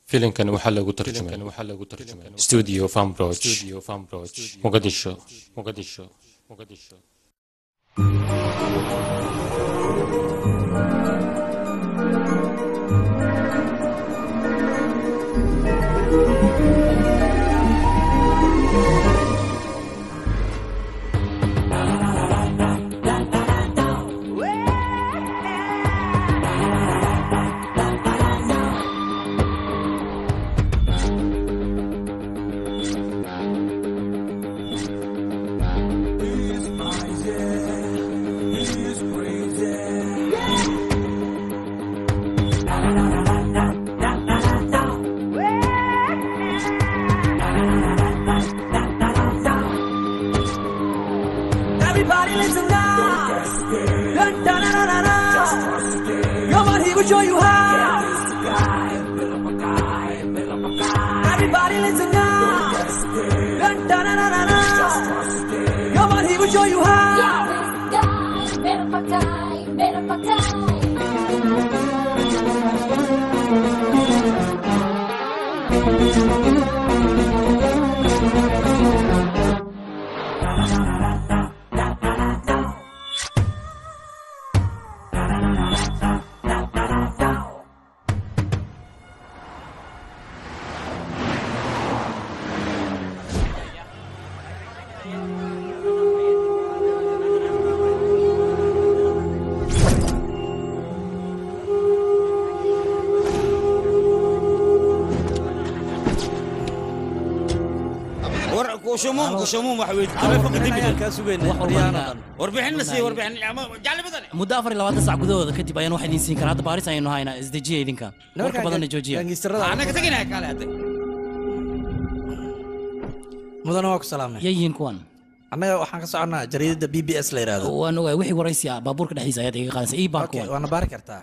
filimkan waxaa lagu tarjumay studio fambroch muqadisho muqadisho muqadisho Everybody listen now. Dun, dun, dun, dun, dun, dun. Come on, he will show you how. Everybody listen now. Dun, dun, dun, dun, dun, dun. Come on, he will show you how. war kushumuum kushumuum wax weyd taleefanka dibida kaa sugayna Wax walba Riyaana inaan- dhan. warbixin na siiya warbixin ama jacli badan muddo afar iyo labaatan sac gudahooda kadib ayaan wax idiin siin karaa hadda baaris ayaynu haynaa isdejiya idinka warka badanna joojiya Gaangiistarada anaga teginaya kaale hadda mudana waa ku salaamnay yayihiin kuwan annaga waxaan ka soconnaa jariidada b b s la yidhaahdo waan ogahay wixii waraysi ah baabuurka dhexdiisa ayaad iga qaadaysa ii baan Okay, kuwan waana baari kartaa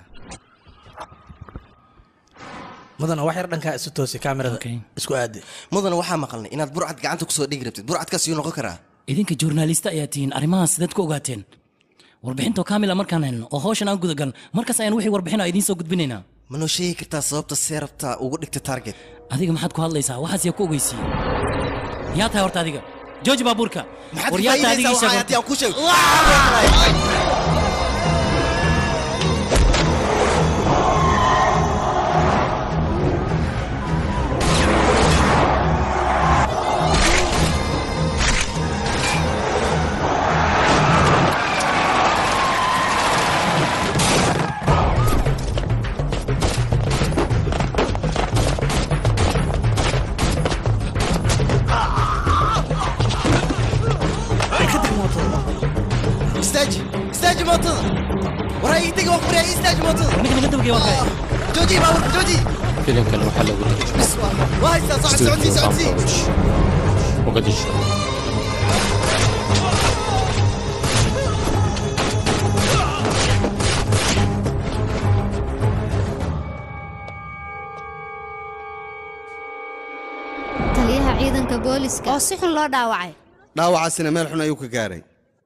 mudana wax yar dhankaa isu toosi kaamirada Okay. isku aadi mudana waxaa maqalnay inaad burcad gacanta kusoo dhigi rabtid burcadkaas yuu noqon karaa idinka journalista ayaa tihiin arrimahaas sidaad ku ogaateen warbixintoo kaamila markaan helno oo hawshan aan gudagal markaas ayaan wixii warbixin idiin soo gudbinaynaa ma noo sheegi kartaa sababta see rabtaa ugu dhigta target adiga maxaad ku hadlaysaa waxaas yaa ku ogeysiiyey yaa tahay horta adiga jooji baabuurka maxaad war ka yaa tahay adiga ii faa'iidaysaa sheeg waxaa horta. haddii aan ku sheego istaaji istaaji mootada waraa ii tegi waa ku ii istaaji mootada ninka naga dabagey waa kay jooji baabuurka jooji filimkan waxaa lagu tarjumay bis waa waa haystaa socod socodsii studio socodsii fambroch muqadisho taliyaha ciidanka booliska oo si xun loo dhaawacay dhaawacaasina meel xun ayuu ka gaaray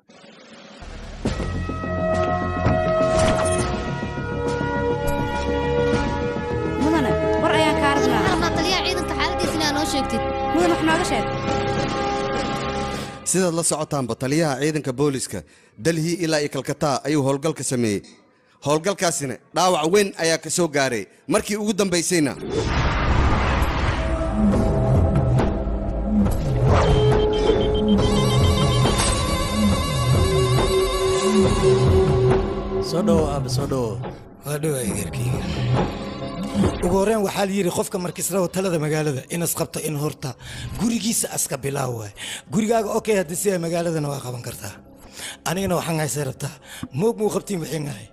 mudane war ayaan kaa rabnaa rabnaa taliyaha ciidanka xaaladiisa inaa noo sheegtid mudan wax nooga sheeg sidaad la socotaanba taliyaha ciidanka booliska dalhi ilaa iyo kalkataa ayuu howlgalka sameeyey howlgalkaasina dhaawac weyn ayaa ka soo gaaray markii ugu dambaysayna soo dhowo aabe soo dhowo waa dhowaa egerkayga ugu horreyn waxaa la yidhi qofka markisraba talada magaalada inas qabto in horta gurigiisa aska bilaaw waay gurigaaga okay haddii sidaa magaaladana waa qaban kartaa anigana waxaan haysay rabtaa moog muu qabtiin wixiin ahay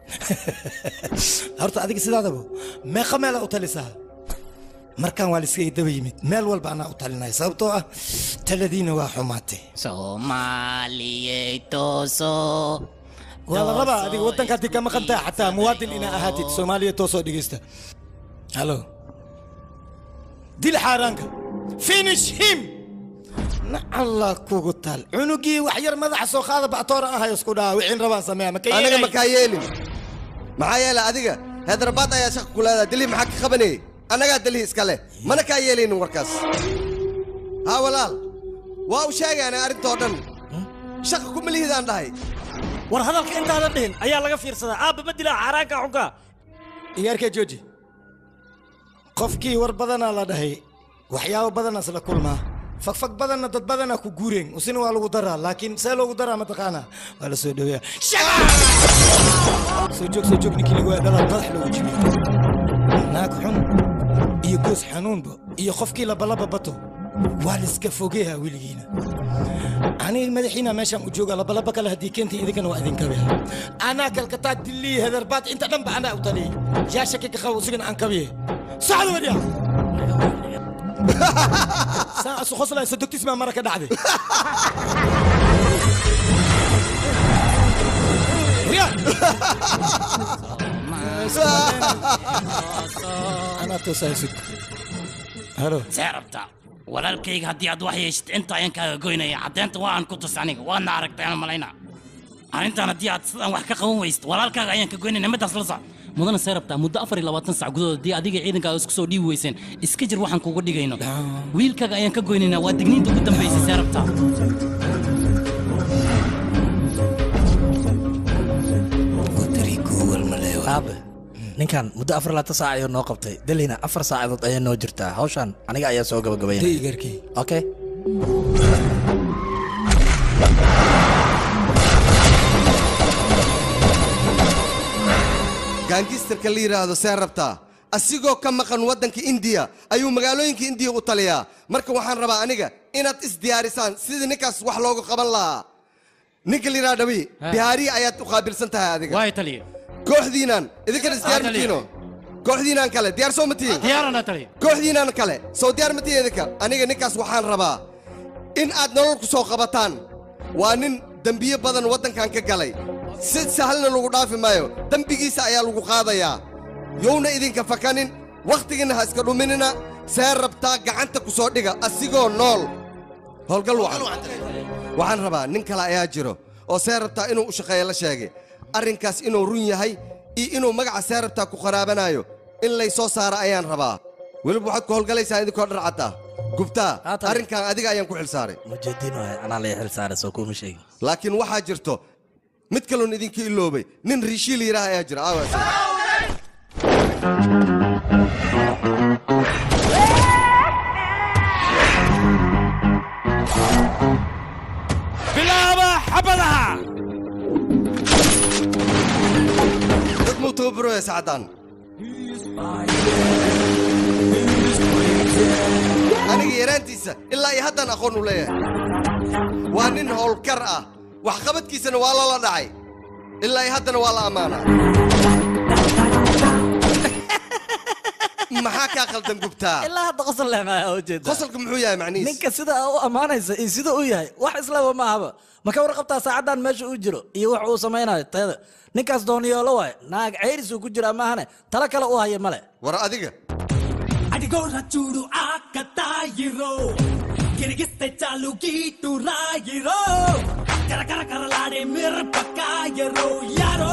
horta adiga sidaadaba meeqa meelaa u talisaa markaan waa liska daba yimid meel walba anaa u talinaya sababtoo ah taladiina waa xumaatay soomaaliyey tooso waa la rabaa adiga waddanka haddii ka maqan tahay xataa muwaadin inaa ahaatid soomaaliya toosoo dhegeysta halo dil xaaraanka finish him na allah kugu taal cunugii wax yar madaxa soo qaada bactoora ahayo isku dhaha wixiin rabaan sameeya maka aniga makaa yeelin maxaa yeelay adiga heedrabaad ayaa shaqa ku leedahay dilii maxaa ka qabanayay annagaa dalhi iska leh mana kaa yeelaynin warkaas haa walaal waa u sheegaana arrintoo dhan shaqa kuma lihidaan dhahay war hadalka intaadan dhihin ayaa laga fiirsadaa aabba ma dilaa xaaraanka xunka iyaarkee jooji qofkii war badanaa la dhahay waxyaabo badanaa isla kulmaa fagfag badanna dad badanaa ku guureen usina waa lagu daraa laakiin see loogu daraa mataqaanaa waa la soo dhoweeya soo joog soo joog ninkii lagu dhalaal madax loogu jibiyo naag xun iyo goos xanuunba iyo qofkii labalaba bato waa liska fogeeha weligiina aniga madaxiina meeshaan u jooga labalaba kale haddii keentay idinkana waa idinkabiya anaa kalkataa dillii hedarbaad inta dhanba anaa u taliyey yaa shaki ka qabo usigana aan kabiye socda wadya saa isu qoslaysa dogtis maa mara ka dhacday anaa toosaa sug halo see rabta walaalkayga haddii aad wax yeeshid inta ayaan kaaga goynaya caddeynta waa aan ku tus aniga waadna aragtay aan malayna arrintan haddii aad sidaan wax ka qaban weysid walaalkaaga ayaan ka goynaya middaas la soc mudana see rabtaa muddo afar iyo labaatan sac gudahood haddii adiga ciidankaaga isku soo dhiibi weyseen iska jir waxaan kuga dhigayno wiilkaaga ayaan ka goynaynaa waa digniinta ugu dambaysay see rabtaa aabe ninkan muddo afar laatan saac ayuu noo qabtay delhina afar saacadood ayaa noo jirtaa hawshan aniga ayaa soo gabagabaynaya daygarkii okay gaangistarka la yidhaahdo see rabtaa asigoo ka maqan waddanka indiya ayuu magaalooyinka indiya u taliyaa marka waxaan rabaa aniga inaad isdiyaarisaan sidii ninkaas wax loogu qaban lahaa ninka la yidhahdo dhabi bihaariya ayaad u qaabilsan tahay adiga waay taliya kooxdiinaan idinkana isdiyaar Ah, taliya. matiino kooxdiinaan kale diyaar soo matihin diyaarana taliya kooxdiinaan kale soo diyaar matihin idinka aniga ninkaas waxaan rabaa in aad nolol ku soo qabataan waa nin dembiyo badan waddankan ka galay si sahalna lagu dhaafi maayo dembigiisa ayaa lagu qaadayaa yowna idinka fakanin wakhtigiinna ha iska dhuminina see rabtaa gacanta ku soo dhiga asigoo nool howlgal wacan waxaan rabaa nin kale ayaa jiro oo see rabtaa inuu u shaqeeyo la sheegay arrinkaas inuu run yahay iyo inuu magaca see rabtaa ku qaraabanaayo in lay soo saara ayaan rabaa weliba waxaad ku howlgalaysaa idinkoo dhar cadda gubtaa Haatan- arrinkan adiga ayaan ku xilsaaray mujeediin waay anaa la xil saaray soo kuma sheegin laakiin waxaa jirto mid kaloon idinka iloobay nin riishiil yidhaah ayaa jira aawa isaga. bilaaba xabadaha dad muu tababarooya saacaddan aniga yaraantiisa ilaa iyo haddaan aqoon u leeyahay waa nin howlkar ah waxqabadkiisana waa lala dhacay ilaa iyo haddana waa la ammaanaa maxaa kaa khaldan gubtaa ilaa hadda qosol lehmaya ujeeda qosolka muxuu yahay macnihiis ninka sida u ammaanaysa iyo sida u yahay wax islaba ma ahaba ma ka warqabtaa saacaddan meesha uu jiro iyo wax uu samaynayo tayada ninkaas dooniyoolo waay naag ceyris uu ku jiraa maahane talo kale u haya male war adiga అడిగోర చూడు ఆకతాయిరో గిరిగిస్తే చాలు గీటు రాయిరో కరకర కరలాడే మిరపకాయరో యారో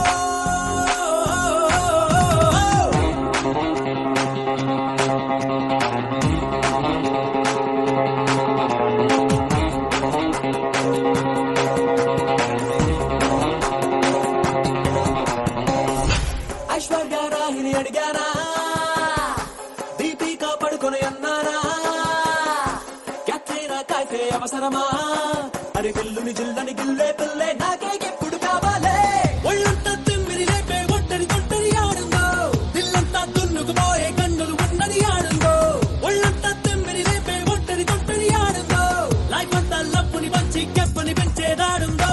ఐశ్వర్య రాహిని అడిగానా దీపిక పడుకొని అన్నారా క్యాట్రీనా కాకే అవసరమా అరి విల్లుని జిల్లని గిల్లే పిల్లే నాకే ఎప్పుడు కావాలే ఒళ్ళంతా తిమ్మిరి లేపే ఒట్టరి కొట్టరి ఆడుందో దిల్లంతా దున్నుకుపోయే కన్నులు ఉన్నది ఆడుందో ఒళ్ళంతా తిమ్మిరి లేపే ఒట్టరి కొట్టరి ఆడుందో లైఫ్ అంతా లప్పుని పంచి కెప్పని పెంచేదాడుందో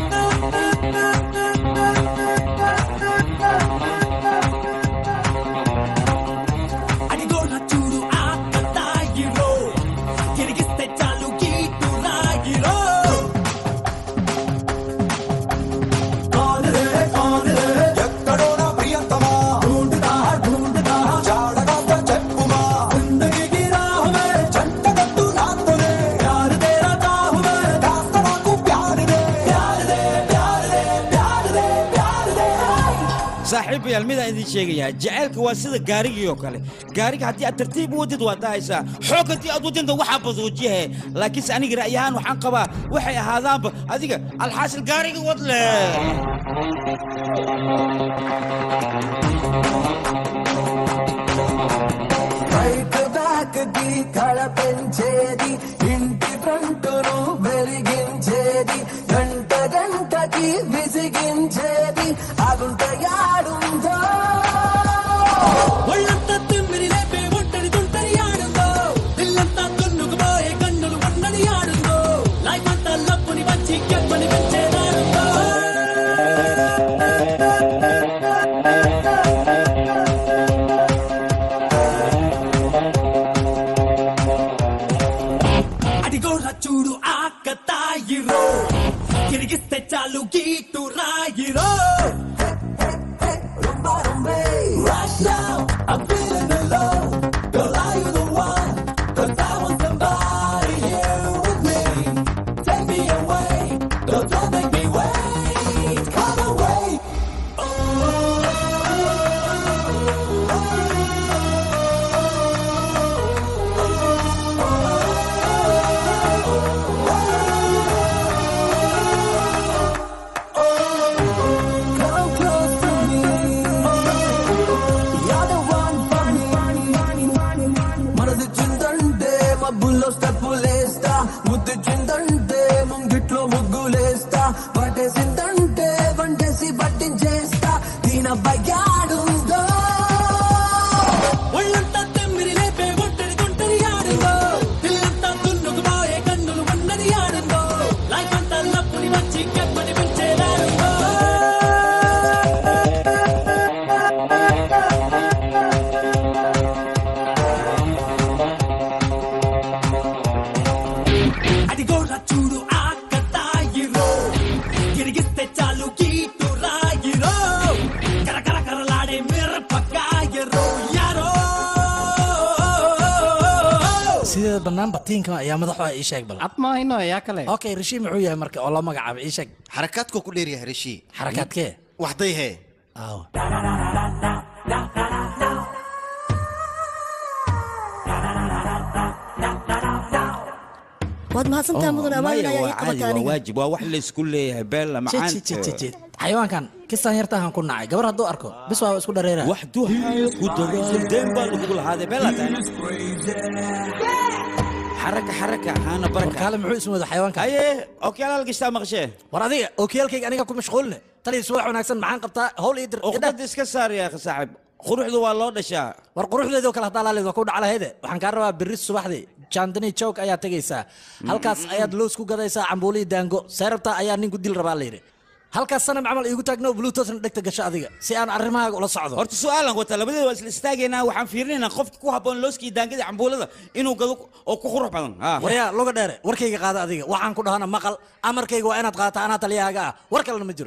అడిగోడ చూడు ఆకతాయిరో తిరిగిస్తే చాలు గీటు రాగిరో కాలరే walaalayaal midaan idin sheegayaa jacaylka waa sida gaarigii oo kale gaariga haddii aad tartiib u wadid waa dahaysaa xoog haddii aad wadinta waxaa baduujiyahe laakiinse aniga ra'yi ahaan waxaan qabaa waxay ahaadaanba adiga alxaasil gaariga wad leh బయట బ్యాక్కి కళ పెంచేది ఇంటి ఫ్రంటును వెలిగించేది గంట గంటకి విసిగించేది అగుంట యాడుందో ఒళ్ళంతా తిమ్మిరి లేపే ఒంటరి తుంటరి ఆడుందో ఇల్లంతా తున్నుకుపోయే కన్నులు ఉన్నది ఆడుందో లైఫ్ అంతా లప్పుని వచ్చి కెప్పని పెంచేదాడుందో అడిగోరా చూడు ఆక తాయిరో తిరిగిస్తే చాలు గీటు రాయిరో Right now, I'm feeling alone. Girl, are you the one? 'Cause I want somebody here with me. Take me away. Don't, don't make me wait. Come away. Come close to me. You're the one for me. మనది చిందంటే మబ్బుల్లో స్టెప్పులేస్తా ముద్దు చిందంటే ముంగిట్లో ముగ్గులేస్తా పట్టేసిందంటే వంటేసి పట్టించేస్తా దీన బయ్యాడుందో ఒళ్ళంతా తెమ్మిరి లేపే ఒంటరి గుంటరి ఆడుందో పిల్లంతా తున్నుకుపోయే కన్నులు ఉన్నది ఆడుందో లైఫ్ అంతా లప్పుని వచ్చి కెప్పని పెంచేదాడుందో అడిగోరా చూడు ఆక తాయిరో తిరిగిస్తే చాలు గీటు రాయిరో కరకర కరలాడే మిరపకాయరో యారో sideeda banaanba tiinka ayaa madaxu ii sheeg bal admaahino yaa kale okay rishi muxuu yahay marka oo loo magacaabo ii sheeg xarakaadkuu ku dheeryahay rishi xarakaadkee waxday hee aaw waad mahadsantaha mudan amaamin maya ayaa waa ii caadi qabatay waa aniga waajib waa wax laysku leeyahay beella macaan xayawaankan kistaan yartahan ku nacay gabar hadduu arko bis waa isku dhareera wax duhayo ku dadaal deen baa lagugu lahaadee beella tahay xaraka xaraka haana baraka warkaale muxuu ismooda xayawaanka haye okyaalaal gashtaa maqashee war adiga ookiyaalkayga aniga ku mashquuline taliya subax wanaagsan maxaan qabtaa howl ii dir uqdada iska saar yaa akhi saaxib quruxdu waa loo dhashaa war quruxdeedoo kale haddaa laaleed waa ku dhaclahayde waxaan kaa rabaa berri subaxdii jandani joog ayaa tegaysaa halkaas ayaad loos ku gadaysaa cambuulii daango seerabtaa ayaa nin ku dil rabaa layidhi halkaas sanam camal iigu taagno bluetoothna dhegta gasho adiga si aan arrimahaaga ula socdo horta su'aalan wata labadeeda waa isla istaagaynaa waxaan fiirinaynaa qofka ku habboon looskii daangada cambuulada inuu gado oo ku qurux badan Ah. waryaa luga dheere warkayga qaada adiga waxaan ku dhahana maqal amarkayga waa inaad qaata anaa taliyahaaga ah war kalena ma jiro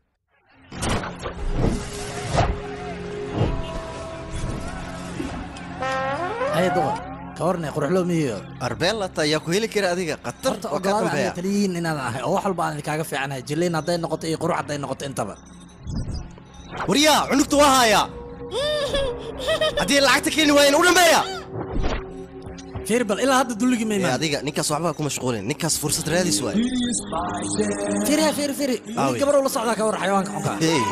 haye duqar ka warne quruxloo mihiyo arbeelata ayaa ku heli kara adiga qatar horta waa kaa ogolaada dambeeya aniga taliyihiin inaadan ahay oo wax walba aan idinkaga fiicanahay jiliin hadday noqoto iyo qurux hadday noqoto intaba waryaa cunugta waa haaya haddii lacagta keeni waayeen u dhambeeya fiir bal ilaa hadda dulligii ma Ee, imaan adiga ninkaas waxbaa ku mashquulin ninkaas fursad raadis waay fiiriha fiiri fiiri Aawi. gabar ula socdaa ka war xayawaanka xunka Hey.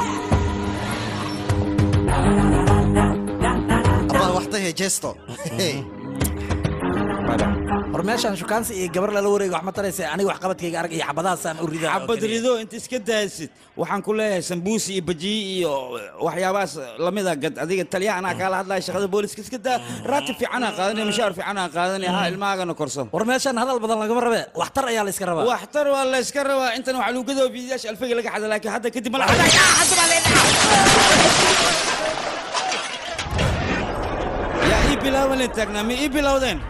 abaa waxday hee jeesto Hey. war meeshaan shukaansi iyo gabar lala wareego wax ma taraysa aniga wax qabadkayga arag iyo xabadahaasaan u ridaa oo xabad keliya. rido inta iska daasid waxaan ku leeyahay sambuusi iyo bajiyi iyo waxyaabahaas lamida gad adiga taliyaha anaa kaala hadlaya shaqada booliska iska daa raatib fiicanaa qaadanaya mushaar fiicanaa qaadanaya ha ilmahaagana korsan war meeshaan hadal badan lagama rabe waxtar ayaa la iska rabaa waxtar waa la iska rabaa intan waxaa lagu gadoo fiidiyaasha alfayga laga xada laakiin hadda kadib mala yaa ii bilaaban leen taagnaa ma ii bilowdeen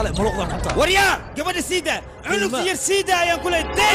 muluqda xunta waryaa gabadha siida cunugta yar siida ayaan ku leey day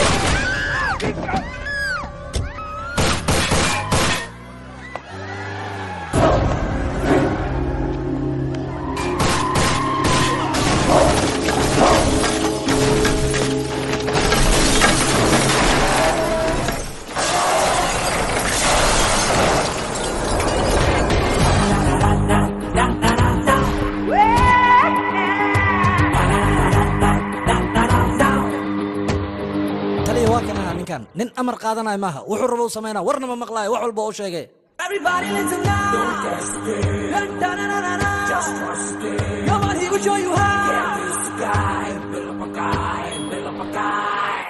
taliya waa kanaa ninkan nin amar qaadanaya maaha wuxuu rabo u samaynaa warna ma maqlaayo wax walba u sheegay Everybody listen now. Da, da, da, da, da. Come on, he will show you how. Get this guy, build up a guy, build up a guy.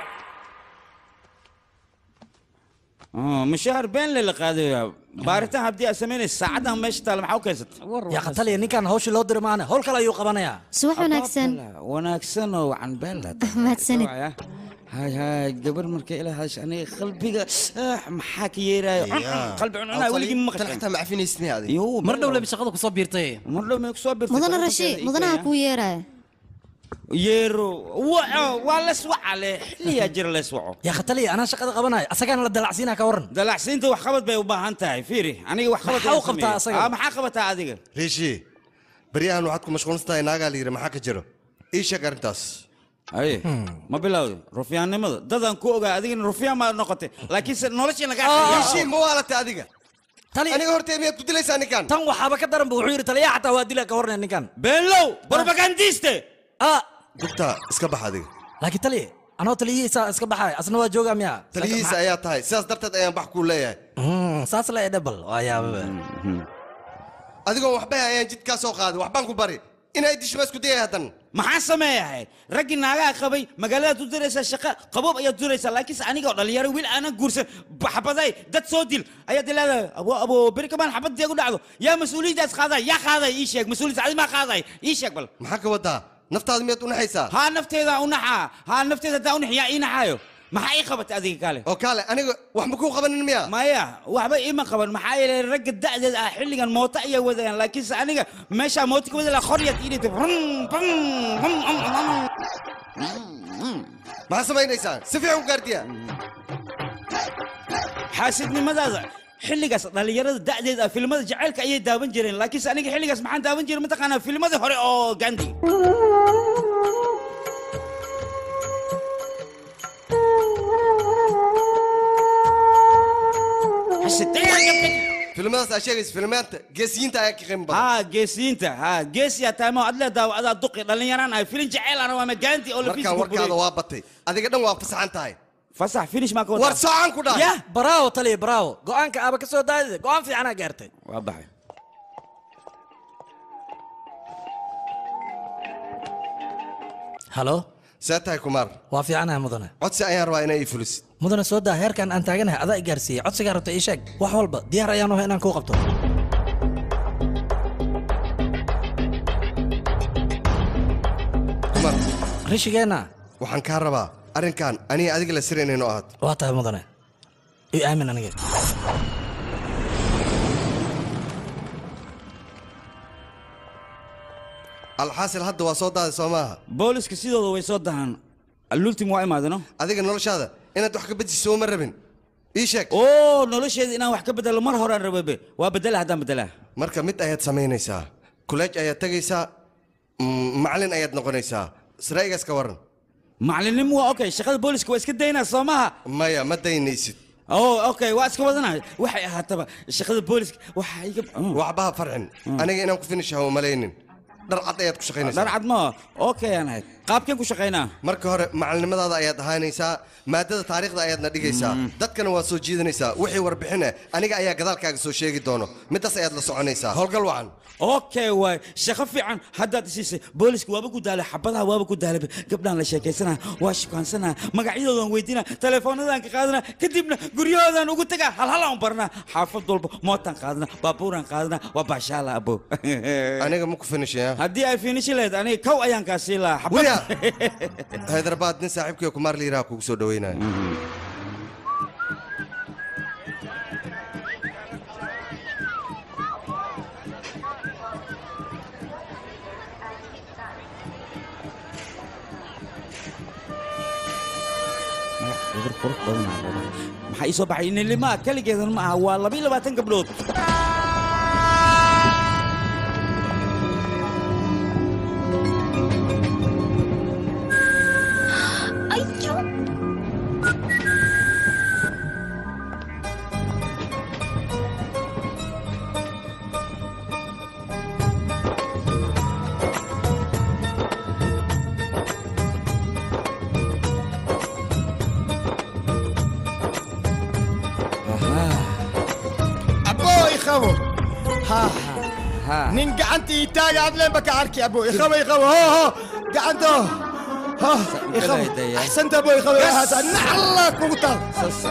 mushaar been le la qaadayaa baaritaan haddii aad samaynaysa saacadan meesha taal maxaa u keensatay yaa taliya ninkan hawshii loo diri maane howl kale ayuu qabanayaa subax wanaagsan wanaagsan oo wacan been la mahadsanid hay hay gabar markay ila hadasha aniga qalbiga ah, maxaa ka yeeraayo qalbi cuncunaa weligii ma maqashay xitaa ma cafinaysid miya adiga Yoo, mar dhow lebi shaqada kusoo biirtay mar dhow may kusoo birtay mudana rashi mudanaha kuu yeeraya yeero waco waa les waca le xilliyaa jira les waco yaa taliya anaa shaqada qabanaya asagaana la dalacsiinaa ka waran dalacsiinta wax qabad bay u baahan tahay fiiri aniga wax qabad Maxaa u qabtaa asaga? maxaa qabataa adiga riishi baryahan waxaad ku mashquulsan tahay naagaa la yidhi maxaa ka jiro ii sheeg arrintaas aye ma bilowday rufyaannimada dadaan ku ogaa adigana rufyaan maad noqotay laakiinse noloshii nagaa riishi ma waalatay adiga taliya aniga hortee miyaad ku dilaysaa ninkan tan waxaaba ka daran bu wuxuu yidhi taliya xataa waa dila ka warnaya ninkan beenlow barbagandiiste ah gubta iska bax adiga laakiin taliya anoo taliyihiisa iska baxaya asna waa joogaa miya taliyihiisa ayaa tahay sidaas darteed ayaan bax kuu leeyahay Mm, saas la edhabal waa yaababa adigoon waxbay ayaan jidkaa soo qaaday waxbaan ku bari inay dishma isku dayay haddan maxaan sameeyahay raggii naagaha qabay magaaladaad u diraysaa shaqa qaboob ayaad duraysaa laakiinse anigoo dhalinyaro wiil aanan guursan xabaday dad soo dil ayaad leedahay abo abo beri kamaan xabad deegu dhacdo yaa mas-uuliyaddaas qaaday yaa qaaday ii sheeg mas-uuliyadda adi maa qaaday ii sheeg bal maxaa ka wadaa naftaada miyaad u naxaysaa haa nafteeda u naxaa haa nafteeda haddaa u nax yaa ii naxaayo maxaa ii qabatay adiga kale oo kaale aniga wax ma kuu qabanin miya maya waxba iima qaban maxaa yeelay ragga da'deed ah xilligan mooto ayay wadayaan laakiinse aniga meeshaa mooto ka wada laha qoryaad ii dhigtay maxaa samaynaysaa si fiican u gaardiya xaasidnimadaada xilligaas dhallinyarada da'deed ah filmada jacaylka ayay daawan jireen laakiinse aniga xilligaas maxaan daawan jiray mataqaanaa filmadii hore oo gandi filmadaas aa sheegaysa filmaanta geesiyiinta ayaa ka qiimo badan haa geesiyiinta haa geesiyaa taamo adle daawacadaa duqi dhallinyaraan ahay filin jacayl ana waama gandi oo lafiis markaan warkaada waa batay adiga dhan waa fasaxan tahay fasax finish maa ka war soocan ku dhahay ya braawo taliya braawo go-aanka aaba ka soo daadida go-aan fiicanaa gaartay waa baxay halo see tahay kumaar waa fiicanaha mudane codsi ayaan rabaa inay ii fulisid mudane soo daa heerkan aan taaganahay adaa i gaarsiiyey codsigaa rabta ii sheeg wax walba diyaar ayaan uhay inaan kuu qabto kumaar rishigeenna waxaan kaa rabaa arrinkan aniga adiga la siraynayno ahaad waa tahay mudane i aamin aniga alxaasil hadda waa soo daaday soo maaha booliska sidooda way soo dahaan allultim waa imaadano adiga noloshaada inaad wax ka bedisoo ma rabin ii sheeg oo nolosheeda inaan wax ka bedelo mar horaan rababe waa bedela haddaan bedelaa marka mid ayaad samaynaysaa kuleej ayaad tegaysaa mm, macalin ayaad noqonaysaa sraa'igaas ka waran macallinnimo waa okay shaqada booliska waa iska daynaa soo maha maya ma daynaysid oo okay waa iska wadanaya waxay ahaataba shaqada booliska waxa iga waxbaha farxin aniga inaan ku finish hawo malaynin dhar cad ayaad ku shaqaynaysaa dhar cad ma okay aan ahayd qaabkeen ku shaqaynaa marka hore macalinimadaada ayaad ahaanaysaa maadada taariikhda ayaadna dhigaysaa dadkana waad soo jiidanaysaa wixii warbixin eh aniga ayaa gadaalkaaga soo sheegi doono midaas ayaad la soconaysaa howlgal wacan okay waay shaqo fiican haddaad isiisay booliska waaba ku daalay xabadaha waaba ku daalay gabdhaan la sheekaysanaa waa shukaansanaa magacyadoodan weydiinaa telefoonadaan ka qaadanaa kadibna guryahoodaan ugu tagaa halhalaan barnaa xaafad walba mootaan qaadanaa baabuuraan qaadanaa waa baashaala abo aniga ma ku finishaya haddii ay finishi lahayd aniga kow ayaan kaa sii lahaa wiya xabad haydarbaad nin saaxiibkii kumaar liiraha kugu soo dhaweynaya gabar qurux badan aa leedahay maxaa ii soo baxay inilimaa keligeedan ma aha waa laba iyo labaatan gabdhood abo ikhabo ha nin gacantii taaga adleen baka arki abo ikhabo ikhabo ho ho gacanto ha ikhabo axsanta abo ikhabo haasa nacalla kugu taal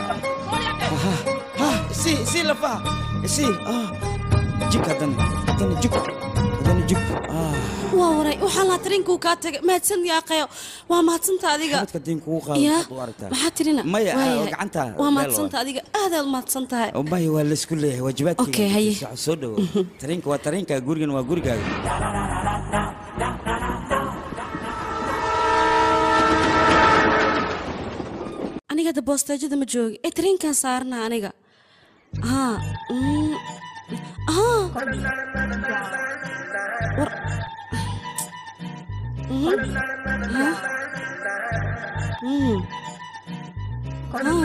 si si lafaha si jig haddana haddana jig haddana jig waa waray waxaa laa tarinkuu kaa tagay mahadsan yaaqayo waa mahadsanta adiga xabadka diin kugu qaado yaa waxaad u aragtaa maxaa tirina maya Waayahay. gacanta waa mahadsanta adiga aadaad mahadsan tahay maya waa laysku leeyahay waajibaadkayga Okay, haye. Soco, soo dhowo tariinka waa tariinka gurigan waa gurigaaga aniga hadda boosteejada ma joogi ee tariinkan saarna aniga haa mm, haa war Mm, haa Mm, haa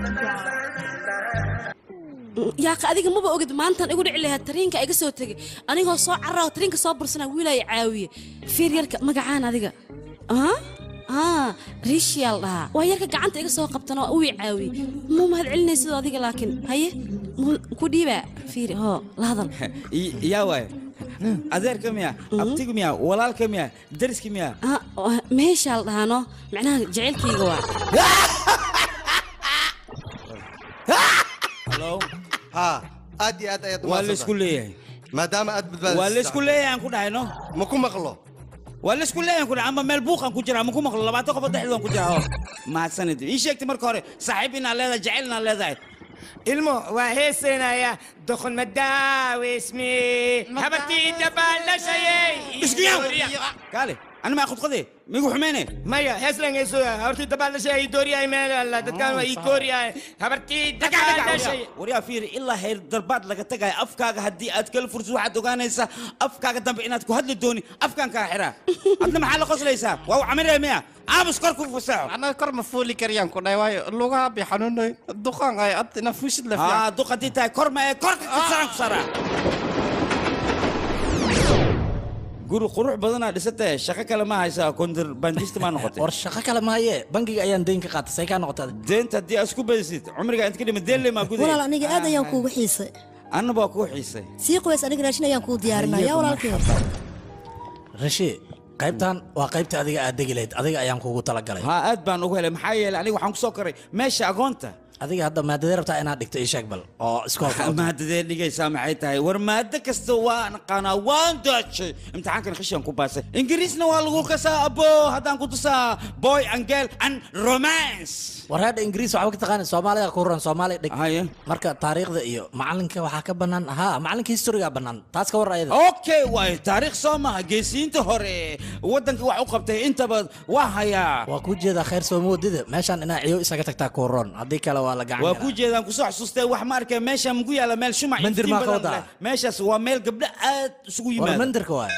yaaqa adiga maba ogid maantaan igu dhici lahaa tariinka iga soo tegay anigoo soo carra oo tariinka soo bursanaa wiilaya caawiye fiir yarka magacaan adiga aa aa riishiyaal dhahaa waa yarka gacanta iga soo qabtana uu i caawiyey muu mahad celinay sidoo adiga laakiin haye muu ku dhiibaa fiiri hoo la hadal I- yaa waaye adeerka miya abtiga miya walaalka miya dariska miya Ah, waa- meeshaal dhahaano macnaha jacaylkayga waa halo ha aad iyo aad ayaad waa laysku leeyahay maadaama aad badbaadisay waa laysku leeyahay aan ku dhahayno ma ku maqlo waa laysku leeyahay aan ku dhahay ama meel buuqan ku jira ama ku maqlo labaatan qof dhexdoodan ku jira oo mahadsanid ii sheegtay marka hore saaxiib inaad leedahay jacayl inaad leedahay ilmo waa heesaynaya doqon madaawismi habartii dabaalashaye kaale ani maa khudqade migu xumeyne maya heeslan heeso habartii dabaalashaye dooriyay meel dadkaan waa ii kooriyay habartii dabaalashaye waryaa fiiri ilaa heer darbaad laga tagayo afkaaga haddii aad kala fursid waxaad ogaanaysaa afkaaga dambe inaad ku hadli dooni afkaan kaa xiraa adna maxaa la qoslaysaa waa u camiraya miya aamus kor ku fasaxo anaa kor ma fuuli kariyaan ku dhahay waayo lugaha bay xanuunay duqaan ay ad ina fuusid la aa duq haddii tahay kor ma ee korka kasaraan ku saraa guri qurux badanaa dhisatee shaqo kale ma haysaa kondir banjista maa noqotay war shaqo kale maaye bangiga ayaan deyn ka qaatay say kaa noqotay deenta haddii aad isku badisid cumriga inta ka dhima deen lemaa guday walaal aniga aad ayaan kuugu xiisay annaba waa kuu xiisay sii qoys aniga raashin ayaan kuu diyaarinaya walaalkii rashi qaybtan waa qaybta adiga aad degi lahayd adiga ayaan kuugu talagalay haa aad baan ugu helay maxaa yeelay aniga waxaan ku soo koray meesha agoonta adiga hadda maadadee rabtaa inaad dhigto ii sheeg bal oo iskoolka maadadee dhigaysaa maxay tahay war maado kasta waan aqaanaa waan daajay imtixaankan qishan ku baasay ingiriisna waa lagu kasaa abo haddaan ku tusaa boy and girl and romance wareedha ingiriis waxba ka taqaani soomaaliga ku ran soomaali dhig marka taariikhda iyo macalinka waxaa ka bannaan haa macalinka historiga bannaan taas ka war ayada okay waay taariikh soo maha geesiyiinta hore waddanka wax u qabtay intaba waa hayaa waa kuu jeedaa khayr sooma wadida meeshaan inaa ciyo isaga tagtaa ku ron haddii kale waa la gacan waa ku jeedaan kusoo xasuustay wax ma arkay meesha mugu yaala meel shumac Mandir iftiin maa ka badan wadaa? leh. meeshaas waa meel gabdho aad isugu war yimaada mandirka waay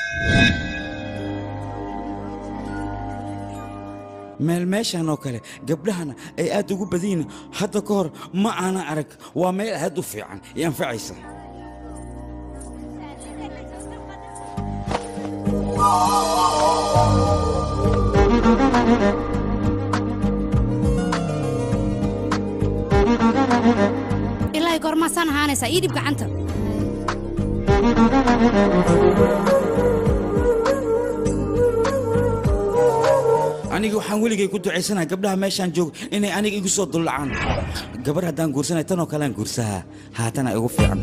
meel meeshan oo kale gabdhahana ay aad ugu badiyin hadda ka hor ma aana arag waa meel aad u fiican i anfacaysa ilaahay goormaasaan ahaanaysaa ii dhib gacanta aniga waxaan weligay ku ducaysanaha gabdhaha meeshaan joog inay aniga igu soo dullacaan gabar haddaan guursanay tanoo kalean guursahaa haatana igu fiican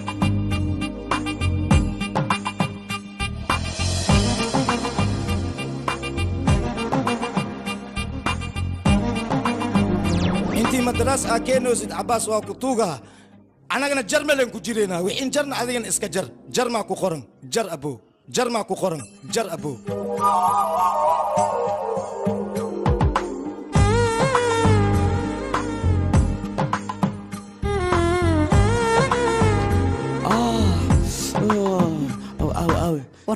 intii madaraas aa keenoosid cabaas waa ku tuugaha annagana jarmalan ku jiraynaa wixiin jarna adigana iska jar jar maa ku qoran jar abo jar maa ku qoran jar abo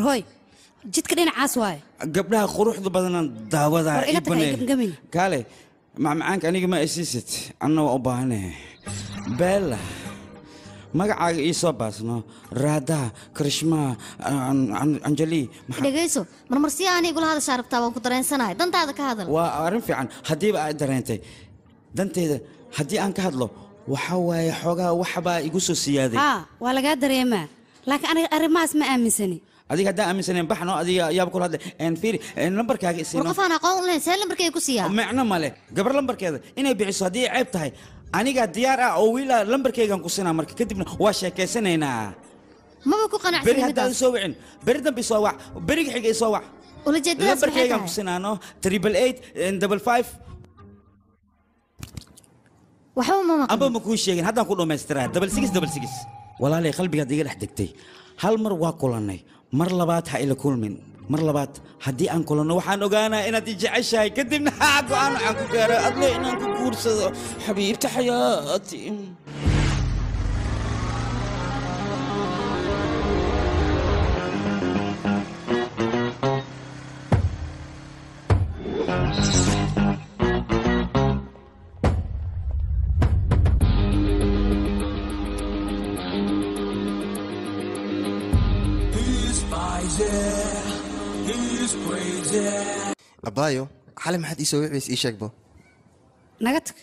war hooy jidka dhinacaas waaye gabdhaha quruxda badanaan daawadaa War iga tag, ibanaya. ay gamgamin. kaale macmacaanka aniga ma isiisid anna waa u baahanahay beella magacaaga ii soo baasno raadaha karishmaa An- An- anjali maxaa- dhegayso marmar si aan igula hadashaa rabtaa waan ku dareensanahay dantaada ka hadal waa arrin fiican haddiiba aad dareentay danteeda haddii aan ka hadlo waxa waaye xoogaa waxbaa igu soo siyaaday haa waa lagaa dareemaa laakiin aniga arrimahaas ma aaminsani adiga haddaan aaminsaneen baxno adiga ayaaba kula hadlay En fiiri en lambarkaaga war isiino qof aan aqoon u lahayn see lambarkay ku siiyaa micno male gabar lambarkeeda inay bixiso haddii ay ceeb tahay anigaa diyaar ah oo wiila lambarkaygan ku sinaa marka kadibna waa sheekaysanaynaa maba ku beri qanacsan haddaan midaas soo wicin beri dambe isoo wac beriga xiga isoo wac ulajeedadaas maxay lambarkaygan ku tahay sinaano triple eight double five waxba ma maqan amba ma kuu sheegin haddaan ku dhammaystiraa double six double six walaalay qalbigaad iga dhex degtay hal mar waa kulannay mar labaad ha ila kulmin mar labaad haddii aan kulanno waxaan ogaanaa inaad i jeceshahay kadibna haa go'aan waxaan ku gaaro adle inaan ku guursado xabiibta xayaati abaayo xali maxaad ii soo wicbays ii sheegbo naga tag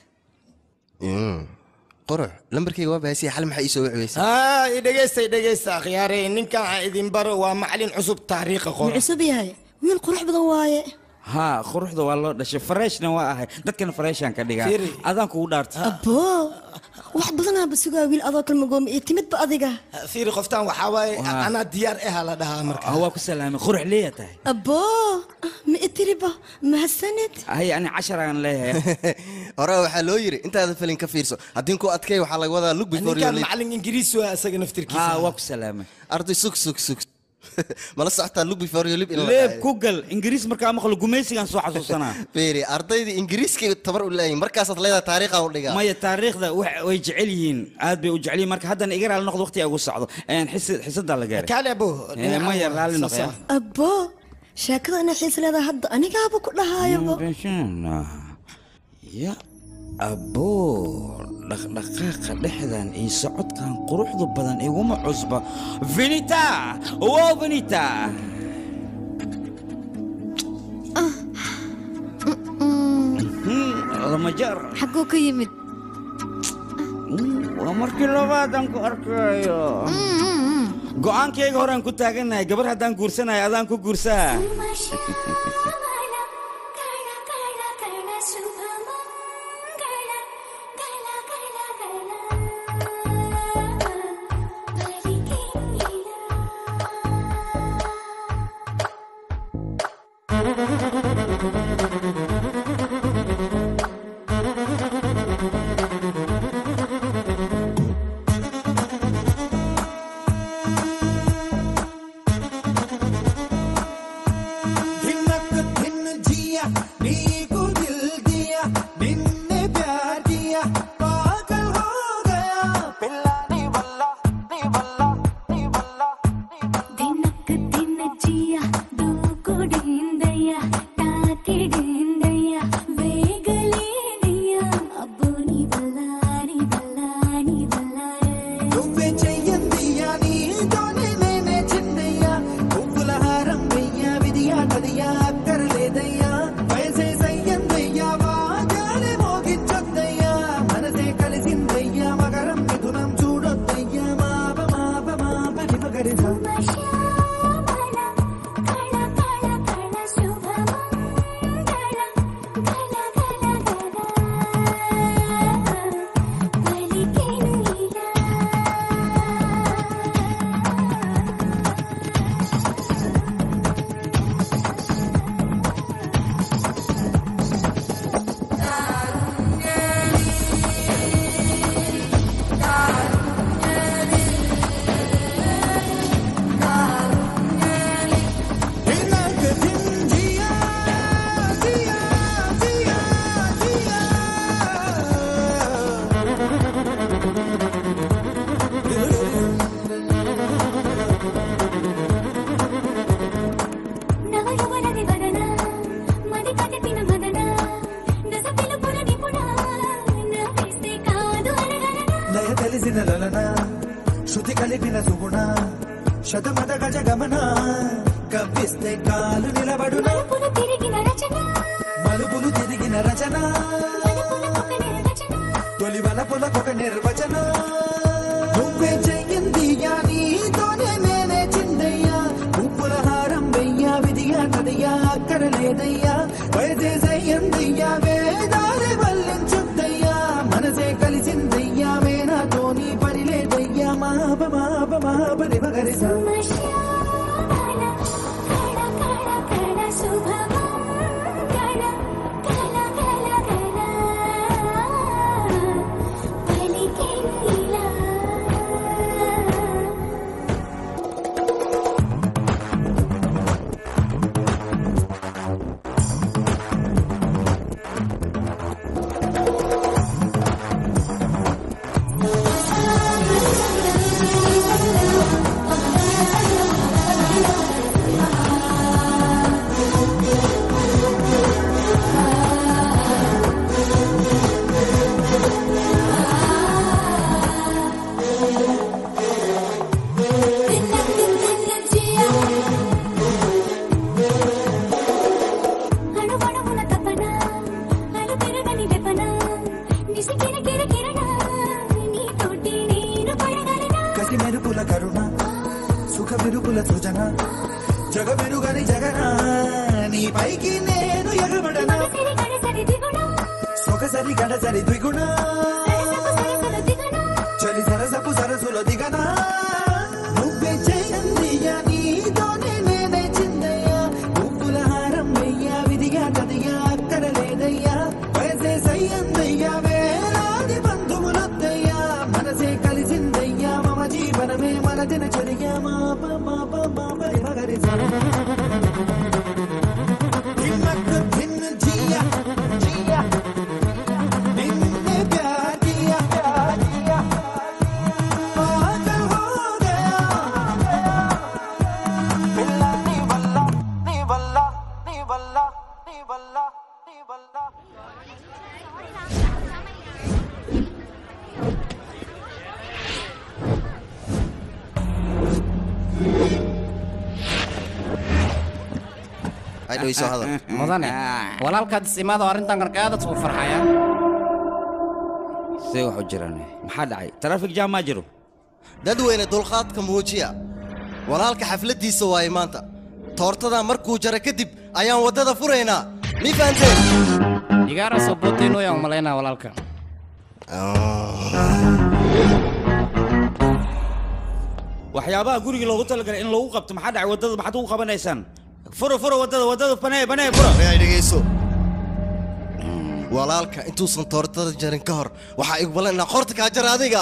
qurux lambarkayga waa baasiya xali maxaa ii soo wicbaysa haa i dhegaysta i dhegaysta akhyaare ninkan aan idin baro waa macalin cusub taariikha wuu qora cusub yahay wiil qurux badan waaye haa quruxda waa loo dhashay fareshna waa ahay dadkana fareeshaan ka dhigaa Fiiri. adaan kugu dhaartay aboo wax badanaaba sugaa wiil adoo kalmagooma iyo timidba adiga fiiri qoftaan waxaa waaye Waa. anaa diyaar aha la dhahaa marka Ah, waa ku salaamay qurux leeya tahay aboo ma itiriba mahadsanid hay ani casharaan leeyahay hore waxaa loo yiri intaada filin ka fiirso haddii ku adkay waxaa laga wadaa look before you ninkan leave macalin ingiriis waa isaga naftirkiisa haa waa ku salaamay arday sug sug sug mala socotaa look before you leave in la leeb dhahayo. ku gal ingiriis markaa maqlo gumaysigaan soo xasuusanaa fiiri ardaydii ingiriiska tabar u leeyihin markaasaad leedahay taariikha u dhigaa maya taariikhda wax- way jecel yihiin aad bay u jecel yihiin marka haddana iga raali noqdo waqti ugu socdo Een, xisi- xisadaa la gaaray kaale abo Eh, maya raalli noqya aboo sheekada inay xiis leedahay hadda anigaaba ku dhahaayaba ya aboo dhaqdhaqaaqa dhexdan iyo socodkan quruxda badan iguma cusba vinita wow vinita lama jar xagguu ka yimid waa markii labaadan ku arkayo go'aankayga horaan ku taaganahay gabar haddaan guursanahay adaan ku guursaa धिनक धिन जिया नीकु दिल दिया निन्ने प्यार किया पागल हो गया पिल्ला नी बल्ला नी बल्ला नी बल्ला ದಿನಕ್ಕ ದಿನ ಜಿಯ ದೂಕುಡಿಂದಯ್ಯ ತಾಕಿಡಿಂದಯ್ಯ వేగలేదయ్య అబ్బో నీ వల్ల నీ వల్ల నీ వల్ల నువ్వే చెయ్యందియా నీతోనే నేనే చిన్నయ్యా పువ్వుల హారం వెయ్యా విధియా నదియా అక్కర్లేదయ్యా వయసే సయ్యందయ్యా వాగాలే మోగించొద్దయ్యా మనసే కలిసిందయ్యా మగరం మిథునం చూడొద్దయ్యా మాప మాప మాప నిపగరిసా శ్యామల కళ కళ కళ శుభమంగళ శతమద గజ గమన కవ్విస్తే కాలు నిలబడునా తిరిగిన రచన మలుపులు తిరిగిన రచన తొలి వలపులకొక నిర్వచన నువ్వే చెయ్యింది నీతోనే నేనే చిందయ్యా ఉప్పుల హారం వెయ్యా విధియా కదయ్యా అక్కడ లేదయ్యా వైదేశయ్యందయ్యా వేదాలే వల్లించుద్దయ్యా మనసే కలిసిందయ్యా వేనాతో నీ పని లేదయ్యా మాప మాప మాప నిమగరిసా కళ శుభమంగళ కళ కళ కళ పలికిందిలా అణువణువున తపన అలు పెరగని వెపన నిసికిన కిర కిరణ నీతోటి నేను పడగలనా కసి మెరుపుల కరుణ సుఖ మెరుపుల సృజన జగ మెరుగని జగన నీ పైకి నేను ఎగబడనా సరి గడసరి దిగుణ సొగసరి గడసరి ద్విగుణ సరసలు దిగణ చలి సరసపు సరసులో దిగనా నువ్వే చేయందియా నీతోనే నేనే చిందయ్యా పువ్వుల హారం వెయ్యా విధిగా కదియా అక్కడ లేదయ్యా వయసే సయ్యందయ్యా వేలాది బంధువులొద్దయ్యా మనసే కలిసిందయ్యా మమ జీవనమే మన దినచర్య మాప మాప మాపరి మగరి దిమ్మకు దిన్న జియా జియా నిన్నే ప్యార్ కియా ప్యార్ కియా పాగల్ హో గయా పిల్ల నీ వల్ల నీ వల్ల నీ వల్ల నీ వల్ల నీ వల్ల Ay, dhaweyso hadal. mudane walaalkaad isimaado arrintan qarqaadad suu farxaya see wax u jiraan maxaa dhacay traffic jam maa jiro dadweyne dulqaadka muujiya walaalka xafladdiisa waaye maanta toortadaa markuu jaro kadib ayaan waddada furaynaa mi fahanteen igaara soo bootaynoyaan umalaynaa walaalka waxyaabaha guriga loogu talagalay in lagu qabto maxaa dhacay waddada maxaad ugu qabanaysaan furo furo waddada waddada banee banee furo ay dhegayso walaalka intuusan toortada jarin ka hor waxaa igu ballan inaa qorta kaa jara adiga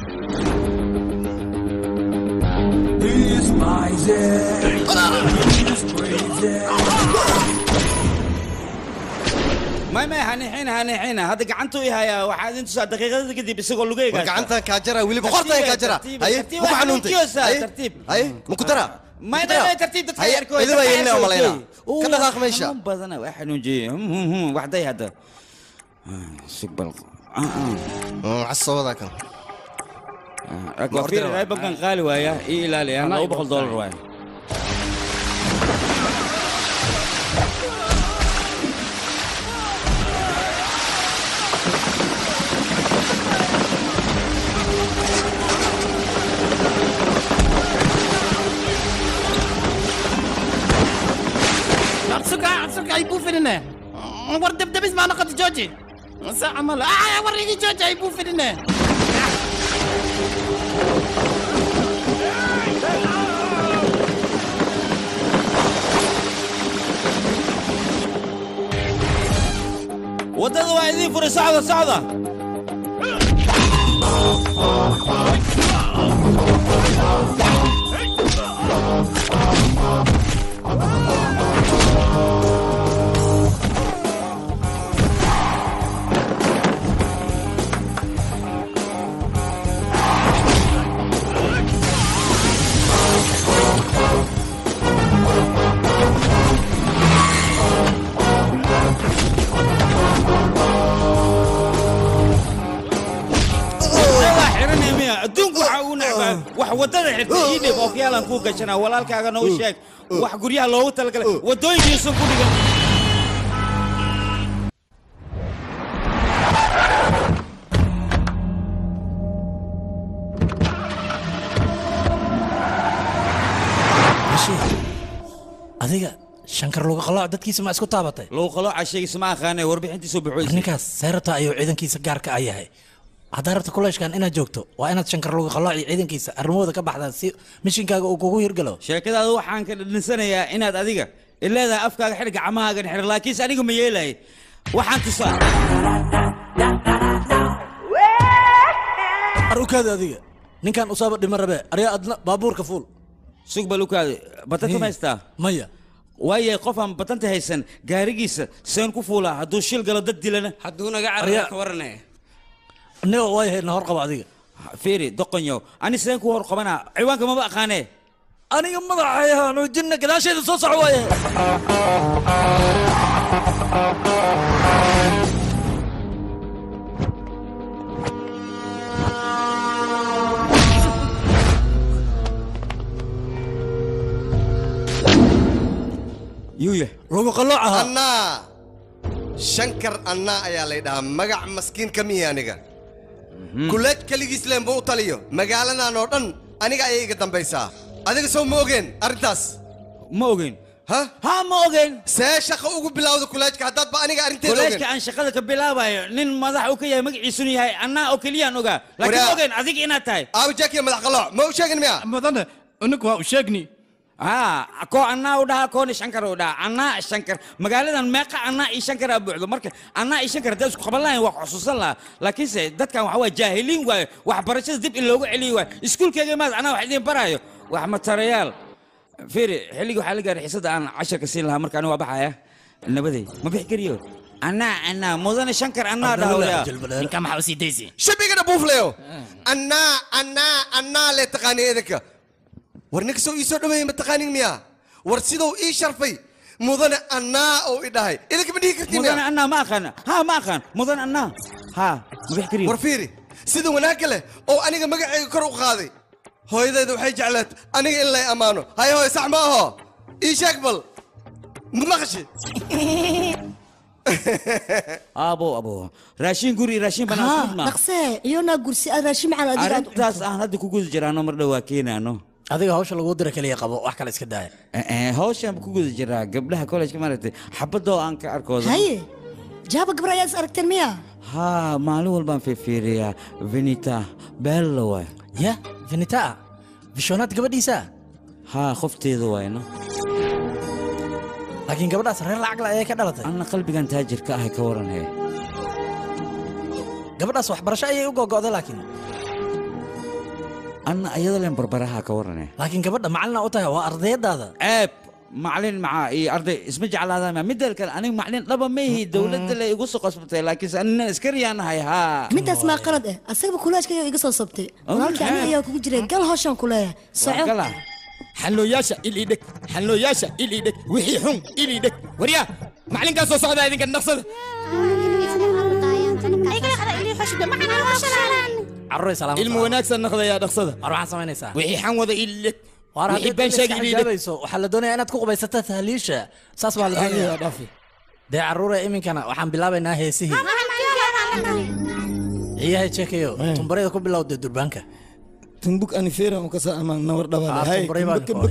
may may hanixina hanixina hadda gacantuu i hayaa waxaad intusaa daqiiqadada kadib isagoo lugayga war gacantaan kaa jara weliba qortaan kaa jara haye maku xanuuntay haye haye maku dara may may may tartiib dadka haye yarkooda idin baa yeelina malaynaa ka dhaqaaq meesha xanuun badana waa xanuunjiyey waxday hadda sigbal casooda kan waa fiiri raybankan qaali waaya ii ilaaliya laba boqol doolar waaya absuka absuka ay buufinine war debdebis maa noqota jooji sa camal aa war igi jooji ay buufinine waddada waa idiin furay socda socda waa xiranaya miya adduunku waxaa ugu necbaa wax waddada xirta ii dhib ookiyaalan kuu gashanaa walaalkaagana u sheeg wax guryaha loogu talagalay waddooyinkiisu ku dhigan Bashir, adiga shankar luga qalooc dadkiisa ma isku taabatay lagu qalooca sheegaysa ma aqaanay warbixintiisu buxuysay ninkaas seyrata ayuu ciidankiisa gaarka a yahay haddaa rabta kuleeshkan inaad joogto waa inaad shankar luga qalooc iyo ciidankiisa arrimahooda ka baxdaa si mishinkaaga uu kugu hirgalo sheekadaada waxaan ka dhadhinsanayaa inaad adiga ileedahay afkaaga xidh gacmahaagan xidh laakiinse aniga ma yeelay waxaan tusaa arukaada adiga ninkan usaaba dhima rabe aryaa adna baabuurka fuul sug balukaade batanta ma haystaa maya waaye qof aan batanta haysan gaarigiisa seen ku fuulaa hadduu shil galo dad dilana hadduu naga Arya- carara ka waranaya niga waayahay na hor qaba adiga fiiri doqonyow ani seen ku hor qabanaa ciwaanka maba aqaanee aniga madaxayahaanu jinna gadaasheeda soo soco waaye yuuya lagu qalooc ahaa annaa shankar annaa ayaa lay dhahaa magac maskiin ka mihi aniga kuleej keligiis leenba u taliyo magaaladan oo dhan aniga ayay iga dambaysaa adiga soo ma ogeen arrintaas ma ogeyn ha ha ma ogeyn see shaqa ugu bilowda kuleejka haddaadba aniga arrinteeda koleejka ogeen aan shaqada ka bilaabayo nin madax uu ka yahay magaciisunu yahay annaa oo keliyaan ogaa laakiin Waraa- ma ogeyn adiga inaad tahay aabajakiya madax qalooc ma u sheegin miya mudane unig waa u sheegni haa koo annaa u dhahaa koona shankar u dhahaa annaa shankar magaaladan meeqa annaa iyo shankar aa buuxdo marka annaa iyo shankar hadday isku qaban lahayn waa ku xusuusan lahaa laakiinse dadkan waxa waa jaahiliin waayo waxbarashada dib in loogu celiyo waayo iskuulkayga maad anaa wax idiin baraayo wax matarayaal fiiri xilligii waxaa la gaaray xiisada aan casharka siin lahaa marka aniga waa baxaya nabaday ma bixi kariyo annaa annaa mudane shankar annaa dhaha ninka maxaa u sii daysi shabigana buufleyo annaa annaa annaa lee taqaaniya idinka war ninka soo ii soo dhaweeyey ma taqaanin miya war siduu ii sharfay mudane annaa oo i dhahay idinka ma dhihi kartiin mudane miya annaa ma aqaan ha ma aqaan mudane annaa ha ma bixi kariyo war fiiri sida wanaagga leh oo aniga magacayga kor u qaaday hooyadayda waxay jeclaat aniga in lay ammaano hay hooy sax ma aho ii sheeg bal ma maqashi abo abo raashin guri raashin banaan haa isku ma dhaqsee iyonaa gursi aad raashin macaan adiga aad u arrintaas aan hadda ku guda jiraano mar dhowaa keenaano adiga hawsha lagu dira keliya qabo wax kale iska daaya hawshaan ku guda jiraa gabdhaha college maaragtay xabadoo aan ka arkooda haye jaaba gabar ayaa is aragteen miya haa maalin walbaan fiirfiiriyaa venita bella waay ya venita vishonaad gabadhiisa haa qofteeda waayno laakiin gabadhaas reer lacag la ayay ka dhalatay anna qalbigan taajirka ahay ka waran hee gabadhaas waxbarasho ayay u gogo'day laakiin anna ayada leen barbaraha ka waran hee laakiin gabadha macalina u tahay waa ardayadaada ceeb macalin macaa iyo arday isma jeclaadaan midda kale aniga macalin dhaba ma ihi dowladda le igu soo qasbatay laakiinse anina iskariyaanahay haa midaas maa qalad eh asagaba kulaajka ayaa iga soo sabtay Oh, walaalkii aniga maxaa? ayaa kugu jiray gal hawshaan ku leeyahay soco xallooyaasha il ii dheg xallooyaasha il ii dheg wixii xun il ii dheg waryaa macalinkaa soo socdaa idinka dhaqsada carruuray salaam ilmu wanaagsan naqdayaa dhaqsada war waxaad samaynaysaa wixii xan wada il ii dheg war wixii haddii been iska sheegi il ii dheg xijaabayso waxaa la doonayaa inaad ku qubaysato tahliisha saas baa la doonaya dee carruure iminkana waxaan bilaabaynaa heesihii ciyahay jeekayo tumbarayda ku bilowda durbaanka tumbuk anifera mukasa ama nawar Ah, dhabaale tumbaray baan tumbuk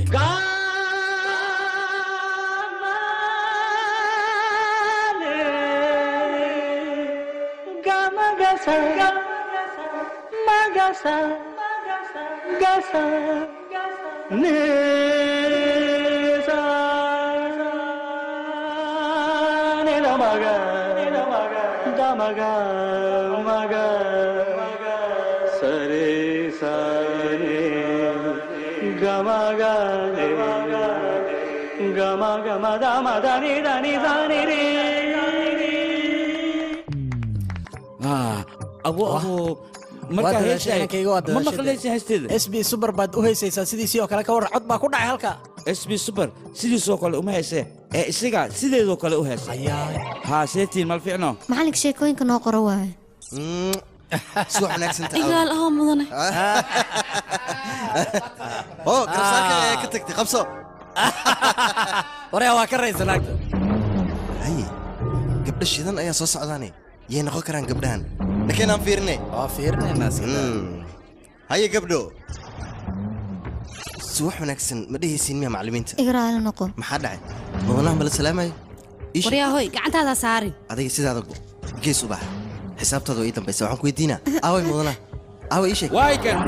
haa abo abo waa markaa dadaashay heesay inankayga waa ma dadaashay maqlaysa heesteeda s b super baad u heysaysaa sidiisii oo kale ka warran cod baa ku dhacay halka sb super sidiisoo kale uma heesee ee isaga sideedoo kale u heesa haa seetiin mal ficno macalinka sheekooyinka noo qoro waaye subax wanaagsan igaal ahoo mudane oo garabsaarka ayaa ka tagtay qabso waryaa waa ka raysa naagta haye gabdho shidan ayaa soo socdaane yay noqon karaan gabdhahan lakiin aan fiirine waa fiirinaynaa haye gabdho suwax wanaagsan ma dhehaysiin miya macallimiinta igraala noqo maxaa dhacay mudanaha mala salaamayo waryaa hoy gacantaada saarin adiga sidaada go gees u bax xisaabtaada waa ii dambaysa waxaan ku weydiinaa aaway mudanaha aaway ii sheeg waay kan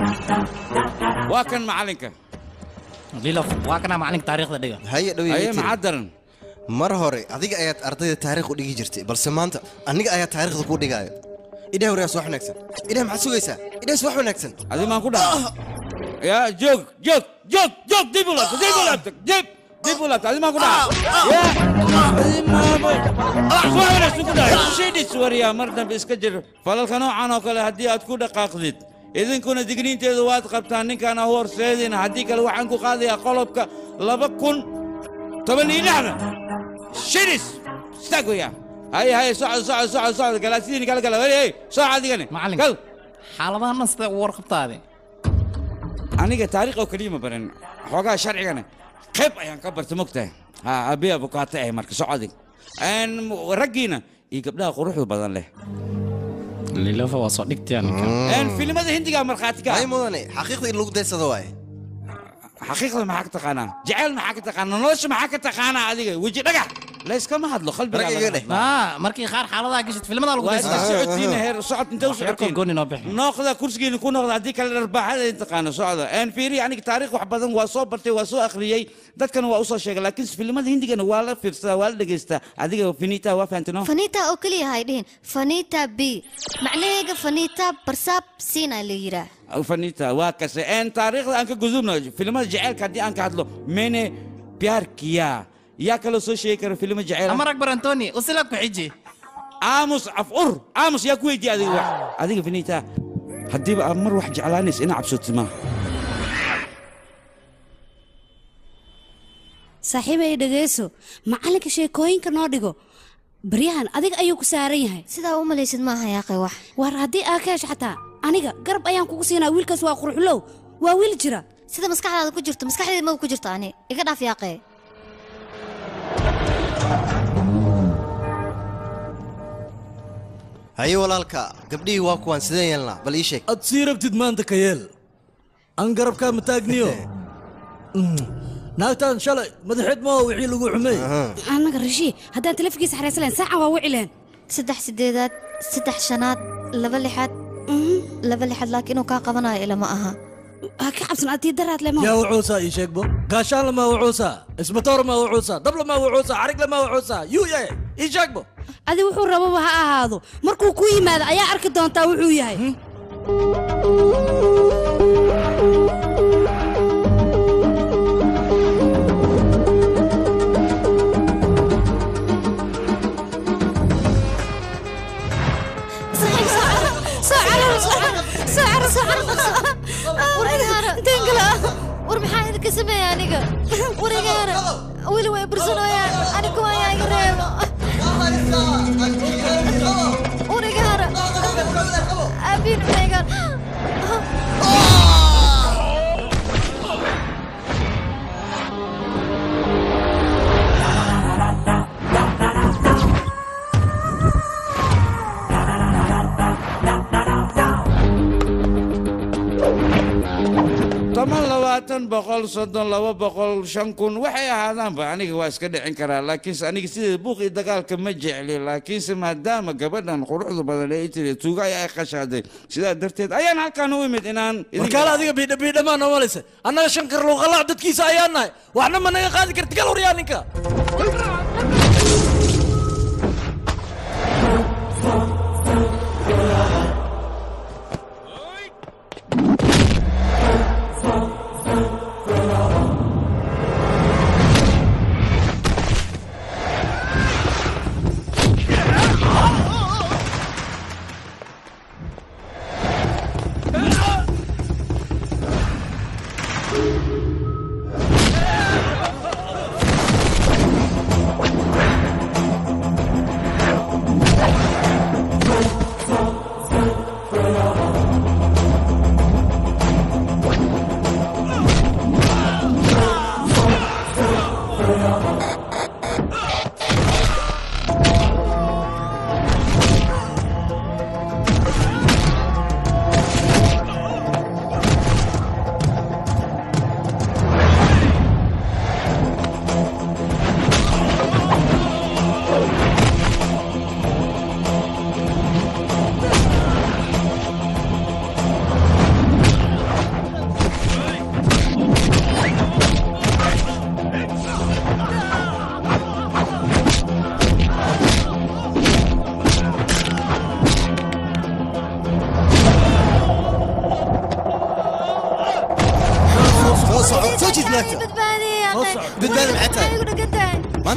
waa kan macallinka lilof waa kana macalinka taariikhda dhiga haye dhow aye maxaa daran mar hore adiga ayaad ardayda taariikh u dhigi jirtay balse maanta aniga ayaa taariikhda kuu dhigaayo idhaah waryaas wax wanaagsan idhaah maxaad sugaysaa idhaahs wax wanaagsan adi maan ku dhaca ya joog joog joog joog dib u laabta dib u laabta dib dib u laabta adi maan ku dhaca ya adi maabo suwaxwanaagsan ku dhaca shidhis waryaa mar dambe iska jir falalka noocan oo kale haddii aad ku dhaqaaqdid idinkuna digniinteedu waad qabtaan ninkaan ahu horseedina haddii kale waxaan ku qaadayaa qolobka laba kun toban iyo lixdan shidhis istaag weyaa haye haye socod socod socod socod galaasidiini kala gala hey hey sooc adigani macalin gal xaaladahan sida u warqabtaade aniga taariikh oo keliya ma baran xoogaa sharcigana qayb ayaan ka barta mogtahay ha abiya bukaata ah marka socodig raggiina iyo gabdhaha quruxda badan leh lilofa waa soo dhigtaya filimada hindiga markhaati ka ay mudane xaqiiqda in lagu daysado waaye xaqiiqda maxaa ka taqaanaa jaceyl maxaa ka taqaanaa nolosha maxaa ka taqaanaa adiga weji dhagax layskama hadlo qalbigaa markii qaar xaaladaha gashid filmada lagu waa iska socodsiina heer socod intee u socotiin gooni noo bixi noqda kursigiina ku noqda haddii kale dharbaaxada in taqaano socda een fiiri aniga taariikh wax badan waa soo bartay waa soo akhriyey dadkana waa usoo sheegay laakiin filimada hindigana waa la fiirsadaa waa la dhegaystaa adiga finita waa fahantino fanita oo keliya hay dhihin fanita b macnaheega fanita barsaab siina la yiraa fanita waa kase een taariikhda aan ka gudubno filimada jaceylka haddii aan ka hadlo mene pyar kiya yaa kaloo soo sheegi kara filimo jaceyl amar akbar antoni usila ku xiji aamus af ur aamus yaa ku weydiiya adiga wax adiga finita haddiiba aad mar wax jeclaanaysa ina cabsotid maaha saaxiibay dhegayso macallinka sheekooyinka noo dhigo baryahan adiga ayuu ku saaran yahay sidaa u malaysid maaha yaaqay wax war haddii aa ka hesho xataa aniga garab ayaan kugu siinaa wiilkaas waa qurxulow waa wiil jira sida maskaxdaada ku jirto maskaxdeeda ma ku jirto ani iga dhaaf yaaqee haye walaalka gabdhihii waa kuwaan sideen yeelnaa bal ii sheeg ad sii rabtid maanta ka yeel aan garabkaa ma taagniyo naagtaan shalay madaxeed maa wixii lagu xumey annaga rashii haddaan telefonkiisa xaraysan lahayn saacan waa wici lahayn saddex sideedaad saddex shanaad laba lixaad laba lixaad laakiin inuu kaa qabanayo ilama aha ha ka cabsan adii daraad lema yaa wucuusaa ii sheegbo gaashaanla maa wucuusaa isbatoor maa wucuusaa dabla maa wucuusaa xarigla maa wucuusaa yuu yahay ii sheegbo adi wuxuu rababa ha ahaado markuu ku yimaado ayaa arki doontaa wuxuu yahay war maxaa idinka sameeya aniga warigaana weli way bursanooyaan anigu ayaa iga reebo warigaana abiin meegan toban labaatan boqol soddon laba boqol shan kun waxay ahaadaanba aniga waa iska dhicin karaa laakiinse aniga sideeda buuq iyo dagaalka ma jecli laakiinse maadaama gabadhan quruxda badan ee tiri tuuga ayaa ay qashaaday sidaa darteed ayaan halkaan u imid inaan warkaale adiga biidha biidhamaa noo malaysa annaga shan kar luuqalac dadkiisa ayaan nahay waxna ma naga qaadi karti gal waryaa ninka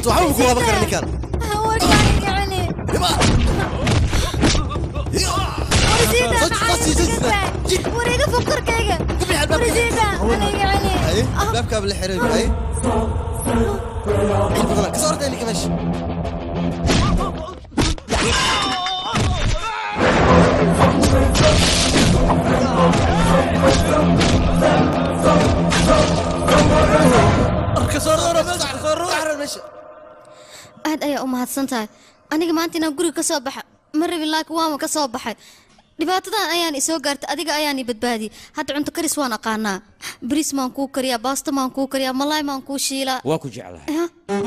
maanta waxba ku qaban kara ninkan wareega fukarkayga warisiida aniga celi haye baabkaaba la xiray haye ciid badan kasoo orday ninka meesha aad ayaa u mahadsan tahay aniga maanta inaan guriga ka soo baxa ma rabin laakiin waama ka soo baxay dhibaatadan ayaan isoo gaartay adiga ayaan i badbaadiyey hadda cunto karis waan aqaanaa bariis maan kuu kariyaa baasto maan kuu kariyaa malaay maan kuu shiilaa waa ku jeclahay Aha.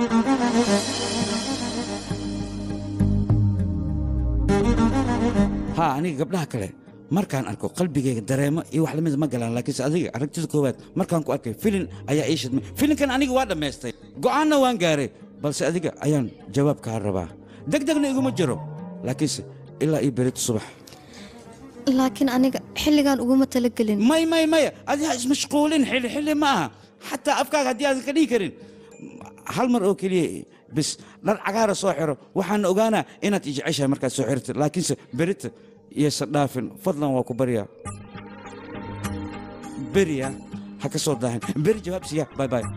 haa aniga gabdhaha kale markaan arko qalbigayga dareemo iyo wax lamid ma galaan laakiinse adiga aragtida koowaad markaan ku arkay filin ayaa ii shidmay filinkan aniga waa dhammaystay go'aanna waan gaaray balse adiga ayaan jawaab kaa rabaa degdegna iguma jiro laakiinse ilaa ii berito subax laakiin aniga xilligan uguma talagelin may may maya adiga ha ismashquulin xilli xilli ma aha xataa afkaaga haddii aadan ka dhihi karin hal mar oo keliya bis dhar cagaara soo xiro waxaan ogaanaa inaad ijeceshahay markaad soo xirtid laakiinse berita iyaysan dhaafin fadlan waa ku baryaa beriya ha ka soo daahin beri jawaab siiya bay bay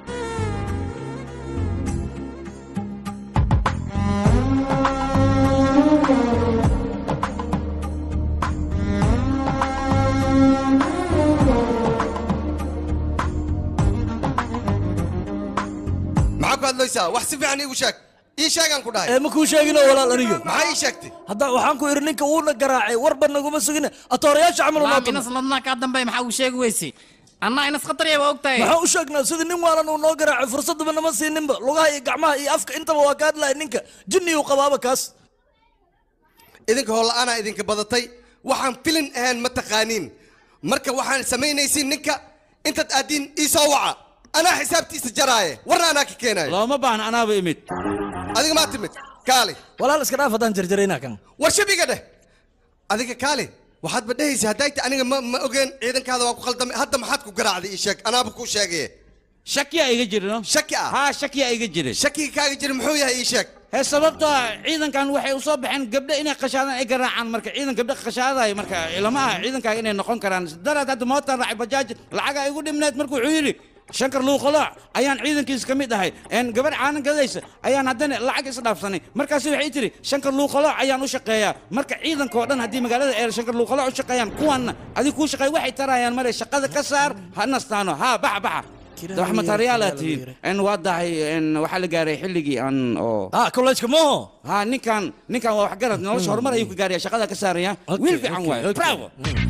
maxaa ku hadlaysaa wax si fiican iigu sheeg ii sheegaan ku dhahay ee ma kuu sheegino walaal aniga maxaa ii sheegtay hadda waxaan ku idhi ninka wuuna garaacay warba naguma sugina atoorayaasha camal Maam, inas ladnaa kaa dambeey maxaa uu sheegi weyse annaa inas khatarya waa ogtahay maxaa u sheegnaa sidii nin waalan uu noo garaacay fursadaba nama siininba lugaha iyo gacmaha iyo afka intaba waa ka hadlaya ninka jinni uu qabaaba kaas idinka hoola'aanaa idinka badatay waxaan filin ahaan ma taqaaniin marka waxaan samaynaysiin ninka intaad aaddiin ii soo waca anaa xisaabtiisa jaraaye warna anaa ka keenaayo looma baahna anaaba imid adiga maa timid kaali walaal iska dhaaf haddaan jarjaraynaa kan war shabiga dheh adiga kaali waxaad ba dhehaysa haddaayta aniga ma ma ogeen ciidankaada waa ku khaldamay hadda maxaad ku garaacday ii sheeg anaaba kuu sheegaye shakiyaa iga jirino shaki ah haa shakiyaa iga jiray shakiga kaaga jira muxuu yahay ii sheeg hee sababtoo ah ciidankan waxay u soo baxeen gabdho inay qashaadaan ay garaacaan marka ciidan gabdho qashaadaya marka ilama aha ciidankaaga inay noqon karaan daraad hadda mootaan raacay bajaaj lacagaa igu dhimneed marka wuxuu yidhi shankar luuqalooc ayaan ciidankiisa ka mid ahay een gabadh caanan gadaysa ayaan haddana lacag isdhaafsanay markaasi waxay tiri shankar luuqalooc ayaan u shaqeeyaa marka ciidankoo dhan haddii magaalada eer shankar luuqalooc u shaqeeyaan kuwanna adiga kuu shaqeey waxay tarayaan mare shaqada ka saar ha nastaano haa baxa baxa wax matariyaalaad tihiin n waa dahay n waxaa la gaaray xilligii aan oo ha kolleejka mooho ha ninkan ninkan waa waxgarad nolosha horumar ayuu ka gaaraya shaqada ka saaraya wiil fiican waaye bravo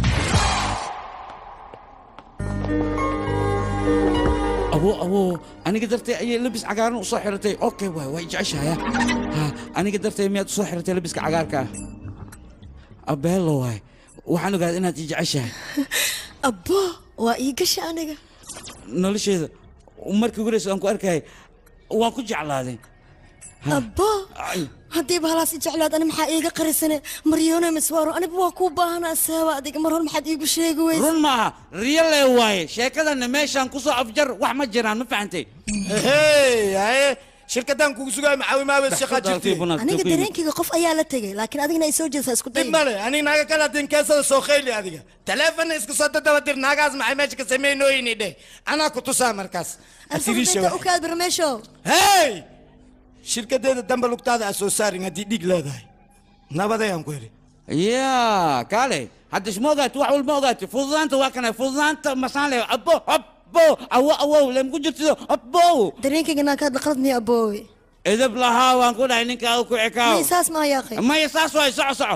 abo abo aniga dartay ayay labis cagaaran u soo xiratay okay waay way jeceshahaya ha aniga dartay miyaad u soo xiratay labiska cagaarka ah abeelo waay waxaan ogaaday inaad i jeceshahay abbo waa ii gasha aniga nolosheeda markii ugu horeysa aan ku arkayay waan ku jeclaaday abbo haddiiba halaas i jeclaad ani maxaa iiga qarisane maryoone miswaaro aniba waa kuu baahanaa seeba adiga mar hor maxaad iigu sheegi weyse run maaha riyo lee waaye sheekadana meeshaan ku soo afjar wax ma jiraan ma fahantay hey haye shirkadaan kugu sugaay maxaawimaaba shaqaa jirtay aniga dareenkayga qof ayaa la tegay laakiin adigna ay soo jeesaa isku day dib male aniga naaga kala hadin keesada soo khayli adiga taleefonna isku soo dadaba dir naagaas maxay meesha ka sameynooyini dheh anaa ku tusaa markaas asigiisha alfabeta u kaad barmeesho hey shirkadeeda dambe lugtaada aa soo saarin haddii dhiig leedahay nabadayaan ku idhi ya kaale hadda isma ogaati wax walba ogaati fududaanta waa kana fududaanta masaan le abo abo awo awow lemku jirtido abo dareenkayga naa kaad qalad miya aboowe edab lahaa waan ku dhahay ninka ku cikaaw may saas maa yaaqay maya saas waay soco soco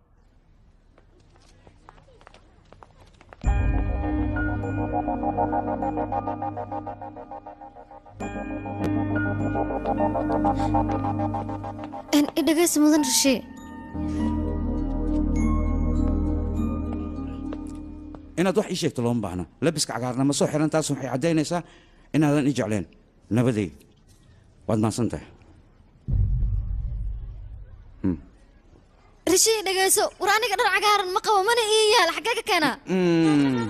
En i dhegaysi mudan rashee inaad wax ii sheegto looma baahna labiska cagaarna ma soo xiran taas waxay caddaynaysaa inaadan ii jecleen nabaday waad mahadsan tahay rashee dhegayso war aniga dhar cagaaran ma qabo mana ii yaal xaggee ka keenaa Mm.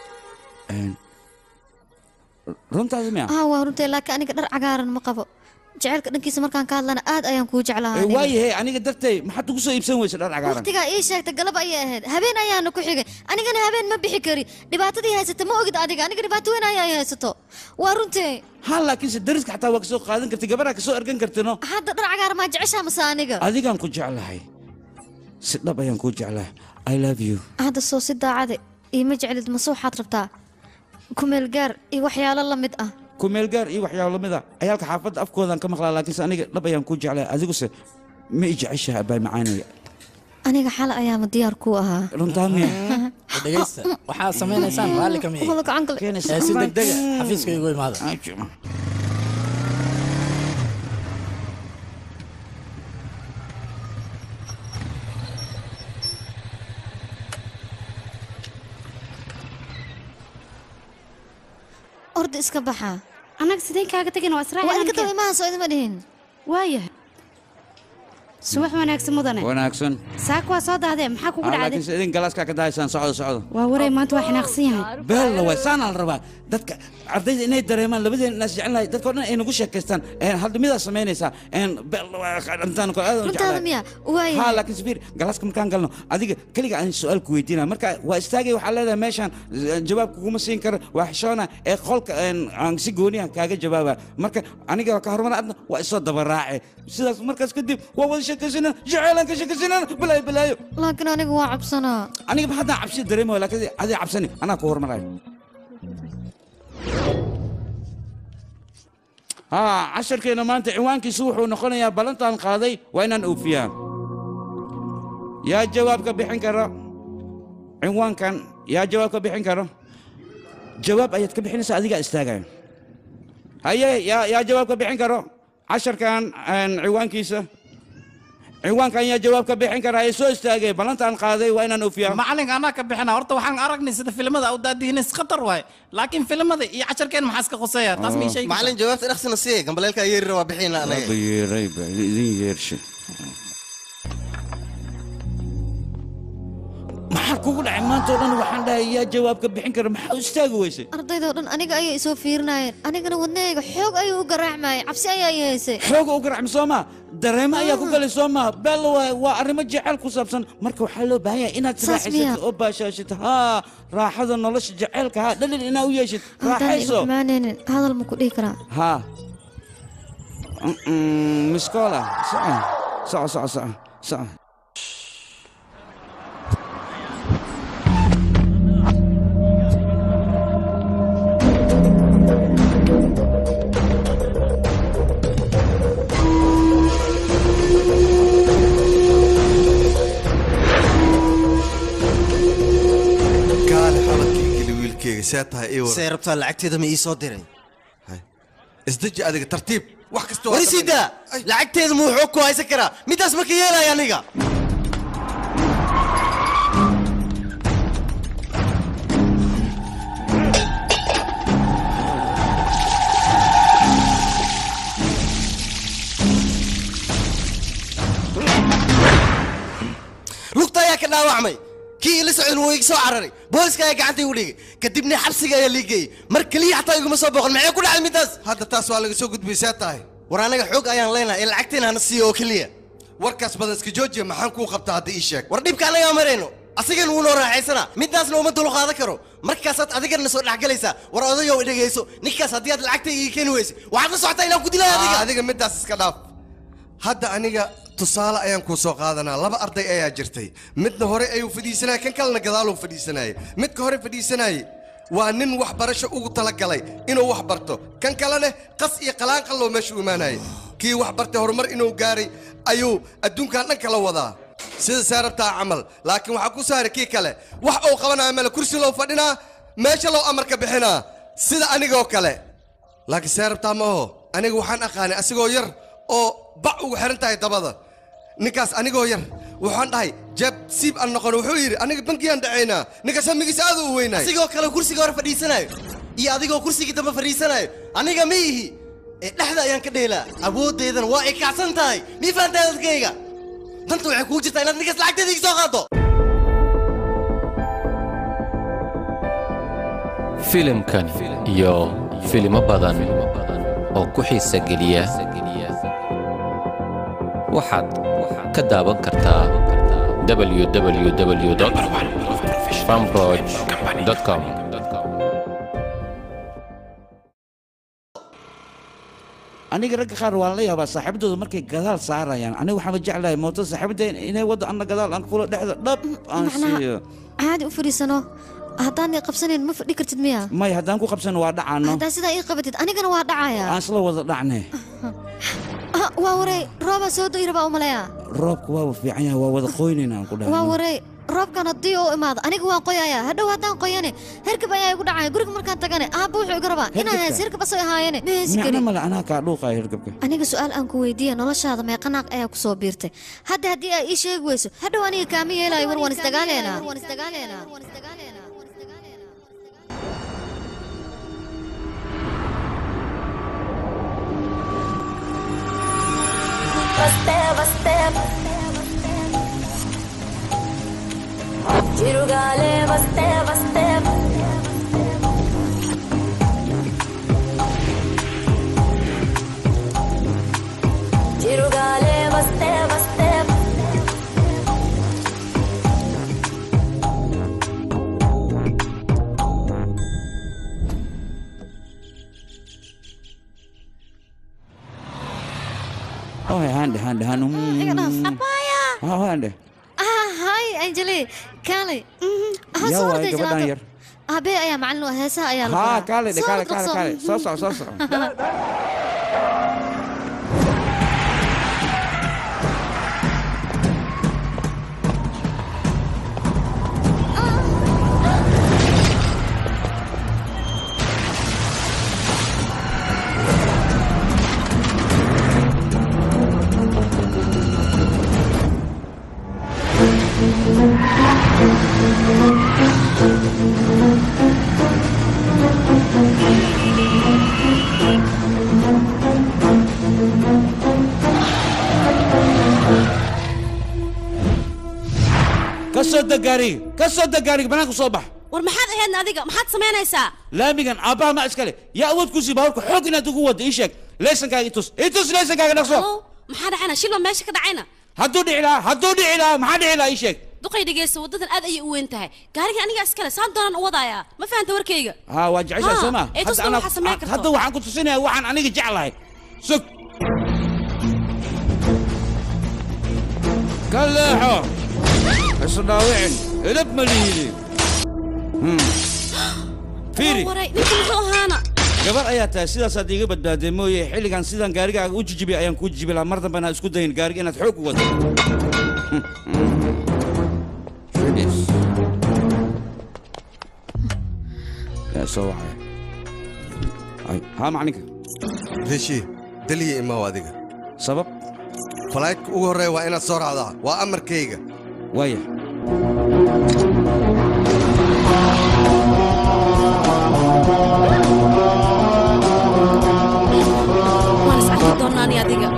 Een, runtaasi miya ah waa runtay laakiin aniga dhar cagaaran ma qabo jacaylka dhankiisa markaan ka hadlana aad ayaan kuu jeclahaa aniga. waayahay aniga dartay maxaad ugu soo iibsan weysa dhar cagaaran waqtigaa ii sheegta galab ayay ahayd habeen ayaana ku xigay anigana habeen ma bixi kari dhibaatadii haysata ma ogid adiga aniga dhibaato weyn ayaa haysato waa runtii ha laakiinse dariska xataa waa kasoo qaadan kartay gabadhaa kasoo ergan kartino hadda dhar cagaar maa jeceshaa mase aniga adigaan ku jeclahay si dhab ayaan kuu jeclahay i love you hadda soo si daacade iima jeclid mase waxaad rabtaa kumeel gaar iyo waxyaalo la mid ah kumeelgaar iyo waxyaabo lamid a cayaalka xaafadda afkoodaan ka maqlaa laakiinse aniga dhab ayaan kuu jeclahay adiguse ma i jeceshaha abaay macaanaya aniga xal ayaama diyaar kuu ahaa runtaa miya dhegaysta waxaad samaynaysaan raalli ka miya Wada gacan kale. ee si degdega xafiiska igu imaada orda iska baxa annaga sideen kaaga tegin waa israaciil waa idinka tago imaha soo idima dhihin waayahay subax wanaagsan mudane wanaagsan saaka waa soo dahdee maxaa kugu Ah, dhacday laakiinse idin galaaskaa ka dahaysaan socdo socdo waa waray maanta waa xinaaqsan yahay beella waay saanaa la rabaa dadka ardayda inay dareemaan labadeen inaas jecelnahay dadkao dhan ay nagu sheekaystaan hadda midaa samaynaysaa intaan kale aad runtaada miya waaya ha laakiin safiir galaaska markaan galno adiga keliga aan su-aal ku weydiina marka waa istaagay waxaa leedahay meeshaan eh, jawaab kuguma siin karo waa xishoona ee qolka een, aan si gooniyan kaaga jawaaba marka aniga ka horumar adna waa isoo dabaraace sidaas markaas kadib waa wada sheekaysanaa jaceylaan ka sheekaysanaa balaayo balaayo laakiin aniga waa cabsanaa aniga ma haddaan cabsi dareemayo laakiin adiga cabsani anaa ku horumarayo ها casharkeena maanta ciwaankiisu wuxuu noqonayaa ballantaan qaaday waa inaan oofiyaa yaa jawaab ka bixin kara ciwaankan yaa jawaab ka bixin kara jawaab ayaad ka bixinaysaa adigaa istaagaya haye yaa yaa jawaab ka bixin karo casharkan een, ciwaankiisa ciwaankan yaa jawaab ka bixin kara ee soo istaagay ballantaan qaaday waa inaan oofiyaa macalinka anaa ka bixina horta waxaan aragnay sida filimada u daadihinis khatar waaye laakiin filimada iyo casharkeen maxaa iska khuseeya taas ma ii sheegi macalin jawaabta dhaksina siye gambaleelkaa yeerira waa bixina anaga Waaba yeeray ba idin yeershay maxaa kugu dhacay maanta oo dhan waxaan dhahay yaa jawaab ka bixin kara maxaa u istaagi weysay ardaydoo dhan aniga ayay isoo fiirinayeen anigana wadnahayga xoog ayuu u garaacmayay cabsi ayaa i haysay xooga u garacmi soo maa dareemo ayaa ku galay soo maa beel waa waa arrimo jecel ku saabsan marka waxaa loo baahan yahay inaad Saas miyaa? raaxaysato oo baashaashid haa raaxada nolosha jaceylka haa dhalin inaa u yeeshid haddaan igu raaxayso xumaanaynin hadal ma ku dhihi karaa ها مسكولة ساعة ساعة ساعة ساعة ساعة kaale xabadkii geli wiilkeyga see tahay ii see rabtaa lacagteeda ma ii soo diray isdeji adiga tartiib wax kasta warisiida lacagteeda muu xoog ku haysan karaa midaas ma ka yeelaya aniga lugta ayaa ka dhaawacmay kii ila socdan wuu iga soo cararay booliska ayaa gacanta igu dhigay kadibna xabsiga ayaa lii geeyey mar keliya xataa iguma soo boqon maxay ku dhacday midaas hadda taas waa laga soo gudbay see tahay war anaga xoog ayaan leenahay ee lacagteena hana siiyo oo keliya warkaas badan iska joojiya maxaan kuu qabtaa hadda ii sheeg war dhibka anagaa marayno asigan wuu noo raaxaysanaa midaasna uma dul qaadan karo markaasaad adigana soo dhexgalaysaa war odayow dhegayso ninkaas haddii aad lacagta ii keeni weyse waxaad la socotaa inaan ku dilay adiga Aa, adiga midaas iska dhaaf hadda aniga tusaale ayaan kuu soo qaadanaa laba arday ayaa jirtay midna hore ayuu fadhiisanaya kan kalena gadaaluu fadhiisanayay midka hore fadhiisanayay waa nin waxbarasho ugu talagalay inuu wax barto kan kalena qas iyo qalaanqalloo meesha u imaanayay kii wax bartay horumar inuu gaaray ayuu adduunkan dhan kala wadaa sida saa rabtaa camal laakiin waxaa ku saaray kii kale wax uu qabanaya male kursi loo fadhinaa meesha loo amarka bixinaa sida anigoo kale laakiin see rabtaa ma aho aniga waxaan aqaanay asigoo yar oo bac ugu xiran tahay dabada ninkaas anigoo yar waxaan dhahay jeeb siib aan noqon wuxuu yidhi aniga bankiyaan dhacaynaa ninkaas hamigiisa aad u weynaay asigoo kale kursiga hore fadhiisanayo iyo adigoo kursigii dambe fadhiisanayo aniga ma ihi ee dhexda ayaan ka dheelaa awooddeedana waa ay kacsan tahay mii fahantaa dadkayga danta waxay kugu jirtaa inaad ninkaas lacagteeda iga soo qaado filimkani iyo filimo badan oo ku xiisa geliya waxaad ka daawan kartaa www fanbroch.com aniga ragga qaar waan la yaabaa saaxiibadooda markay gadaal saarayaan aniga waxaan jeclahay mooto saaxiibada inay waddo anna gadaal aan kula dhexda dhab aan siiyo caadi u fadhiisano haddaan ii qabsanayn ma fadhi kartid miya may haddaan ku qabsano waa dhacaano haddaa sidaa ii qabatid anigana waa dhacaya aan isla wada dhacne Ah, waa waray roobaa soo do'i rabaa u maleeya roobka waaba fiican yahay waa wada qoynayna aan ku waa dhahay waray roobkan haddii uu imaado aniga waan qoyaya hadhow haddaan qoyane herkab ayaa igu dhacaya guriga markaan tagane aabba wuxuu iga rabaa inaan Herkabka? hees herkab asay ahaayene ma heesi micno karin male anaa kaa dhuuqaya hirgabka aniga su'aal aan ku weydiiya noloshaada meeqa naaq ayaa ku soo biirtay hadda haddii ay ii sheegi weyso hadhow aniga kaama yeelayo war waan isdagaaleynaa చిరుగాలే వస్తే వస్తే చిరుగాలే వస్తే వస్తే oh hande hande hande iga dhaaf oh hande ah hay anjeli kaalay ha yaa soo waay orday gabadhan jalaato yar aabbe ayaa macallin u ah heesaha ayaa la haa baraa. kaale dhe Soo kaale orod kaale dhaqso. kaale soo soco soo soco ka soo deg gaariga ka soo deg gaariga banaanka soo bax war maxaad ahaydna adiga maxaad samaynaysaa laamigan aabbaha ma iskale yaa awood ku sii baaburka xoog inaad ugu wadda ii sheeg leysankaaga itus itus leysankaaga dhaqso maxaa dhacayna shilba meesha ka dhacayna hadduu dhici lahaa hadduu dhici lahaa maxaa dhici lahaa ii sheeg duqay dhegeysa waddadan aad ayay u weyn tahay gaariga aniga iskale saan doonaan u wadayaa ma fahanta warkayga haa waa jeceshaa Haa, soo ma ee tusna waxaa samayn karto. hadda waxaan ku tusinayaa waxaan aniga jeclahay sug ka leexo isu dhaawicin edab ma lihidi fiiri waray ninka muxuu ahaana gabar ayaa tahay sidaasaad iiga badbaadee mooye xilligan sidaan gaarigaaga u jijibiyay ayaan kuu jijibi lahaa mar dambe inaad isku dayin gaariga inaad xoog u wado Finish. yaa soo wacaya Ay, haa maclinka rishi daliya imaw adiga sabab falaydka ugu horreeya waa inaad soo raacdaa waa amarkayga waaya waan is arki doonaa ani adiga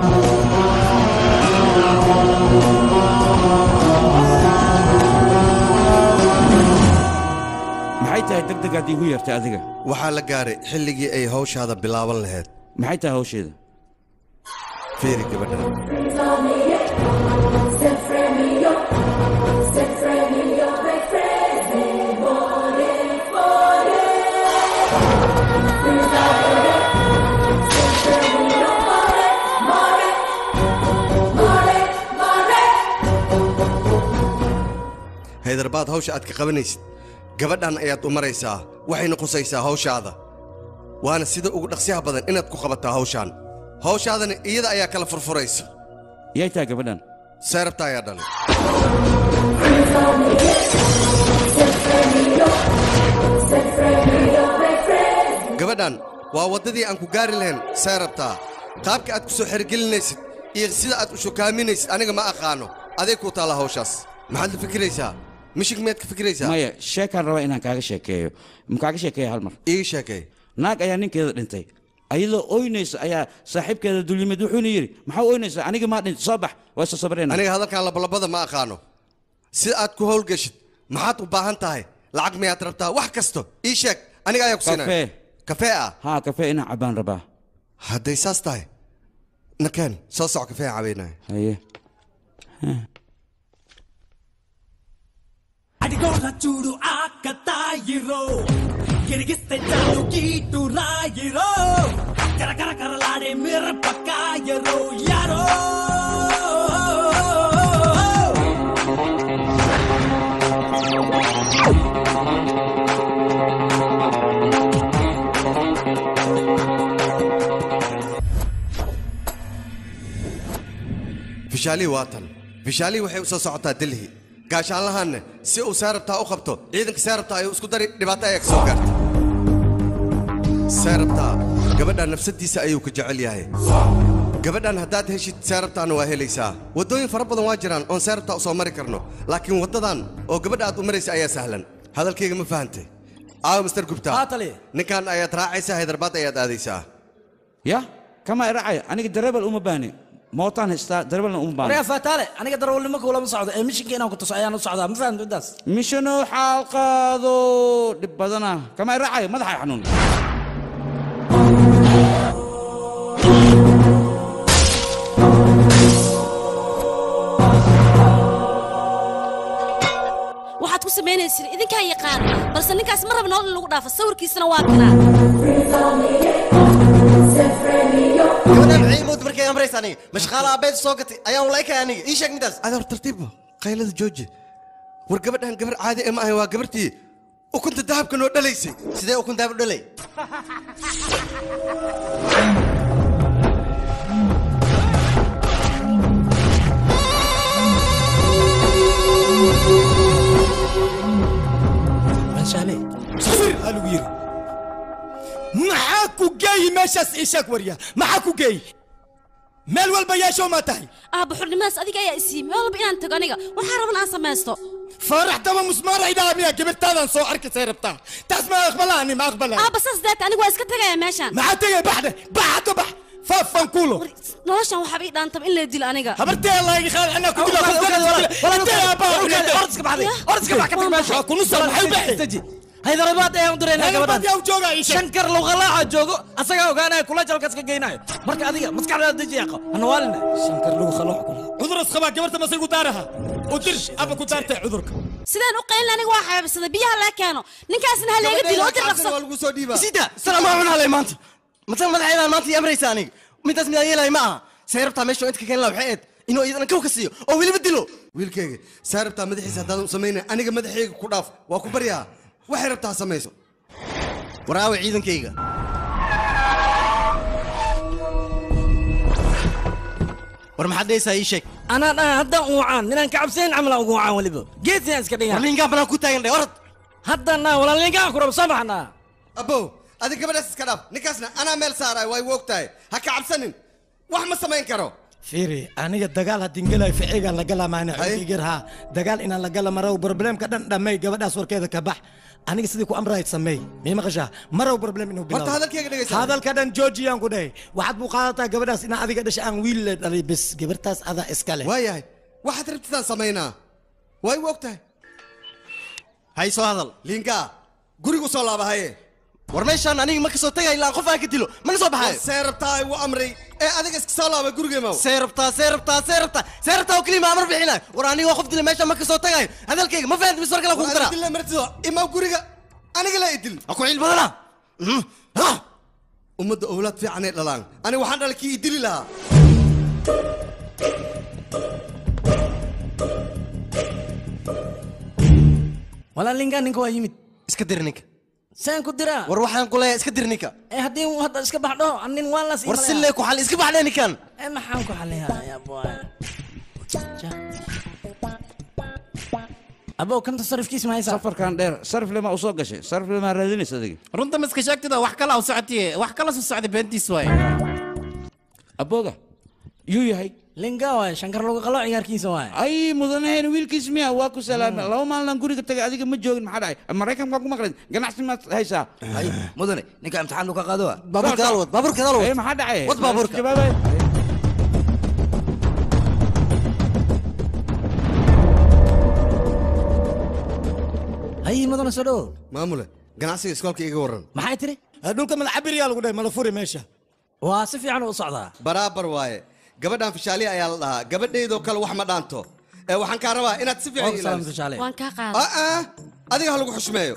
maxay tahay degdegaad iigu yeertay adiga waxaa la gaaray xilligii ay hawshaada bilaaban lahayd maxay tahay hawsheeda fiiri gabadha haydarbaad hawsha aad ka qabanaysid gabadhan ayaad u maraysaa waxayna qusaysaa hawshaada waana sida ugu dhaqsiyaha badan inaad ku qabataa hawshaan hawshaadana iyada ayaa kala furfuraysa yay tahay gabadhan seerabta ayaa dhalay gabadhan waa waddadii aan ku gaari lahayn seerabtaa qaabka aad ku soo xergelinaysid iyo sida aad u shukaaminaysid aniga ma aqaano aday kuu taalla hawshaas maxaad la fikiraysaa mishig miyaad ka fikiraysaa maya sheekaan rabaa inaan kaaga sheekeeyo ma kaaga sheekeeya hal mar ii sheekay naag ayaa ninkeeda dhintay ayadoo oynaysa ayaa saaxiibkeeda dulyimid wuxuuna yidhi maxaa oynaysaa aniga maa dhintay soo bax waa isa sabreen aniga hadalkan labalabada ma aqaano sida aad ku howlgashid maxaad u baahan tahay lacag miyaad rabtaa wax kasto ii sheeg aniga ayaa ku siinaya kafee kafee ah haa kafee inaan cabbaan rabaa hadday saas tahay nakeen soo soc kafee cabaynaya haye అడిగోర చూడు ఆకతాయిరో గిరిగిస్తే చాలు గీటు రాయిరో కరకర కరలాడే మిరపకాయరో యారో fishaali waa tan fishaali waxay u soo socotaa delhi gaashaanlahaanne si uu seerabtaa u qabto ciidanka seerabtaa ayuu isku dari dhibaato ayaa ka soo gaartay seerabtaa gabadha nafsadiisa ayuu ka jecel yahay gabadhan haddaad heshid seerabtaana waa helaysaa waddooyin fara badan waa jiraan oon seerabtaa u soo mari karno laakiin waddadan oo gabadha aad u maraysa ayaa sahlan hadalkayga ma fahantay aawo mister gubta ninkan ayaad raacaysaa haydarbaad ayaad aadaysaa ya kama iracaya aniga dareebal uma baahni mootaan haystaa dareebalna uma baahni waryaa faataale aniga darawalnimo kuulama socdo ee mishinka inaan ku tuso ayaan u socdaa ma fahamta midaas mishano xaalqaado dhib badana kama iracaya madaxa xanuun waxaad ku samaynaysin idinkaa yaqaan balse ninkaas ma raba nolol in lagu dhaafo sawirkiisana waa kanaa gabadhan maxay mood markay amraysa aniga mashqaala abeed soo gatay ayaan ulaykay aniga ii sheeg midaas adoor tartiibba qaylada jooji war gabadhan gabar caadi ee ma ahayn waa gabartii ukunta dahabka noo dhalaysay sidee ukun dahab u dhalay anshaale safir aa lagu yiri maxaa ku geeyi meeshaas ii sheeg warya maxaa ku geeyi meel walba yeeshow maa tahay aabba xurnimadaas adiga ayaa isiiyey meel walba inaan tago aniga waxaa raban aan samaysto faarax daba musmaar ay dhaha miya gabirtaadan soo arkisay rabtaa taas ma aqbalaani ma aqbalaa aabba saas deeta anigu waa iska tegaya meeshaan maxaa tegay baxde bax hadda bax faafan kuulo noloshan waxaaba ii dhaantaba in la dilo aniga habartee allah iga qaad anaa ku dila haydarabaad ayaan u diraynaa Haydarabaad yaa u joogaa gabadhan ii sheeg. shankar luqalaaca joogo asagaa ogaanaya kula jalkas ka geynayo marka adiga maskaxdaada deji yaqo hanawaalina shankar lugu khaloox kula cuduras qabaa gabarta masay ku daaraha u dir aba ku daartay cudurka sidaan u qaylin aniga waa xaabisada biyaha laga keeno ninkaasna ha leega dilo u dir dhaqso lagu soo dhiibaa sida salaam aan cunaalay maanta matan madaxeedaan maanta ii amraysa aniga midaas midaan yeelay ma aha say rabtaa meesha inta ka keenla waxay eed inuu iyadan kow ka siiyo oo weliba dilo wiilkayga saa rabtaa madaxiisa haddaadan u samaynay aniga madaxayga ku dhaaf waa ku baryaa waxay rabtaa ha samayso waraawe ciidankayga war maxaad dhehaysaa ii sheeg anaa dhan haddaan uucaan ninaan ka cabsayn camal aan ugu wacaan weliba geesiaan iska dhigan warlingaan banaan ku taagan dhe orad haddaan naa walaalinkaan ku rabo soo baxnaa abbow adig gabadhaas iska dhaaf ninkaasna anaa meel saaraay way u og tahay ha ka cabsanin wax ma samayn karo fiiri aniga dagaal haddin gelayo ficigaan la gala maana xoogigir haa dagaal inaan la gala marow problemka dhan dhammay gabadhaas warkeeda ka bax aniga sidii ku amrahayd sameey mii maqashaa marow problem inuu bilaabo Horta hadalkayga dhegaysa. hadalka dhan joojiyaan ku dhahay waxaad buu qaadataa gabadhaas inaa adiga dhasha aan wiil le dhalay bis gabartaas adaa iska leh waayahay waxaad rabtitaan samaynaa way u og tahay hay soo hadal linkaa gurigu soo laaba haye war meeshaan aniga ma kasoo tagay ilaa qof aan ka dilo mana soo baxayo see rabtaa igu amray ee adiga iska soo laaba gurigeemaw see rabtaa see rabtaa see rabtaa see rabtaa oo keliya ma amar bixinayo war anigoo qof dila meeshaan ma kasoo tagayo hadalkayga ma fahanti mis war kale kugu daraa dila martido imaw guriga aniga la idil ha ku ciil badana ummadda owlaad fiicanay dhalaan aniga waxaan dhalay kii idili lahaa walaalinkaan ninka waa yimid iska dir ninka saan ku diraa war waxaan ku leeyahay iska dir ninka ee haddii uu hadda iska baxdho nin waan las war si lee ku xali iska baxdhe ninkan ee maxaan ku xaliyaa boy abow kanta sarifkiis ma haysaa safarkan dheer sarif lema u soo gashay sarif lema raadinaysa adiga runta ma iska sheegtida wax kala u socotiye wax kala soo socda beentiis waaye abooga yuu yahay linga waay shankar lagu qalo ciyaarkiisa waay ay mudanaheen wiilkiis miya waa ku salaamay laba maalin guriga tagay adiga ma joogin maxaa dhacay maraykanka ku maqlayd ganacsi maad haysaa mudane ninka imtixaan ka qaado baabuurka dal wad baabuurka dal wad Eh, maxaa dhacay wad baabuurka jawaabay hay mudana soo dhowo maamule ganacsiga iskoolka iga waran maxay tiri dhulka malacabiriyaa lagu dhahay mala furi meesha waa si fiican u socdaa baraabar waaye gabadhan fishaaliya ayaa la dhahaa gabadhaydoo kale wax ma dhaanto ee waxaan kaa rabaa inaad si fiican ii ilaaliso. waan kaa qaada Ah, ah, adiga ha lagu xushmeeyo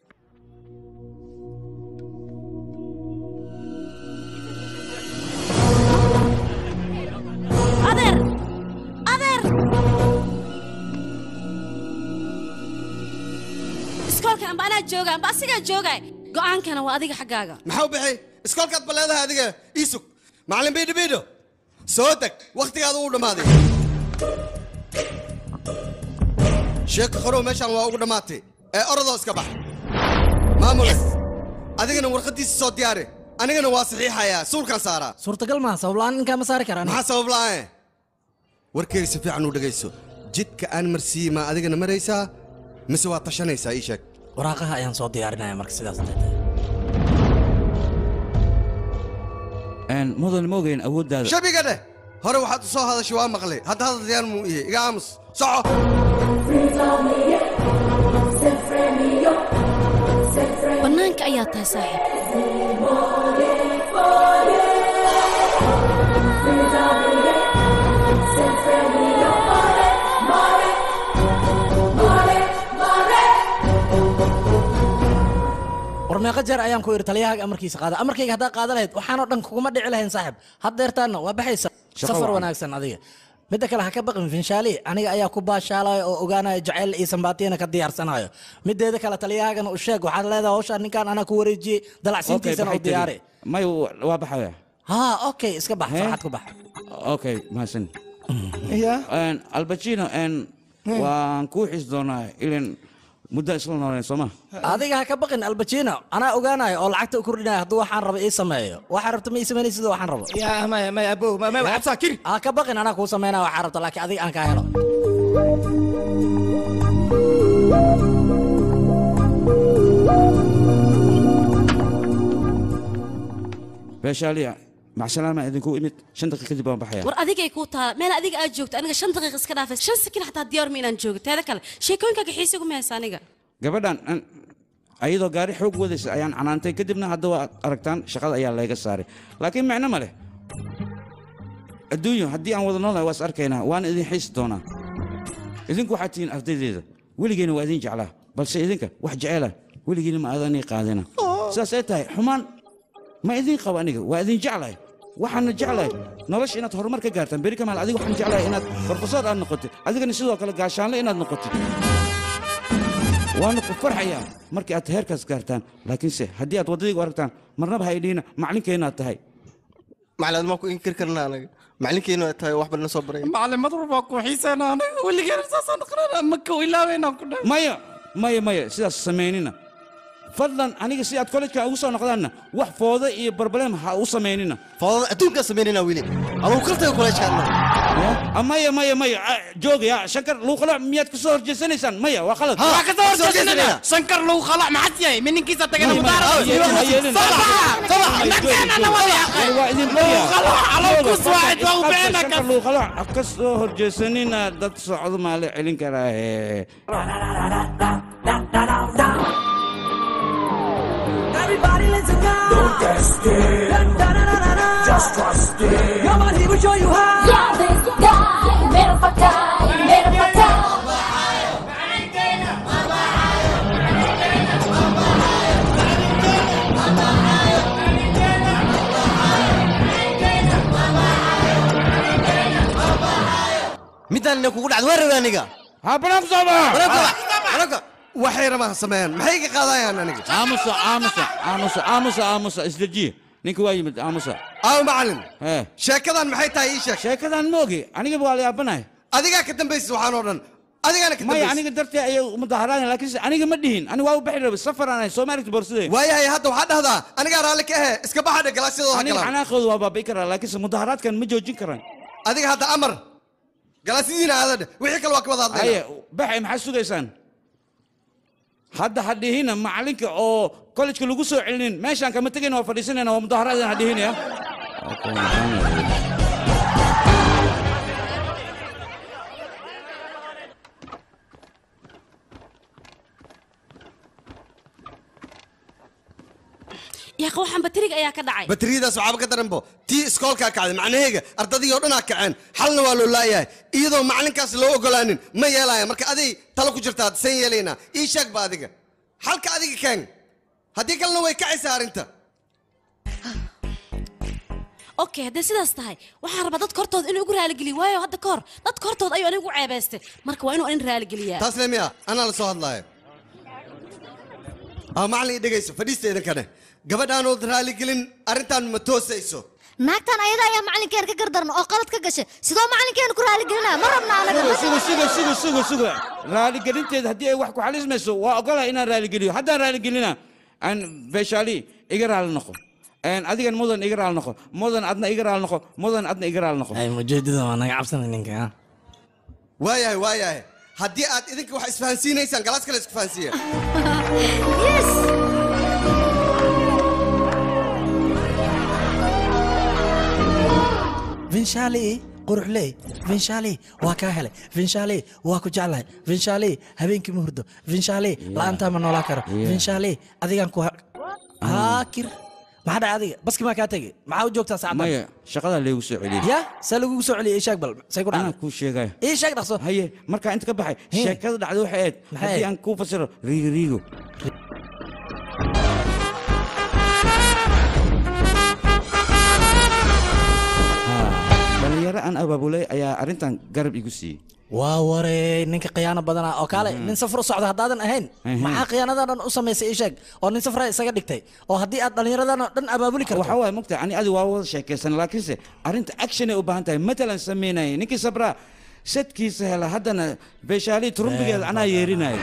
adeer adeer iskoolkan amba anaa jooga amba asigaa jooga go'aankana waa adiga xaggaaga maxaa u bixi iskoolkaad ba leedahay adiga iisug macallin biidho biidho soo deg wakhtigaada uu dhammaaday sheeko qorow meeshaan waa ugu dhammaatay ee orodoo iska bax maamule adigana warqaddiisa soo diyaari anigana waa saxiixayaa suulkan saaraa suurtagal maaha sabablaan ninkaa ma saari karaan maxaa sabab la'aan warkeyga si fiican u dhegayso jidka aan marsiiyey maa adigana maraysaa mise waa tashanaysaa ii sheeg waraaqaha ayaan soo diyaarinaya marka sidaas mudan ma ogeyn awooddaada shabiga dheh hore waxaad u soo hadashay waa maqlay hadda hadal diyaan muu iye iga aamus soco bannaanka ayaa tahay saaxiib war meeqa jeer ayaan ku idhi taliyahaaga amarkiisa qaada amarkayga haddaa qaada lahayd waxaanoo dhan kuguma dhici lahayn saaxib haddeertaanna waa baxaysa Shaqo safar wacan. wanaagsan adiga midda kale ha ka baqin finshaali aniga ayaa ku baashaalaya oo ogaanaya jacayl iyo sambaatiyana ka diyaarsanayo mideeda kale taliyahaagana u sheeg waxaad leedahay hawshaan ninkaan anaa ku wareejiyey dalacsiintiisana u diyaari may waa baxaya ha okay iska bax farxad ku bax okay mahadsan albacino waan kuu xis doonaa ilan muddo isla nooleen sooma adiga ha ka baqin albacino anaa ogaanaya oo lacagta u kordhinaya hadduu waxaan rabo ii sameeyo waxaa rabta ma ii sameynay sida waxaan rabo ha ka baqin anaa kuu sameynaya waxaa rabta laakiin adiga aan kaa helo beeshaaliya macsalaama idinku imid shan daqiiq kadib waan baxaya war adigay kuu taala meel adiga aad joogto aniga shan daqiiq iska dhaafay shan sakin xataa diyaar ma inaan joogo teeda kale sheekooyinkaaga xiisigu ma haysa aniga gabadhan an- ayadoo gaari xoog wadaysa ayaan canaantay kadibna hadda waa aragtaan shaqada ayaa layga saaray laakiin micno ma leh adduunyo haddii aan wada noolnahay waa is arkaynaa waana idin xiisi doonaa idinku waxaad tihiin ardaydeeda weligeena waa idin jeclaa balse idinka wax jeceela weligiina ma aadanii qaadina sidaas ay tahay xumaan ma idin qabo aniga waa idin jeclahay waxaana jeclahay nolosha inaad horumar ka gaartaan beri kamaal adiga waxaan jeclahay inaad barfasood aad noqotid adigana sidoo kale gaashaanle inaad noqotid waana ku farxayaa markii aad heerkaas gaartaan laakiinse haddii aad waddadayga u aragtaan marnaba ha idhiina maclinkeenaad tahay macalin maa ku inkir karnaa anaga macalinkeenu ay tahay waxba na soo baray maclimad walbaa ku xiiseena anaga weligeena saasaan dhaqnana maka ilaaweynaan ku dhahay maya maya maya sidaas samaynina fadlan aniga si aad kollejka ugu soo noqdaanna wax foodo iyo barbaleem ha u samaynina foodada adduunkaa samaynina weli adugu kaltaga kollejkaadna maya maya maya ah, joogaya shankar luuqala miyaad ka soo horjeesanaysaan maya waa qalad waa ka soo horjeesanaya shankar lagu khalac maxad yahay mininkiisa tagana ka soo horjeesanina dad socdo maa la celin karaahe Everybody listen now. Don't test it. Da, da, da, da, da. Just trust it. Come on, he will show you how. Yeah, this guy, mera fatai, mera fatai. midaan ina kugu dhacda waa rabe aniga waxay rabaan sameeyaan maxay ka qaadayaan aniga aamusa aamusa aamusa aamusa aamusa isdejiye ninka waa yimid aamusa aaw macalin sheekadan maxay tahay ii sheeg sheekadan ma ogi anigaba waa la yaabanahay adigaa ka dambaysa waxaan oo dhan adigaana ka maya dambaysa aniga dartee ayay mudaharaadeen laakiinse aniga ma dhihin aniga waa u baxi rabay safaraan ahay soo ma aragti borsadee waayahay hadda waxaa dhahdaa anigaa raalli ka ahe iska baxadhe galaasyadooda ha aniga galaan xanaaqooda waa baabi'i karaa laakiinse mudaharaadkan ma joojin karaan adiga hadda amar galaasyadiina aadadhe wixii kale waa ka wada haye hadlayna baxay maxaad sugaysaan hadda ha dhihina macalinka oo kollejka lagu soo celinin meeshaan kama tegayna waa fadhiisanayna waa mudaharaadeen ha dhihinaya yaaqa waxaan batariga ayaa ka dhacay bateriyadaas waxaaba ka daranbo tii iskoolkaa kacday macnaheega ardadii oo dhanaa kaceen xalna waa loo laayahay iyadoo macalinkaas loo ogolaanin ma yeelaya marka aday talo ku jirtaa san yeelaynaa ii sheegba adiga xalka adiga keen haddii kalena way kacaysaa arrinta okay haddii sidaas tahay waxaan rabaa dadka hortooda inuu igu raaligeliyo waayo hadda ka hor dadka hortooda ayuu anigu ceebaystay marka waa inuu anin raaligeliyaa taas le miya anaa la soo hadlaayo aa macallin ii dhegayso fadhiista idinkane gabadhaanood raaligelin arrintan ma toosayso naagtan ayada ayaa macalinkeena ka gardaran oo qalad ka gashay sidoo macalinkeena ku raaligelinaya ma rabna anaga sugo sugo sugo sugo sugo raaligelinteeda haddii ay wax ku xalismayso waa ogolahay inaan raaligeliyo haddaan raaligelina aan beeshaali iga raali noqo Een, adigan mudan iga raali noqo mudan adna iga raali noqo mudan adna iga raali noqo mujeedada waa naga cabsana ninka waayahay waayahay haddii aad idinka wax isfahansiinaysaan galaas kale isku fahansiiya vinshali quruxley vinshali waa kaa helay vinshali waa ku jeclahay vinshali habeenkii ma hurdo vinshali la'aantaa ma noolaa karo vinshali adigaan ku haakir maxaa dhacay adiga baski maa kaa tegey maxaa u joogtaa saacaddan maya shaqadaa leegu soo celiyey ya saa lagugu soo celiyay ii sheeg bal say ku anaa dhacday kuu sheegaya ii sheeg dhaqso haye markaa inta ka baxay sheekada dhacday waxay ahayd Maxay haddii ahayd? aan kuu fasiro riigo riigo dhalinyaro aan abaabulay ayaa arrintan garab igu siiyey waa warey ninka khiyaano badanaa oo kaale nin safar u socda haddaadan ahayn Mhm. maxaa khiyaanadan dhan u samaysay ii sheeg oo nin safra isaga dhigtay oo haddii aad dhallinyaradan oo dhan abaabuli karto waxaa waaye mogta ani adi waa wada sheekaysan laakiinse arrinta action ay u baahan tahay matalan samaynaya ninkii sabraa sadkiisa hela haddana beeshaalii turumbigeeda anaa yeerinaya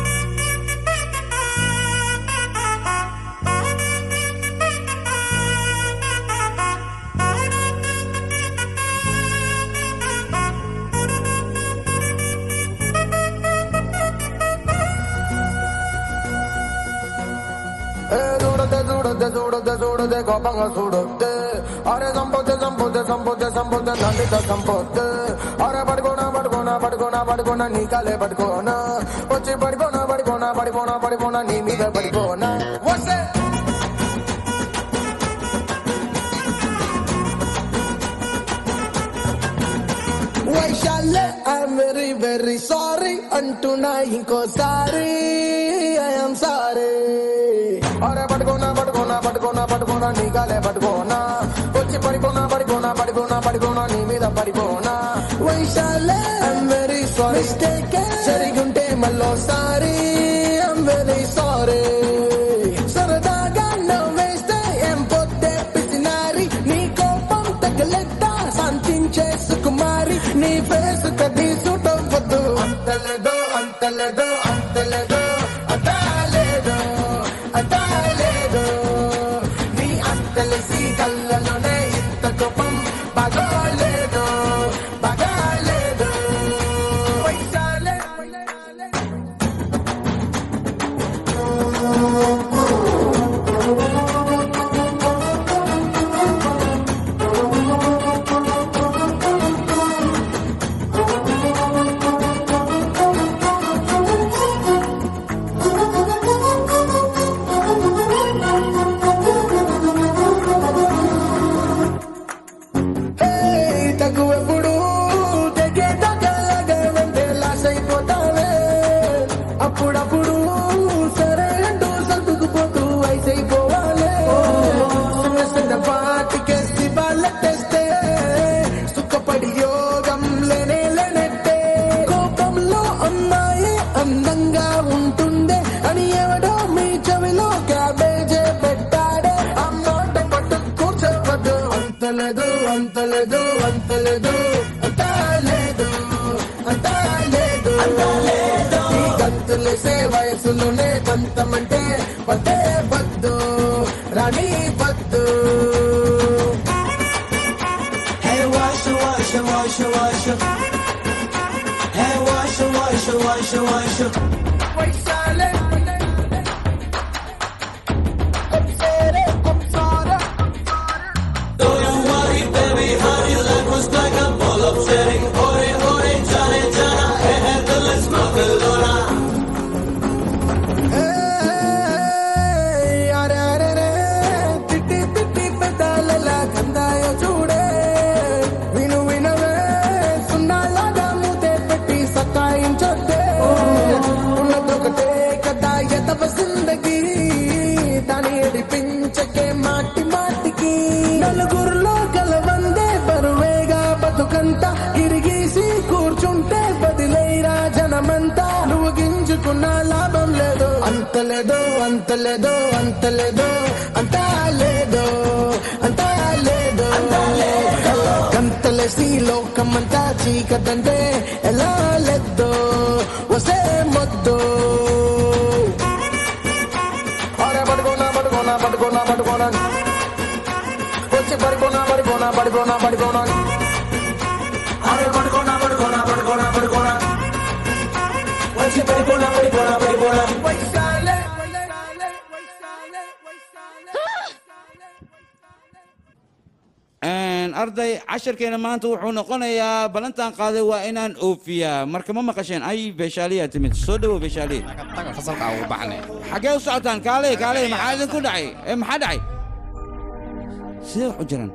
చూడదే చూడదే చూడదే చూడదే కోపంగా చూడొద్దే అరే సంపొద్దే సంపొద్దే సంపొద్దే సంపొద్దే నందిత సంపొద్దే అరే పడుకోనా పడుకోనా పడుకోనా పడుకోనా నీ కాలే పడుకోనా వచ్చి పడిపోనా పడిపోనా పడిపోనా పడిపోనా నీ మీద పడిపోనా వస్తే వైశాల్య ఐఎమ్ వెరీ వెరీ సారీ అంటున్నా ఇంకోసారి ఐఎమ్ సారీ అరే పడుకోనా పడుకోనా పడుకోనా పడుకోనా నీ కాలే పడుకోనా వచ్చి పడిపోనా పడిపోనా పడిపోనా పడిపోనా నీ మీద పడిపోనా వైశాల్య ఐఎమ్ వెరీ సారీ సరిగుంటే మళ్ళోసారి ఐఎమ్ వెరీ సారీ సరదాగా నవ్వేస్తే ఏం పొద్దే పిసినారి నీ కోపం తగలెద్దా శాంతించే సుకుమారి నీ ఫేస్ కది సుటవద్దు అంతలేదో అంతలేదో అంతలేదో అంతలేదో అంతలేదో నీ అంతలేసి కళ్ళలోనే ఇంత కోపం బాగోలేదు బాగోలేదు వైశాలే ఏయ్, తగువెప్పుడు తెగే తగలగా వెంటే లాస్ అయిపోతావే అప్పుడప్పుడు సరే అంటూ సర్దుకుపోతూ ఐసైపోవాలే చిన్న చిన్న పాటికేసి వాళ్ళెట్టేస్తే సుఖపడి యోగం లేనే లేనట్టే కోపంలో అమ్మాయి అందంగా ఉంటుండే అని ఎవడో మీ చెవిలో క్యాబేజే పెట్టాడే అమ్మాట పట్టు కూర్చోవద్దు అంతలేదు అంతలేదు అంతలేదు అంతలేదు అంతలేదు అంతలేదు ఈ గంతులేసే వయసులోనే కొంతమంటే పదే వద్దు రాణి వద్దు Hey, wash, wash, wash, wash. Hey, wash, wash, wash, wash. వైశాలే కంసారే కంసారా Don't worry, baby, honey, life was like a bowl of cherry. Ore, ore, jane, jana, eh, eh, the let's Magalona. ఏయ్, అరే అరే రే అంతలేదో అంతలేదో అంతా లేదో అంతా లేదో కంతలేసి లోకమంతా చీకటంటే ఎలా లేదో వసే మొద్దు అరే పడుకోనా పడుకోనా పడుకోనా పడుకోనా వచ్చి పడుకోనా పడుకోనా పడుకోనా పడుకోనా అరే పడుకోనా పడుకోనా పడుకోనా పడుకోనా వచ్చి పడుకోనా పడుకోనా పడుకోనా వైశాలే Een, arday casharkeena maanta wuxuu noqonayaa ballantan qaaday waa inaan oofiyaa marka ma maqasheen ay beeshaaliyaa timid soo dhawow beeshaaliye fasalka ugu baxnay xaggee u socotaan kaaley kaaley maxaa idinku dhacay ee maxaa dhacay sidee wax u jiraan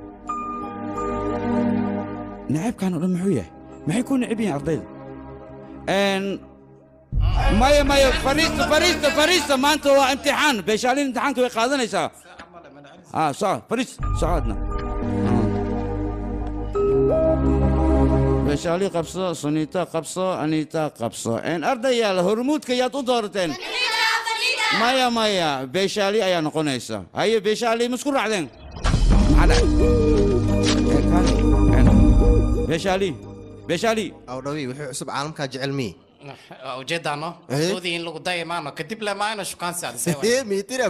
nacaybkan oo dhan muxuu yahay maxay ku necib yihiin ardayda Een, maya maya fariista fariista fariista maanta waa imtixaan beeshaaliin imtixaanka way qaadanaysaa ah soco fariis socodna beeshaali qabso suniita qabso aniita qabso een ardayaal hormuudka yaad u doorateen maya maya beeshaali ayaa noqonaysa haye beeshaali ma isku raacdeen maxaa dhacay Ee, kaale, een, beeshaali beeshaali awdhawi wuxuu cusub caalamkaa jecel mii ujeedaano Eh? doodii in lagu daya maano kadib le maayno shukaan saadisay Eh, miitira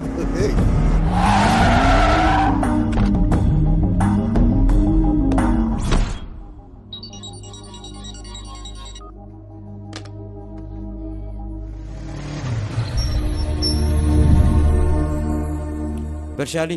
bershaali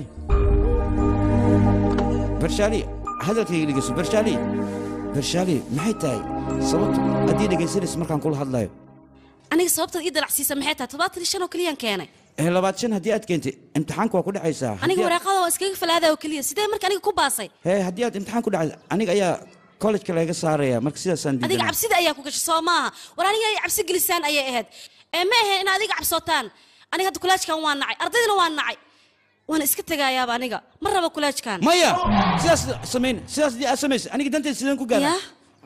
bershaali hadalkayga dhegeyso bershaali bershaali maxay tahay sababtu haddii dhegaysanaysa markaan kula hadlayo aniga sababtaad ii dalacsiisa maxay tahay toddobaatan iyo shan oo keliyaan keenay ee labaad shan haddii aad keentay imtixaanka waa ku dhacaysaa aniga Haddii aad- waraaqada waa iskaga falaadaa oo keliya sidee marka aniga ku baasay hee haddii aad imtixaan ku dhacda aniga ayaa kollejka laga saaraya marka sidaasaan adiga diidanaa cabsida ayaa ku gashay soo maaha war aniga ay cabsi gelisaan ayay ahayd ee ma ahayn in adiga cabsootaan aniga hadda kulaajkan waa nacay ardaydana waa nacay waana iska tegayaaba aniga ma rabo kulaajkan maya sidaas samayn sidaas haddii aad samaysa aniga danteed sideen ku gaara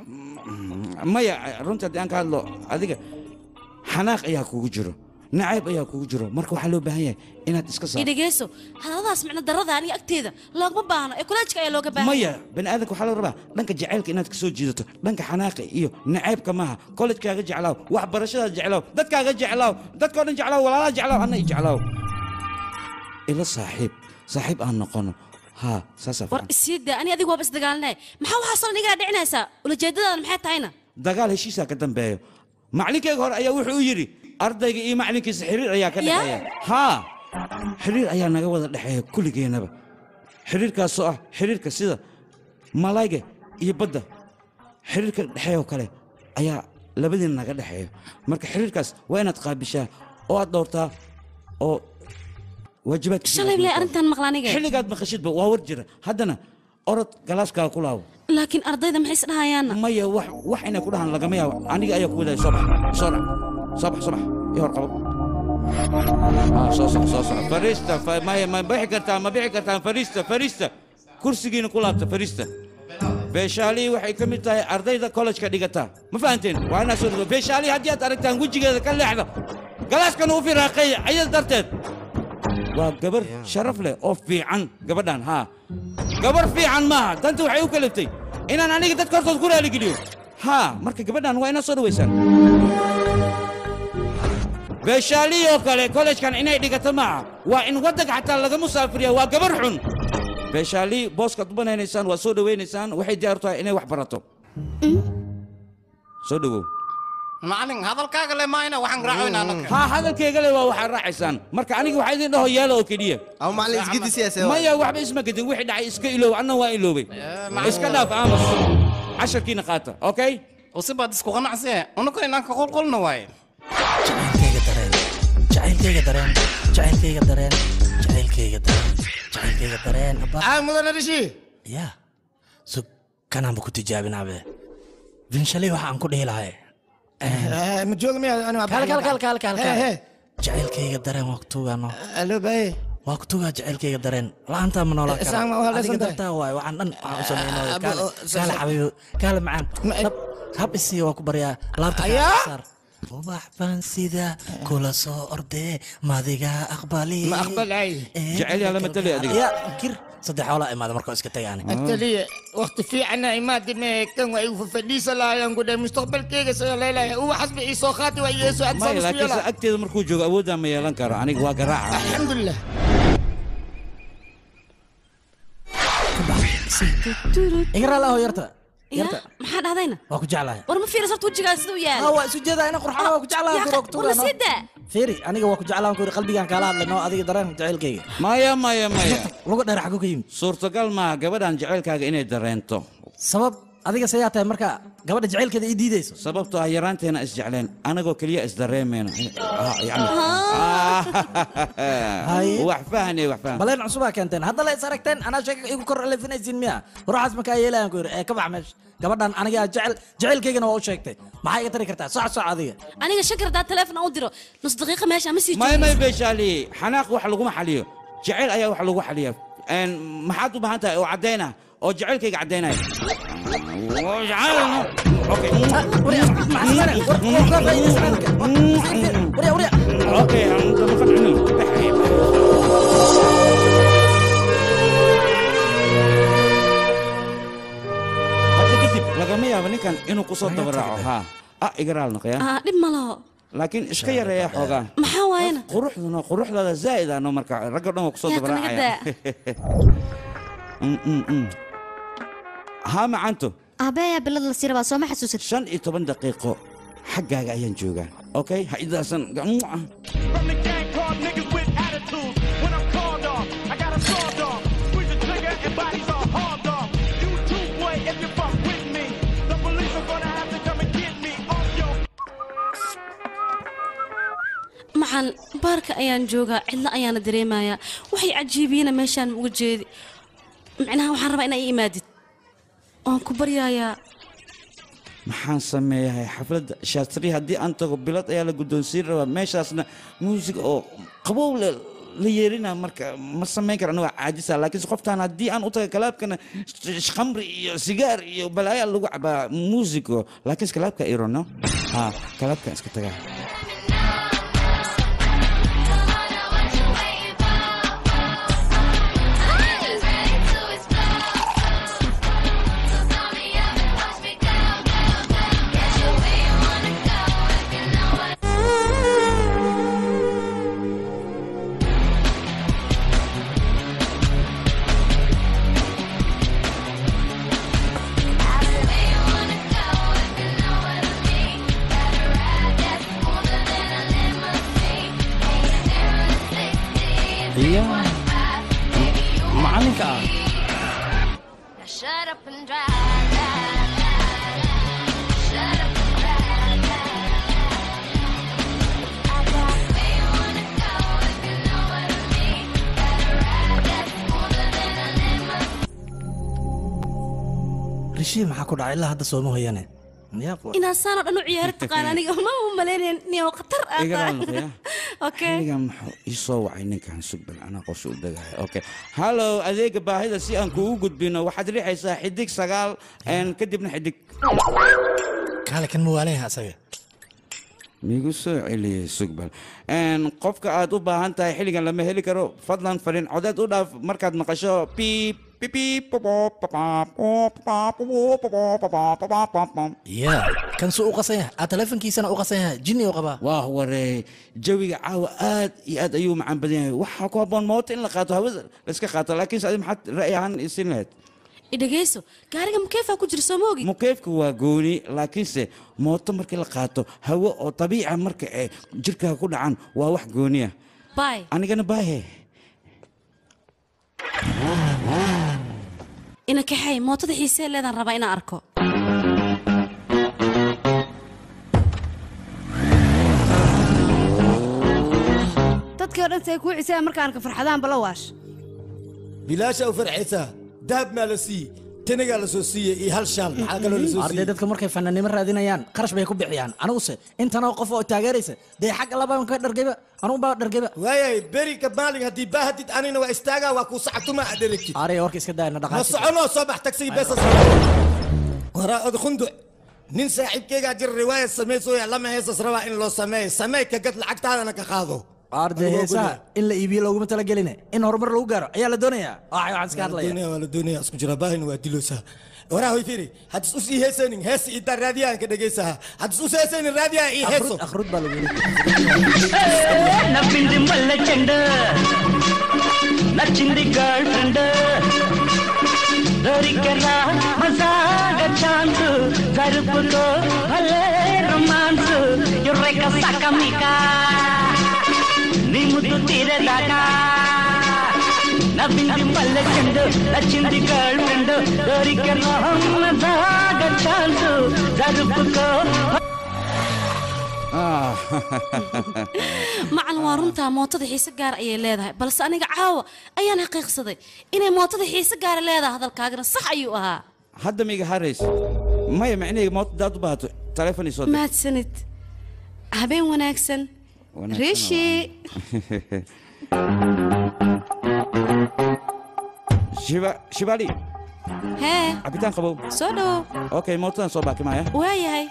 maya runtii haddii aan ka hadlo adiga xanaaq ayaa kugu jiro nacayb ayaa kugu jiro marka waxaa loo baahan yahay inaad iska i saarto dhegeyso hadaladaas micno darada aniga agteeda loogma baahno ee kulaajka ayaa looga baahan maya bani aadamka waxaa la rabaa dhanka jacaylka inaad ka soo jiidato dhanka xanaaqa iyo nacaybka maaha kollejkaaga jeclaaw waxbarashadaada jeclaaw dadkaaga jeclaaw dadkao dhan jeclaaw walaalaha jeclaaw anna i jeclaaw ila saaxiib saaxiib aan noqono haa saasaa war isii daa ani adiga waaba isdagaalnay maxaa waxaasoo dhan igala dhicinaysaa ulajeedadaada maxay tahayna dagaal heshiisaa ka dambeeyo macalinkeyga hore ayaa wuxuu yidhi ardayga iyo macalinkiisa xiriir ayaa ka Ya? dhexeeya haa xiriir ayaa naga wada dhexeeya kulligeennaba xiriirkaasoo ah xiriirka sida malayga iyo badda xiriirka dhexeeyoo kale ayaa labadiina naga dhexeeya marka xiriirkaas waa inaad qaabishaa oo aad dhowrtaa oo waajibaadka shalay bilay arrintan maqla aniga xilligaad maqashidba waa war jira haddana orod galaaskaaga ku laabo laakiin ardayda maxay isdhahayaanna maya wax wax inay ku dhahaan lagama yaabo aniga ayaa ku wadaya soo bax soo dhac soo bax soo bax ii hor qabo Ah, soo soco soo soco fariista fa- maya ma bixi kartaa ma bixi kartaan fariista fariista kursigiina ku laabta fariista beeshaalii waxay ka mid tahay ardayda kollejka dhigata ma fahanteen waa inaa soo dhigo beeshaalii haddii aad aragtaan wejigeeda ka leexda galaaskana u firaaqeeya ayada darteed waa gabar sharaf leh oo fiican gabadhan haa gabar fiican maaha danta waxay u kaliftay inaan aniga dadka hortood ku raaligeliyo haa marka gabadhan waa inaa soo dhawaysaan beeshaalii oo kale kollejkan inay dhigato maaha waa in waddanka xataa laga musaafiriya waa gabar xun beeshaalii booskaad u banaynaysaan waa soo dhawaynaysaan waxay diyaar u tahay inay wax barato soo dhawow macalin hadalkaaga le maayna waxaan raacoynaa anaka haa hadalkayga le waa waxaad raacaysaan marka aniga waxaa idin dhaho yeelo oo keliya aw macalin isgidisiyaase maya waxba isma gedin wixii dhacay iska iloow anna waa iloobay iska dhaaf aamus casharkiina qaata okay usibaad isku qanacsiye unukana inaan ka qulqulna waaye jacaylkayga dareen jacaylkayga dareen jacaylkayga dareen jacaylkayga dareen aa mudane dhishi ya sug kanaanba ku tijaabinaabe binshalay waxa aan ku dhihi lahay ma jooga miya ani kal kal kal kal kal Hee, hee. jacaylkayga dareen waa kutugaano alo baye waa kutugaa jacaylkayga dareen la-aantaa ma noolaan Isaan ma waa kara adiga leesan tahay. dartaa waay waxaan dhan waxaan u sameynay Abo, kaale oo, sa- kaale sa- xabiibo kaale macaan hab hab isii waa ku baryaa laabta Ayaa? kaa saar ubax baan sida kula soo ordee madiga aqbali Ma aqbalay. Jecel yaa la matalay adiga. ya kir saddex xoolaa imaada markoo iska tagaani ataliya waqti fiicana imaadi mee kan waa igu fadhiisa lahaayaan ku dhahay mustaqbalkeyga soo leelahay uwa xasbi ii soo qaati waa yeeso maya adsaan isku laakiinse yeela agteeda markuu joogo awooddaa ma yeelan karo aniga waa garaaca alxamdulilah iga raali aho yarta Ya, yarta maxaa dhahdayna waa ku jeclahay war ma fiiris horta wejigaa siduu yaal Ah, waa isu jeedaa ina qurxana waa ku jeclahay Ya, kuro war la sii daa fiiri aniga waa ku jeclaan ku qalbigaan kaala hadlay noo adiga dareen jacaylkayga maya maya maya lagu dheer xagu ka yimid suurtagal maaha gabadhan jacaylkaaga inay dareento sabab adiga sayaa tahay marka gabadha jacaylkeeda ii diidayso sababtoo ah yaraanteena isjecleen anagoo keliya isdareemeyno Ah, yacni Haye. wax fahane wax fahan baleen cusubaa keenteen hadda la is aragteen anaa sheega igu kor elefinaysiin miya ruuxaas markaa yeelayan ku yidhi ee ka bax meesha gabadhan aniga jecel jacaylkaygana waa u sheegtay maxaa iga tari kartaa soc soc adiga aniga shakar hadaa teleefon aan u diro nus daqiiqa meesha ma sii may may joogayso. beeshaali xanaaq wax laguma xaliyo jacayl ayaa wax lagu xaliya Een, maxaad u baahan tahay oo caddayna oo jacaylkayga caddaynaya Okay, aan daba qancino. Hadda kadib lagama yaabo ninkan inuu ku soo dabaraaco ha ah igaraal noqya ah dhib ma laho laakiin iska yareeya xoogaa maxaa waayana quruxduna quruxdaada zaa'id ano marka ragga dhan waa kusoo Yaa, kanaga dabaraacaya Mm, mm, mm. haa macanto aabe ayaa bilad la sii rabaa sooma xasuusat shan iyo toban daqiiqo xaggaaga ayaan joogaa okay ha idaasan gamuuca maxaan baarka ayaan joogaa cidlo ayaana dareemayaa waxay cajiibiyena meeshaan uga jeedi micnaha waxaan rabaa inaa ii imaadid waan ku baryayaa maxaan sameeyahay xafladda shaastri haddii aan tago bilad ayaa la guddoonsiin rabaa meeshaasna muusig oo qabow le la yeerina marka ma samayn kara aniga caajisa laakiinse qoftaan haddii aan u taga kalaabkana sh- khamri iyo sigaar iyo balaayaa lagu cabaa muusigo laakiinse kalaabka irono ha kalaabkaan iska tagaa iya macalinka ah Shut up and drive. rishii maxaa ku dhacay ilaa hadda sooma hoyane inaad saanoo dhan u ciyaari taqaan aniga ma u malaynayn niyo khatar ah igaraal noqya okay xilligan muxuu ii soo wacay ninkan sugbal anaa qorshe u degaya okay hallow adeega baahida si aan kuugu gudbino waxaad riixaysaa xidig sagaal een, kadibna xidig kaale kan muwaalaha asaga migu soo celiyey sugbal Een, qofka aad u baahan tahay xilligan lama heli karo fadlan fariin codeed u dhaaf markaad maqasho piip ya kan suu u qasan yahay aa teleefonkiisana u qasan yahay jinni u qabaa waa waree jawiga caawa aad iyo aad ayuu macaan badan yahay waxaa ku habboon mooto in la qaato hawada la iska qaato laakiinse adi maxaad ra'yi ahaan isin lahayd idhagayso gaariga mukeefaa ku jira sooma ogi mukeefka waa gooni laakiinse mooto markii la qaato hawo oo dabiica marka ay jirkaaga ku dhacan waa wax gooniya bay anigana baahe ina kaxay mootada xiisee leedaan rabaa inaan arko dadkii oo dhan say kuu ciseen markaan ka farxadaan bala waash bilaasha u farxaysaa dahab maa la siiyey tanagaa la soo siiyey iyo hal shaal maxaa kaloo la soo arday siiyey dadka markay fanaanimo raadinayaan qarash bay ku bixiyaan aniguse intanoo qof oo taageeraysa dee xagga labaan ka dhargayba anugu baa dhargayba waayay beri ka maalin haddii baahadid anina waa istaagaa waa kuu sacatuma aad dheregtid arey warka iska daayna ma dhaqaasi soconoo soo bax tagsiga beesa waraa od khunduc nin saaxiibkeygaa jira riwaaya samaysooya lama heesas rabaa in loo sameeyo samee ka gad lacagtaadana ka qaado arde heesaha in la iibiyo looguma talageline in horumar lagu gaaro ayaa la doonayaa waxay waxaan iska hadlaya doonaya waa la doonaya isku jira baahina waa diloosaa waraa hoy firi haddis usii heesaynin hees idaa raadiyahan ka dhegaysaha haddis usii heesaynin raadiyaha ii heeso akhrud baa lagu నవ్వింది మల్ల చెండ నచ్చింది girl friend దొరికరా మజాగ chance జరుపుకో భలే romance ఎర్రెక సకమిక నీ ముద్దు తీరేదాకా నవ్వింది మల్ల చెండ నచ్చింది గర్ల్ ఫ్రెండ్ దొరికరా మజాగ ఛాన్స్ జరుపుకో macalin waa runtaa mootada xiise gaar ayay leedahay balse aniga caawa ayaan xaqiiqsaday inay mootada xiise gaara leedahay hadalkaagana sax ayuu ahaa hadda miga harays maya macnaheyga moota daad u baahato taleefon soo dir mahadsanid habeen wanaagsan Wanaagsan rishi shiba shibali hee cabitaan qabow soo dhowow okay mootadan soo baakimaya waayahay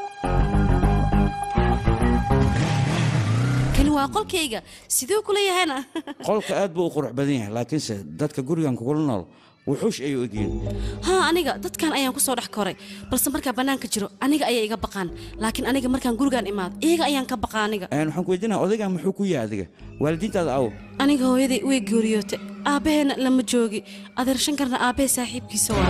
kani waa qolkayga siduu kula yahayna qolka aad buu u qurux badan yahay laakiinse dadka gurigan kugula nool wuxuush ayuu egyihiin haa aniga dadkan ayaan ku soo dhex koray balse markaa bannaanka jiro aniga ayay iga baqaan laakiin aniga markaan gurigaan imaado iyaga ayaan ka baqa aniga Een, waxaan ku weydiinaya odaygan muxuu ku yahay adiga waalidiintaada awo aniga hooyaday way geeriyootay aabbaheena lama joogi adeer shankarna aabbahe saaxiibkiisa waa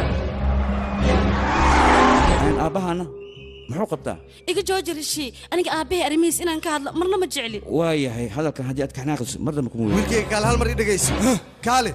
Een, aabbahana muxuu qabtaa iga jooji rishii aniga aabbahe arrimihiis inaan ka hadlo marna ma jecli waa yahay hadalkan haddii aad kaxnaaqiso mar dambe kuma weyn wiilkayga kaale hal mar ii dhegayso kaale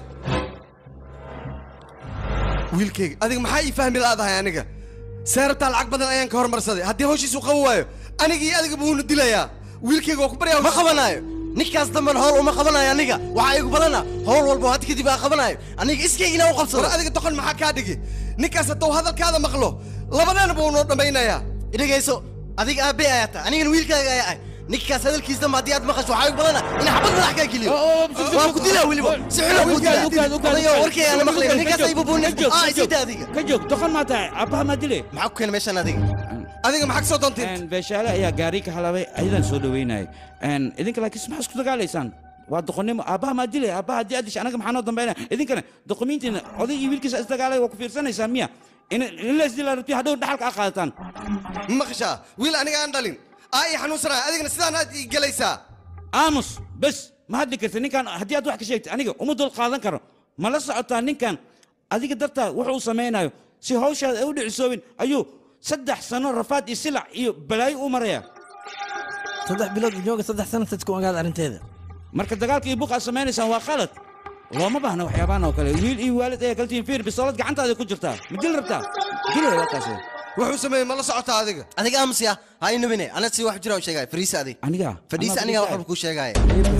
wiilkayga adiga maxaa ii fahmi laadahay aniga seerabtaa lacag badan ayaan ka hormarsaday haddii hawshiisu qaban waayo aniga iyo adiga buuna dilayaa wiilkayga waa ku baryaa ma qabanaayo ninkaas damban howl uma qabanayo aniga waxaa igu badana howl walba hadda kadib aa qabanayo aniga iskaygina u qabsado war adiga doqon maxaa kaa dhigi ninkaas hadduu hadalkaada maqlo labadeena buu noo dhammaynayaa idhagayso adiga aabe ayaa tahay anigana wiilkaaga ayaa ah ninkaas hadalkiis damba haddii aad maqasho waxaa igu badana in xabad madax kaa geliyo waan ku dilaa weliba si xula ku dilaa warkay aana maqlayn ninkaas ay bubuunin aa isida adiga ka joog doqon maa tahay aabbaha maa dile maxaa ku keena meeshaan adiga adiga maxaa kasoo doonteen beeshaale ayaa gaari ka halaabay ayadan soo dhaweynayay Een, idinka laakiin maxaa isku dagaalaysaan waa doqonnimo aabbaha maa dilay aabbaha haddii aad disha anaga maxaa noo dambaynaya idinkana doqomiintiina oday iyo wiilkiisa isdagaalaya waa ku fiirsanaysaan miya in in la isdilaa rabti hadhow dhaxalka aa qaadataan maqashaa wiil aniga aan dhalin aa ii xanuunsanaya adigana sidaan aad ii gelaysaa aamus bes ma hadli karta ninkan haddii aad wax ka sheegtay aniga uma dul qaadan karo ma la socotaa ninkan adiga dartaa wuxuu samaynayo si hawshaada ay u dhicisoobin ayuu saddex sano rafaad iyo silac iyo balaayo u maraya saddex bilood jooga saddex sano dadku ogaada arrinteeda marka dagaalka iyo buuq aad samaynaysaan waa qalad looma baahna waxyaabahan oo kale wiil iyo waalid ayaa kala tihiin fiir bisoolad gacantaada ku jirtaa ma dil rabtaa dilay waa kaasi wuxuu sameeyey ma la socotaa adiga adiga aamusiya ha inubine ana si wax jira u sheegaya fariisa adig aniga fadhiisa aniga wax walba kuu sheegaya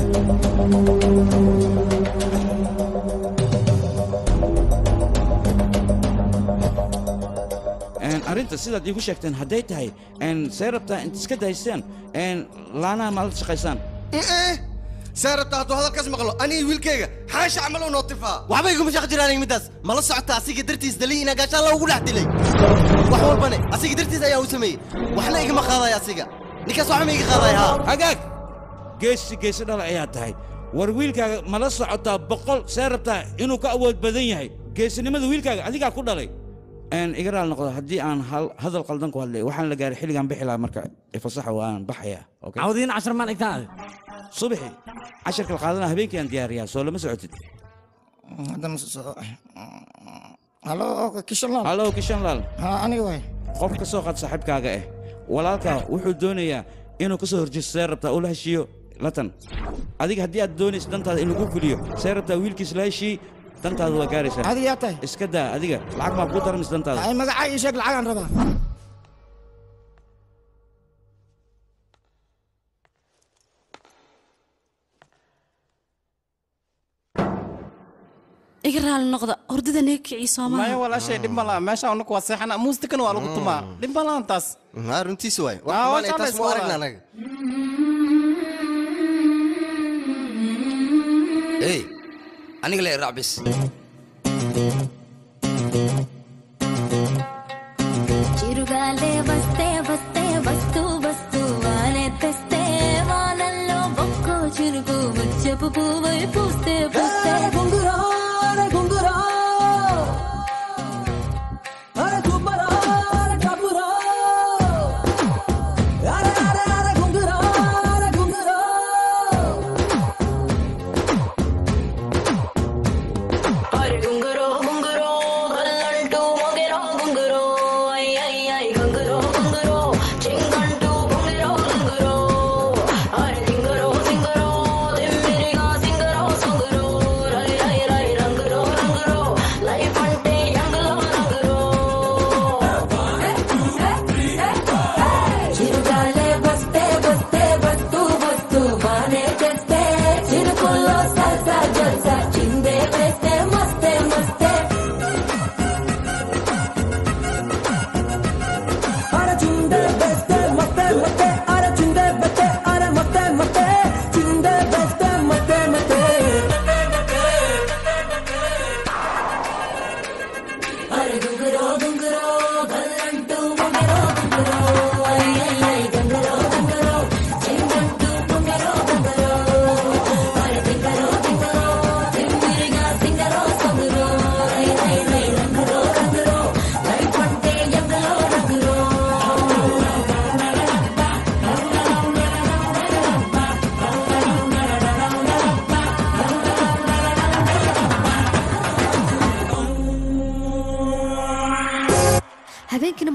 Een, arrinta sidaad iigu sheegteen hadday tahay een, see rabtaa int iska daystaan een, laanaha ma la shaqaysaan ee see rabtaa hadduu hadalkaas maqlo aniga wiilkayga xaasha camal u nootifaa waxba iguma shaq jiraan aniga midaas mala socota asiga dartiis daliy inaa gaashaan loogu dhex dilay wax walbane asiga dartiis ayaa u sameeyey waxna igama qaadaya asiga ninkaas waxba ma iga qaadaya haa hagaag geesi geesi dhala ayaa tahay war wiilkaaga ma la socotaa boqol see rabtaa inuu ka awood badan yahay geesinimada wiilkaaga adigaa ku dhalay Een, iga raal noqdo haddii aan hal- hadal qaldan ku hadlay waxaan la gaaray xilligaan bixi lahaa marka ifasaxa waan baxaya cawdiin cashar maan dhigtaan adi subaxi casharka la qaadana habeenkii aan diyaariyaa soo lama socotid haddana soo halo kishanlaal hallow kishanlaal ha aniga waay qof ka soo qaad saaxiibkaaga ah walaalkaa wuxuu doonayaa inuu ka soo horjeesto see rabtaa uu la heshiiyo latan adiga haddii aad doonayso dantaada in lagu fuliyo see rabtaa wiilkiis la heshii dantaada waa gaaraysaa adiga yaa tahay iska daa adiga lacag maa kuu daramis dantaada ay magacaa ii sheeg lacagaan rabaa iga raali noqda hordada naga kicii maya soomaha walaashay dhib ma laha meesha unaku waa seexana muusikana waa lagu tumaa dhib ma lahan taas haa runtiisa waay Ah, waa wax jeclays taas mu aragna waa. anaga ey aniga le raac bis చిరుగాలే వస్తే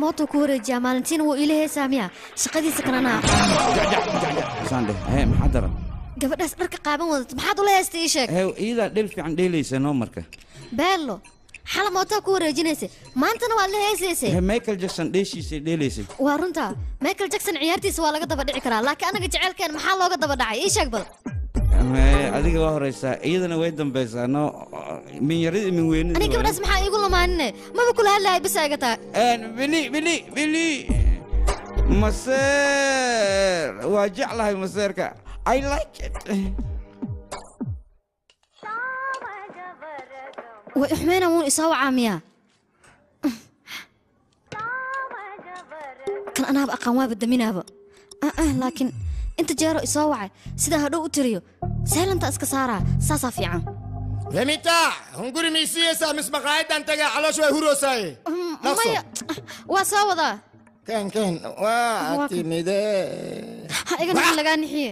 mootuu ku wareejiyaa maalintiina wuu iila heesaa miya shaqadiisa kanana saandhe hee maxaa daran gabadhaas dharka qaaban wadato maxaad ula heesta ii sheeg hee iyadaa dhel fiican dheelaysa noo marka beello xala mootaa ku wareejinaysa maantana waad la heesaysay hee michael jackson dheeshiisay dheelaysay waa runta michael jackson ciyaartiisa waa laga daba dhici karaa laakiin anaga jecelkeen maxaa looga daba dhacay ii sheeg bal Hee, adiga waa horeysaa iyadana way dambaysaa no min yarida min weynida aniga gabadhaas maxaa iigu lamaanine maba kula hadlahay bisa iga taa bili bili bili maseer waa jeclahay maseerka i like it way uxmeyna wuun isoo wacaa miyaa kan anaaba aqaan waaba daminaaba Ah, ah, laakiin inta jeero isoo wacay sidaa hadhow u tiriyo saylanta iska saaraa saasaa fiican remita hunguri miisiyeysaa mis maqaayadan tagaa caloosh way huroosaye maya waa soo wadaa ken ken waa Waa- timide ha iga nixin lagaa nixiye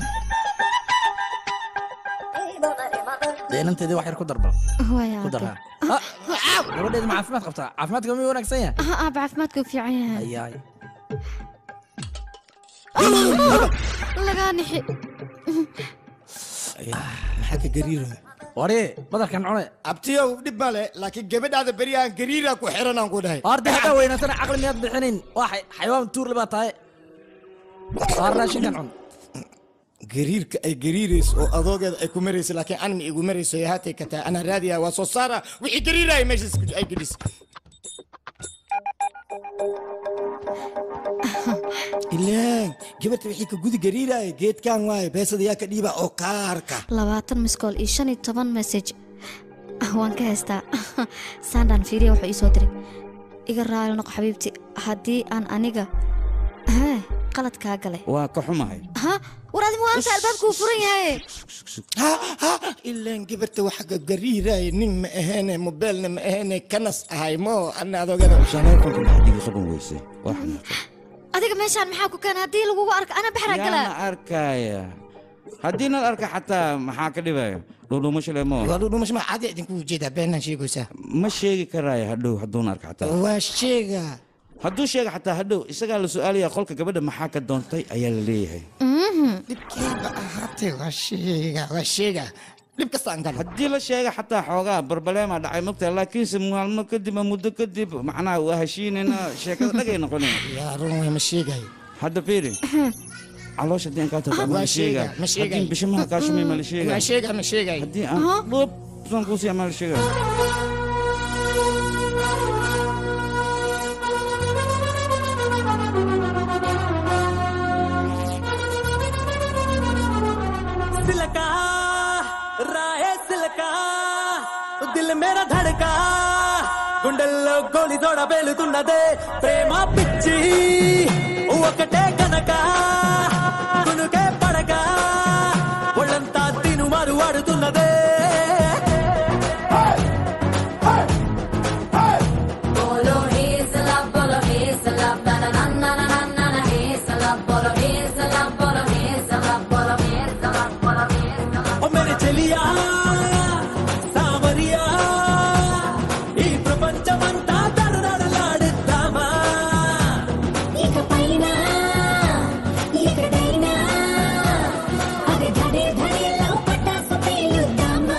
deenanteedii wax yar ku darbal Waya, ku darhaa gabadheedu ma caafimaad qabtaa caafimaadka ma wanaagsan yahay ah aaba caafimaadka u fiican yahay ayaay lagaa nixi maxaa ka gariiro wari badarkan cune abtiyow dhib male laakiin gabadhaada beryahan gariira ku xiranaan ku dhahay horta haddaa weynaatana caqli miyaad bixinin waa xay- xayawaan tuurle baa tahay saar raashinkan cun gariirka ay gariirayso oo adoogeeda ay ku marayso laakiin anima igu marayso ee haatay ka tahay anaa raadiyaa waa soo saara wixii gariiraya meeshaas ku- ay gelis ilaan gabarta wixii ka gudi gariiraya geedkan waaye beesada yaa ka dhiiba oo kaarka labaatan miskool iyo shan iyo toban message Ah, waan ka haystaa sandaan fiiriya wuxuu ii soo diray iga raali noqo xabiibti haddii aan aniga hee qalad kaa galay waa ka xumahay ha war adi maanta albaabka uu furan yahay ilaan gabarta waxa ka gariiraya nin ma aheene mobeelna ma aheene kanas ahay mo ana adoogada shaleefanka maxaad iga qaban weysay waa xanaaqay adiga meeshaan maxaa ku keena haddii lagugu arko ana baxraa yaana galaa arkaya haddii nal arka xataa maxaa ka dhibaya dhudhumasho lemo waa dhudhumasho ma caadi idinku ujeedaa beenaan sheegaysaa ma sheegi karaayo hadhow hadduuna arka xataa waa sheega hadduu sheega xataa hadhow isagaa la su-aalaya qolka gabadha maxaa ka doontay ayaa la leeyahay dhibkeeba ahaatee waa sheega waa sheega dhib kasta aan galo haddii la sheega xataa xoogaa barbaleema dhacay mogtahay laakiinse maalmo kadib ama muddo kadib macnaha waa heshiinayna sheekada dhagay noqonayn yaa run way ma sheegayo hadda fiiri caloosha haddii aan kaa tago Waa ma sheega sheega, ma sheegayo. haddii bishimaha kaa shumay ma la sheega waa sheega ma sheegayo haddii aan dhub saan kuusiya ma la sheega सिलका राहे सिलका దిల్ మేర ధడకా గుండెల్లో గోలి తోడ పేలుతున్నదే ప్రేమ పిచ్చి ఒకటే కనుక కునుకే పడక ఒళ్ళంతా తిను మారు ఆడుతున్నదే Bolo hezala, bolo hezala, na na na na na na na hezala, bolo hezala, bolo hezala, bolo hezala, bolo hezala. ఓ మేరే చెలియా సామరియా ఈ ప్రపంచమంతా దడదడలాడిద్దామా ఇకపైన ఎక్కడైనా అది ధడే ధడేలో పటాసు పేలుద్దామా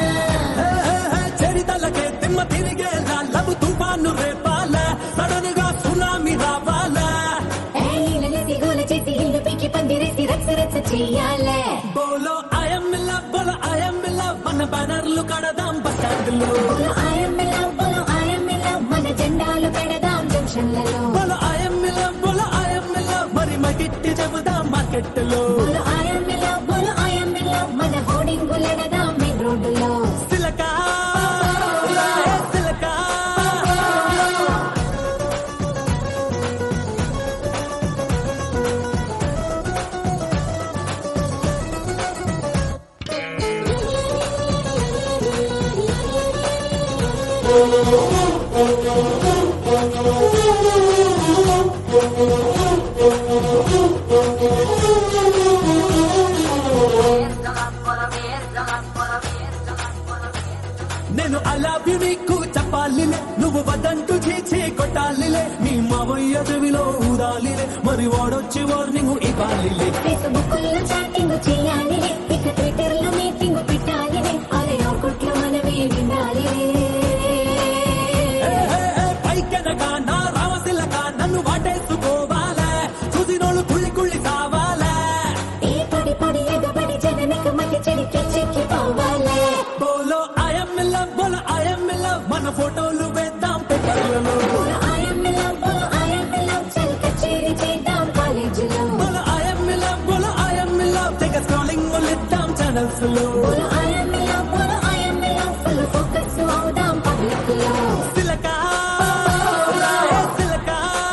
చరితలకే తిమ్మ తిరిగేలా లబు తుఫాను రేపాల సడన్ గా సునామీ రావాలా ఏలలేసి గోల చేసి ఇల్లు పీకి పందిరేసి రచ్చ రచ్చ చెయ్యాలే బోలో ఐఎమ్ లవ్ బోలో ఐఎమ్ లవ్ మన బ్యానర్లు కడదాం బస్ స్టాండ్లో బోలో ఐఎమ్ లవ్ బోలో ఐఎమ్ లవ్ మన జెండాలు పెడదాం జంక్షన్లలో బోలో ఐఎమ్ లవ్ బోలో ఐఎమ్ లవ్ మరి మగిట్టి చెబుదాం మార్కెట్లో బోలో ఐఎమ్ లవ్ బోలో ఐఎమ్ లవ్ మన హోర్డింగులెడదాం మెయిన్ రోడ్డులో సిలకా రాయే సిలకా నేను అలా నీకు చెప్పాలి నువ్వు వద్దంటూ చీచి కొట్టాలిలే నీ మావయ్య చెవిలో ఊదాలిలే మరి వాడొచ్చి వార్నింగ్ ఇవ్వాలిలే ఫేస్బుక్లో చాటింగ్ చేయాలిలే ఇక ట్విట్టర్లో మీటింగ్ పెట్టాలిలే అరే ఆకుట్లో మనమే వినాలిలే పైకెనక నా రామశిలక నన్ను వాటేసుకోవాలే చూసినోళ్ళు కుళ్ళి కుళ్ళి కావాలే ఈ పొడి పొడి ఎగబడి జననక మధ్య చెడి చెక్కి పోవాలే బోలో ఐఎమ్ ఇన్ లవ్ బోలో ఐఎమ్ ఇన్ లవ్ మన ఫోటోలు వేద్దాం పేపర్లలో బోలో ఐఎమ్ ఇన్ లవ్ బోలో ఐఎమ్ ఇన్ లవ్ చల్ కచేరీ చేద్దాం కాలేజీలో బోలో ఐఎమ్ ఇన్ లవ్ బోలో ఐఎమ్ ఇన్ లవ్ తెగ స్క్రోలింగ్ ఇద్దాం ఛానల్స్ లో బోలో ఐఎమ్ ఇన్ లవ్ బోలో I'm in love full focus అవుదాం పబ్లిక్ లో సిలక రాయే సిలక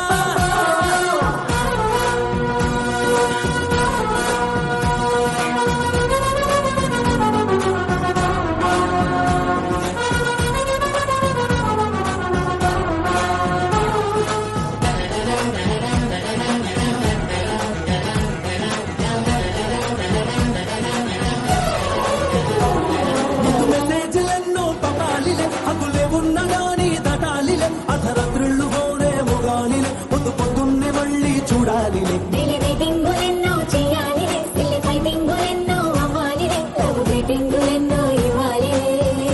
ముందు మెసేజ్లెన్నో పంపాలిలే హద్దులే ఉన్నగాని దాటాలిలే అర్ధరాత్రుళ్ళు గోడే మొగాలిలే పొద్దు పొద్దున్నే మళ్ళీ చూడాలిలే డైలీ మీటింగ్ ఎన్నో చేయాలిలే సిల్లి ఫైటింగ్ ఎన్నో అవ్వాలిలే లవ్ మీటింగ్ ఎన్నో ఇవ్వాలిలే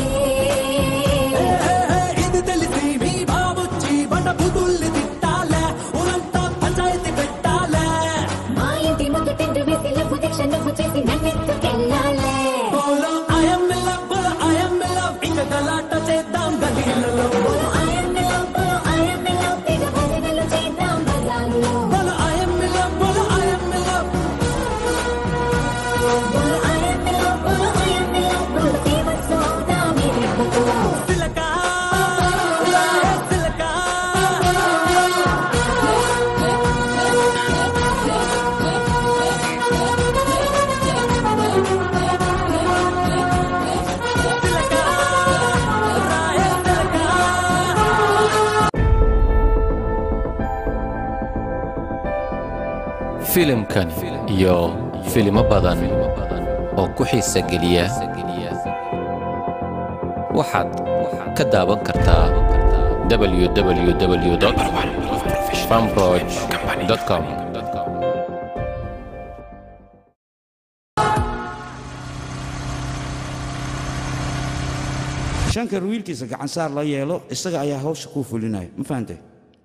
ఇది తెలిసి మీ బాబొచ్చి బండ బుద్ధుల్ని తిట్టాలే ఊరంతా పంచాయతీ పెట్టాలే మా ఇంటి ముందు టెంట్ వేసి లవ్ దీక్ష నువ్వు చేసి నన్నెత్తుకెళ్ళాలే బోలో ఐఎమ్ ఇన్ లవ్ బోలో ఐఎమ్ ఇన్ లవ్ ఇంకా గలాట చేద్దాం గలీలలో బోలో ఐఎమ్ ఇన్ లవ్ బోలో ఐఎమ్ ఇన్ లవ్ తెగ భజనలు చేద్దాం బజార్లో బోలో ఐఎమ్ ఇన్ లవ్ బోలో ఐఎమ్ ఇన్ లవ్ బోలో ఐఎమ్ ఇన్ లవ్ బోలో ఐఎమ్ ఇన్ లవ్ బోలో ఫేమస్ అవుదాం ఈ రెప్పతో సిలక రాయే సిలక filimkan iyo filimo badan oo ku xiisa geliya waxaad ka daawan kartaa www famroj.com shankar wiilkiisa gacansaar la yeelo isaga ayaa hawsha kuu fulinaya ma fahantay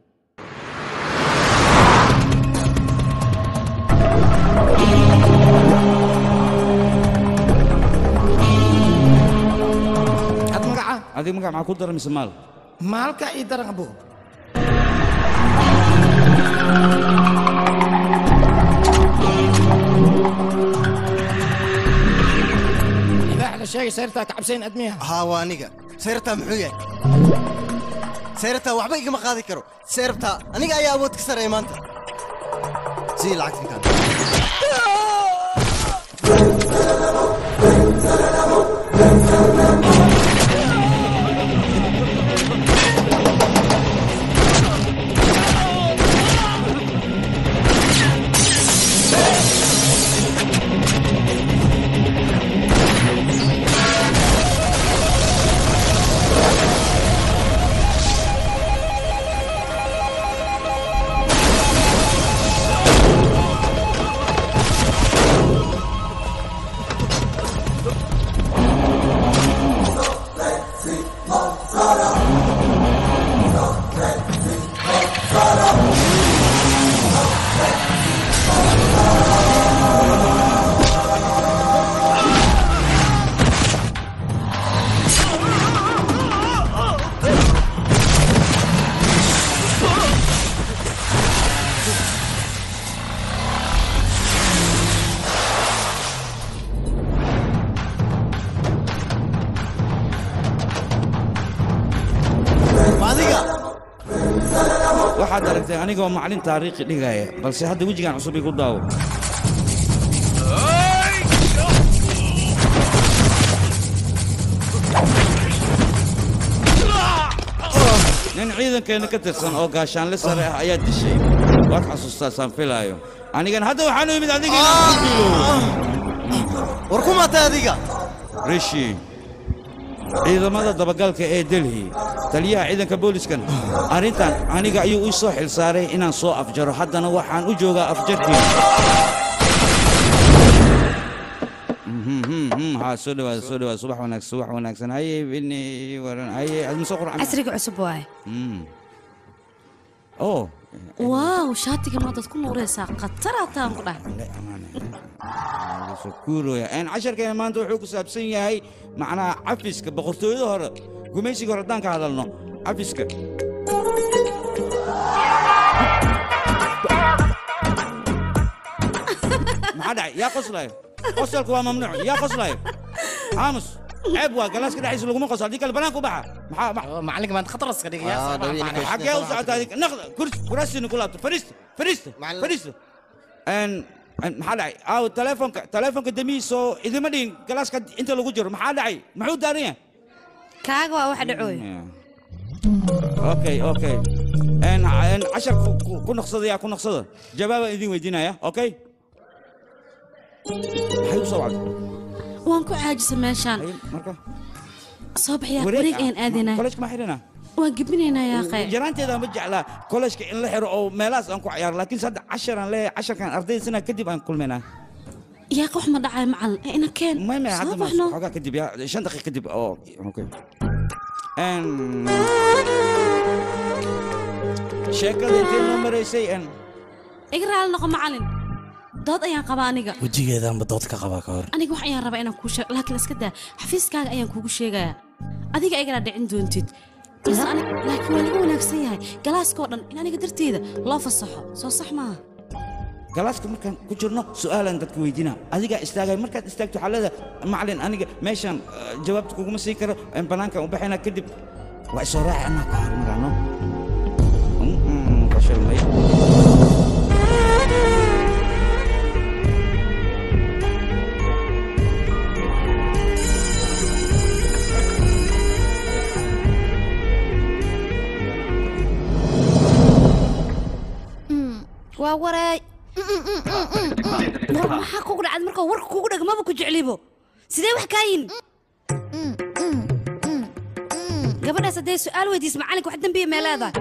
ad magaca adiga magac maxaa ku dara mise maal maalka ii daran abo ilaax la sheegay sayrtaa ka cabsayn admiya haa waa aniga sayrtaa muxuu yahay sayrtaa waxba igama qaadi karo sayrtaa aniga ayaa awood ka sareeya maanta sii lacagtan kaan adiga waxaad aragtay anigoo macalin taariikhi dhigaya balse hadda wejigan cusub igu daawo nin ciidankeenna ka tirsan oo gaashaanle sare ah ayaa dishay waad xasuustaa saan filaayo anigan hadda waxaanu imid adiga war ku matay adiga rishi ciidamada dabagalka ee delhi taliyaha ciidanka booliiskan arrintan aniga ayuu ii soo xilsaaray inaan soo afjaro haddana waxaan u joogaa afjarkii ها soo dhawaada soo dhawaada subax wanaagsan subax wanaagsan haye bini waran haye adma soo qurxan casriga cusub waaye oh waaw shaatiga maadaad ku nuuraysaa khatara taan ku dhahay kuurooya een casharkeena maanta wuxuu ku saabsan yahay macnaha cafiska boqortooyada hore gumaysiga hore haddaan ka hadalno cafiska maxaa dhacay yaa qoslayo qosalku waa mamnuuc yaa qoslayo aamus ceeb waa galaaska dhexdiisa laguma qoslo haddii kale banaanka u baxa maxaa macalinka maanta khataraska dhigaya xagee u socotaa adig naqda kursi kuraasina ku laabto fariista fariista fariista n maxaa dhacay aaw telefonka telefonka damihiisoo idima dhihin galaaska inta lagu jiro maxaa dhacay muxuu daaran yahay kaaga waa waxa dhacooy okay okay n n cashar ku- ku- ku naqsada yaa ku naqsada jawaabaan idin weydiinaya okay maxay u soo wacday waan ku caajisa meeshaan marka soo baxyaa wareeg ayaan aadaynaa kolejka ma xidhina waan gebinaynaa yaaqe yaraanteeda ma jeclaa kolejka in la xiro oo meelahaas aan ku ciyaaro laakiin hadda casharaan leeyahay casharkan ardayda sanaa kadib aan kulmaynaa yaaqe wax ma dhacay macalin ee ina keen maya soo hadda baxno xoogaa kadib yaa shan daqiiq kadib oo okay n sheekada intee noo maraysay n iga raali noqo macalin dood ayaan qabaa aniga wejigeedaanba dood ka qabaa ka hor aniga wax ayaan rabaa inaan kuu sheego laakiin iska daa xafiiskaaga ayaan kuugu sheegayaa adiga igala dhicin doontid balse aniga laakiin waa laga wanaagsan yahay galaaskoo dhan in aniga darteeda loo fasaxo soo sax maaha galaaska markaan ku jirno su'aalaan dadka weydiina adigaa istaagay markaad istaagto waxaa leedahay macalin aniga meeshaan eh, jawaabta kuguma siin karo en banaankaan u baxaynaa kadib waa isoo raaci anaa ka hormarano fashilmay waa wareey war maxaa kugu dhacad markaa warka kugu dhag maba ku jeclibo sidee wax kaa yin gabadhaas hadday su'aal weydiis macalinka wax dembiya mee leedahay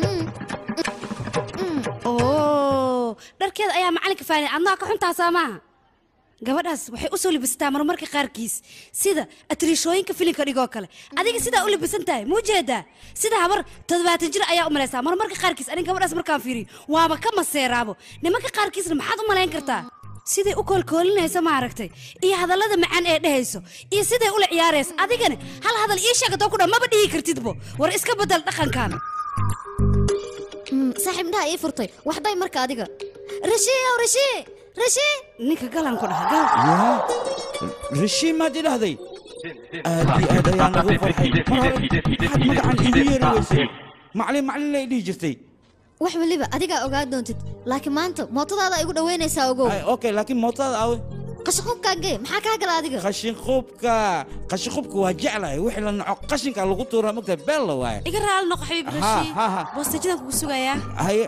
oo dharkeeda ayaa macalinka faanay adnaa ka xuntaasaa maaha gabadhaas waxay u soo libisataa marmarka qaarkiis sida atriishooyinka filinka dhigoo kale adiga sidaa u libisan tahay muu jeedaa sida habar toddobaatan jir ayaa u malaysaa marmarka qaarkiis aniga gabadhaas markaan fiiriyo waaba ka maseeraabo nimanka qaarkiisna maxaad u malayn kartaa siday u koolkoolinaysa maaragtay iyo hadallada macaan ee dhehayso iyo siday ula ciyaaraysa adigana hal hadal ii sheegatoo ku dhan maba dhihi kartidbo war iska bedel dhaqankan saaxiib indhaha ii furtay waxday marka adiga rashiiow rashii rashii ninka galan ku dhaha gal yaa rashiin maad idhahday aad iyo aad ayaan ugu farxay mar hore maxaad magacan iigu yeeri weysay maclin maclin lay dhihi jirtay wax weliba adigaa ogaa doontid laakiin maanta mootadaada igu dhoweynaysaa ogow okay laakiin mootada awe qashaqubkaagee maxaa kaa gala adiga qashinqubka qashinqubka waa jeclahay wixii la naco qashinka lagu tuuraa mogta beel la waaye iga raali noqo xabiib Ha, rashii ha, ha. boostajadan kugu sugayaa haye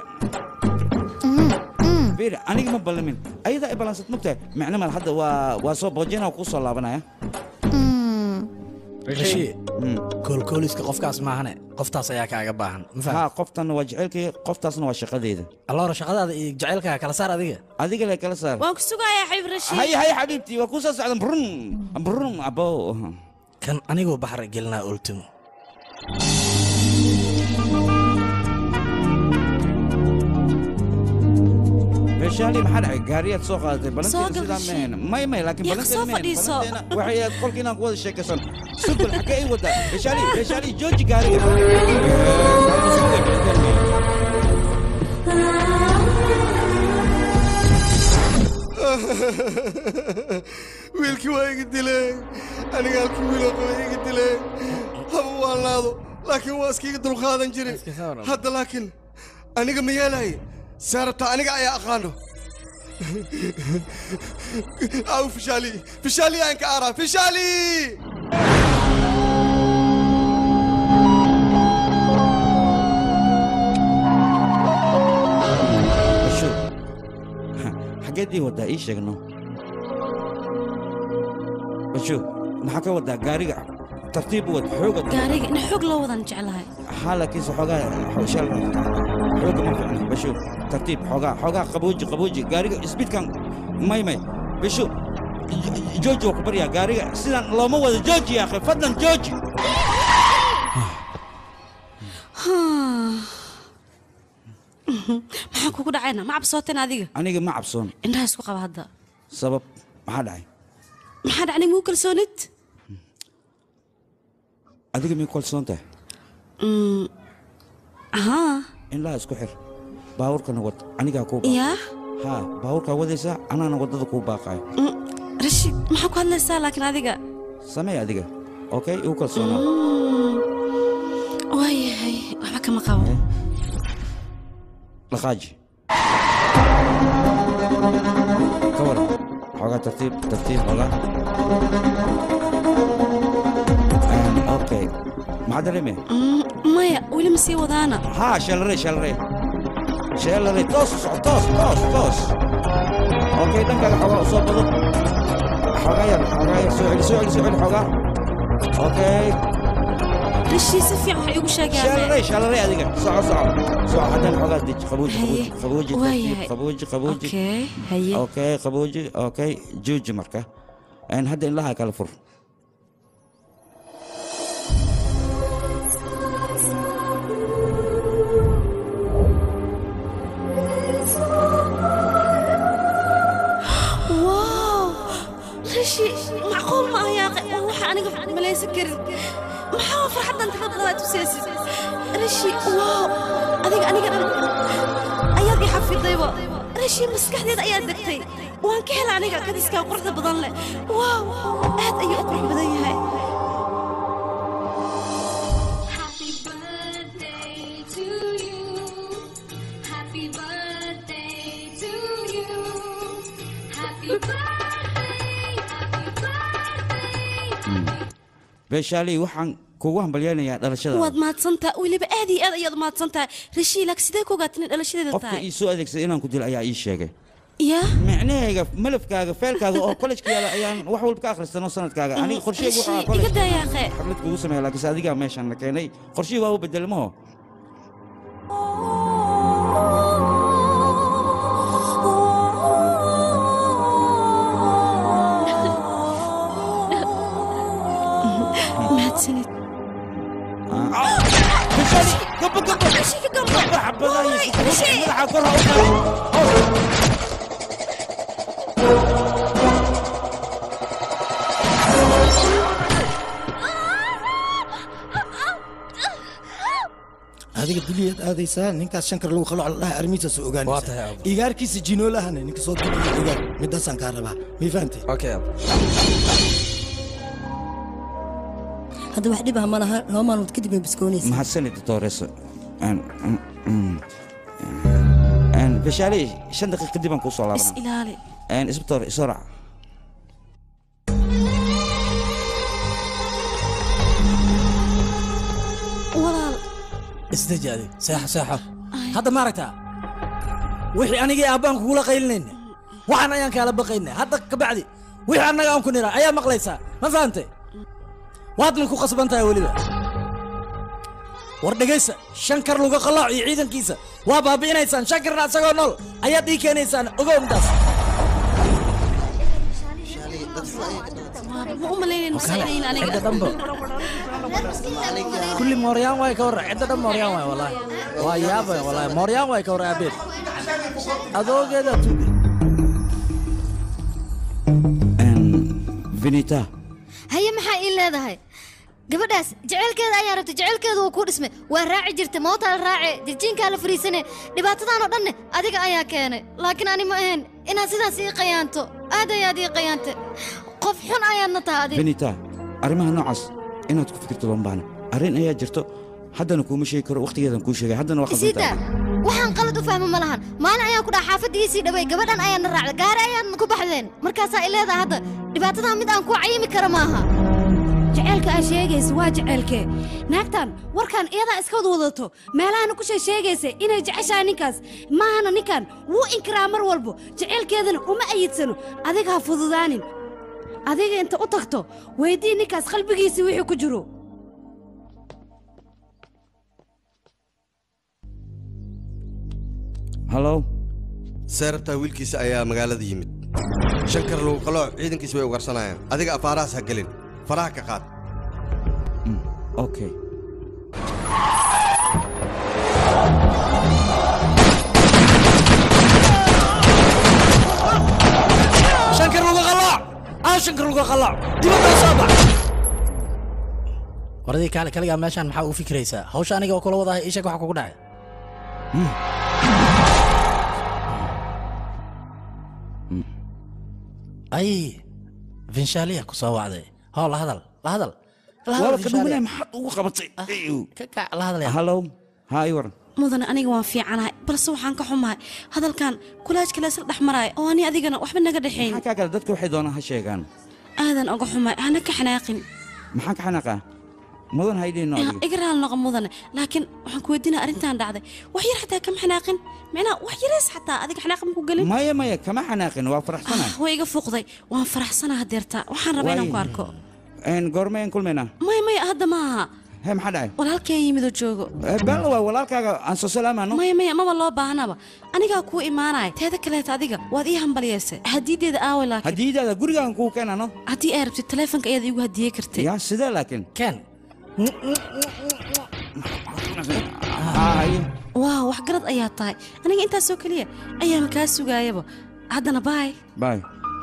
bir aniga ma ballamin ayadaa i ballansad mogtahay micno mal hadda waa waa soo boojina kuu soo laabanaya rashii koolkooliska qofkaas maahane qoftaas ayaa kaaga baahan ma ha qoftanna waa jecelkii qoftaasna waa shaqadeeda alloora shaqadaada iyo jacaylkaaga kala saar adiga adiga le kala saar waan ku sugayaa xabiib rashii haye haye xabiibtii waa kuu soo socdan brun brun abo kan anigoo baxar gelinaa ultimo beeshaali maxaa dhacay gaariyaad soo qaadatay Soo balanteena gal sidaa Rashid. mehen may may laakiin Yaa, balanteena soo mehen fadhiiso. balanteena waxay aad qolkii inaan ku wada sheekaysan sugul xaggee ii wadaa beeshaali beeshaali jooji gaariga wiilkii waa iga dileen aniga halkii wiiloo qaba iga dileen haba waan laado laakiin waa iskiiga dulqaadan jiray hadda laakiin aniga ma yeelahay see rabtaa aniga ayaa aqaano aw fishaali fishaali aan ka aaraa fishaali basho xaggeed ii wadaa ii sheegno basho maxaa ka wadaa gaariga tartiib u wad xooga gaariga in xoog loo wadan jeclahay ها لكن حوغا شال حوغا ما فعلا بشوف ترتيب حوغا حوغا قبوجي قبوجي قاري سبيد كان ماي ماي بشوف جوجي وكبريا قاري سيدان لو ما ودا جوجي يا اخي فضلا جوجي maxaa kugu dhacayna ma cabsooteen adiga aniga ma cabsoon indhaha isku qaba hadda sabab maxaa dhacay maxaa dhacnay muu kalsoonid adiga mii kalsoon tahay Mm, haa indhaha isku xir baabuurkana wad anigaa kuu yaa haa baabuurkaa wadaysaa anaana waddada kuu baaqaayo Mm, rashid maxaa ku hadlaysaa laakiin adiga samee adiga okay igu kalsoonaa Mm, waayahay waxba kama qabo dhaqaaji ka waran xoogaa tartiib tartiib xoogaa Een, okay maxaa dareemaya Mm, maya weli ma sii wadaana ها شلري شلري شلري توس توس توس توس اوكي دنك حوغا صوب بدو حوغا يلا حوغا يلا سوعي سوعي سوعي حوغا اوكي rashid si fiican waxay igu sheegeen شلري شلري هذيك صعب صعب صعب حتى حوغا ديك خبوجي هي. خبوجي خبوجي واي ترتيب، هي. خبوجي خبوجي اوكي هي اوكي خبوجي اوكي جوجي مركه ان هذا إن لها كالفر واو rashid macquul ma aha yaaqe waa waxa aniga malaysan karin maxaa farxaddan tirada badan aad tusaysid rashid waaw adiga aniga dhan ayaad i xafidayba rashid maskaxdeeda ayaad degtay waan ka hela aniga kadiskaa quruxda badan leh waaw aad ayuu u qurux badan yahay beeshaalii waxaan kugu hambalyaynayaa dhalashada waad mahadsantaha weliba aad iyo aad ayaad mahadsantahay rashid laakiin sidee ku ogaatin in dhalashadeeda qofka tahay ii soo adeegsaday inaan ku dilo ayaa ii sheegay yaa micnahayga malafkaaga feelkaaga oo kolejka yaala ayaan wax walba ka akhristanoo sanadkaaga aniga qorsheyga waxaa Rashid, kolej iga daa yaaqe xaflad kugu sameeya laakiinse adigaa meeshaan la keenay qorshihii waa u bedelmaho mahadsanid gabo gabo Rashid, ka gabo xabadaha iyo Waay, sukuurta Rashid. madaxa kor ha u qaadin adiga duliyaad aadaysaa ninkaas shankar lagu qalo dhaha armiisaas u ogaanaysa igaarkiisa jinoolahana ninka soo duliya ogaan midaasaan kaa rabaa mii fahantay hadda wax dhib ah ma laha laba maalmood kadib way biskoonaysa mahadsanid doctoreso beshaaley shan daqiiq kadib aan kuu soo is laabanaa ilaali isbitoor isoo raac walaal isdeji adig seexo seexo hadda ma aragtaa wixii anigii aabbaan kugula qaylinayna waxaan ayaan kaala baqayna hadda kabacdi wixii annaga aan ku nira ayaa maqlaysaa ma fahantay waadna ku qasban tahay weliba war dhegaysa shankar luga qalaac iyo ciidankiisa waa baabi'inaysaan shankarna asagoo nool ayaad ii keenaysaan ogow midaas ma u malaynayno saynayn aniga cidda dhanba kulli mooryaan waay ka warra cidda dhan mooryaan waay wallaahi waa yaabay wallaahi mooryaan waay ka warra aabeed adoogeeda tuuge vinita haye maxaa ii leedahay gabadhaas jaceylkeeda ayaa rabtay jaceylkeedu wuu ku dhismay waa raaci jirtay mootaa la raace dirjiinkaa la fariisane dhibaatadan oo dhanne adiga ayaa keenay laakiin ani ma ahayn inaad sidaas ii qayaanto aad ayaad ii qayaantay qof xun ayaadna tahay adiga vinita arrimaha noocaas inaad ku fikirto looma baahna arrin ayaa jirto haddana kuuma sheegi karo wakhtigeedan kuu sheegay haddana waa isiita khaldantahay waxaan qalad u fahmo ma lahan maalin ayaan ku dhaha xaafadda iisii dhaway gabadhan ayaadna raacday gaari ayaadna ku baxdeen markaasaa i leedahay hadda dhibaatadan mid aan kuu cayimi kara maaha jaceylka aad sheegaysa waa jaceylkee naagtan warkan iyadaa iska wada wadato meelahana ku sheegaysa inay jeceshahay ninkaas maahana ninkan wuu inkiraa mar walbo jaceylkeedana uma ayidsano adiga ha fududaanin adiga inta u tagto weydii ninkaas qalbigiisii wixii ku jiro hallow seerabtaa wiilkiisa ayaa magaalada yimid shankar lagu qalooc ciidankiisa way ugarsanayaan adiga afaarahaas ha gelin faraha ka qaad okay shankar lagu qalooc aa shankar lagu qalooc dibadda soo bax waradii kaale kaligaa meeshaan maxaa u fikiraysaa hawsha aniga oo kula wadahay ii sheeg waxa kugu dhacay ay vinshaaliya ku soo wacday hoo la hadal la hadal La hadal, waaba ka Vinshaaliya. dhumanaya maxaad ugu qabatay ka kac la hadalaya hallow haa ii waran mudane aniga waan fiicanahay balse waxaan ka xumahay hadalkan kulaajka leesla dhex maraayo oo ani adigana waxba naga dhexayn maxaa kaa kale dadka waxay doonaan ha sheegaan aadan oga xumahay hana ka xanaaqin maxaan ka xanaaqaa mudan haydhiino adiga iga raal noqo mudane laakiin waxaan ku weydiinaya arrintan dhacday wax yar xataa kama xanaaqin micnaha wax yarees xataa adiga xanaaqin ma ku gelin maya maya kama xanaaqin waa faraxsanahay way iga fuuqday waan faraxsanaa hadeerta waxaan rabaa inaan ku Waay. arko Een, goormeen kulmaynaa maya maya hadda maaha hee maxaa dhacay walaalkee yimid oo joogo bal waa walaalkaaga aan soo salaamaano maya maya maba loo baahnaba anigaa kuu imaanaya teeda kaleeta adiga waad ii hambalyeysay hadiideeda aaway laakiin hadiidaada gurigaan kuu keenano haddii ay rabtid taleefonka ayaad iigu hadiyey kartay yaa sidee laakiin ken waaw wax garad ayaa tahay aniga intaasoo keliya ayaama kaa sugaayaba haddana baay bay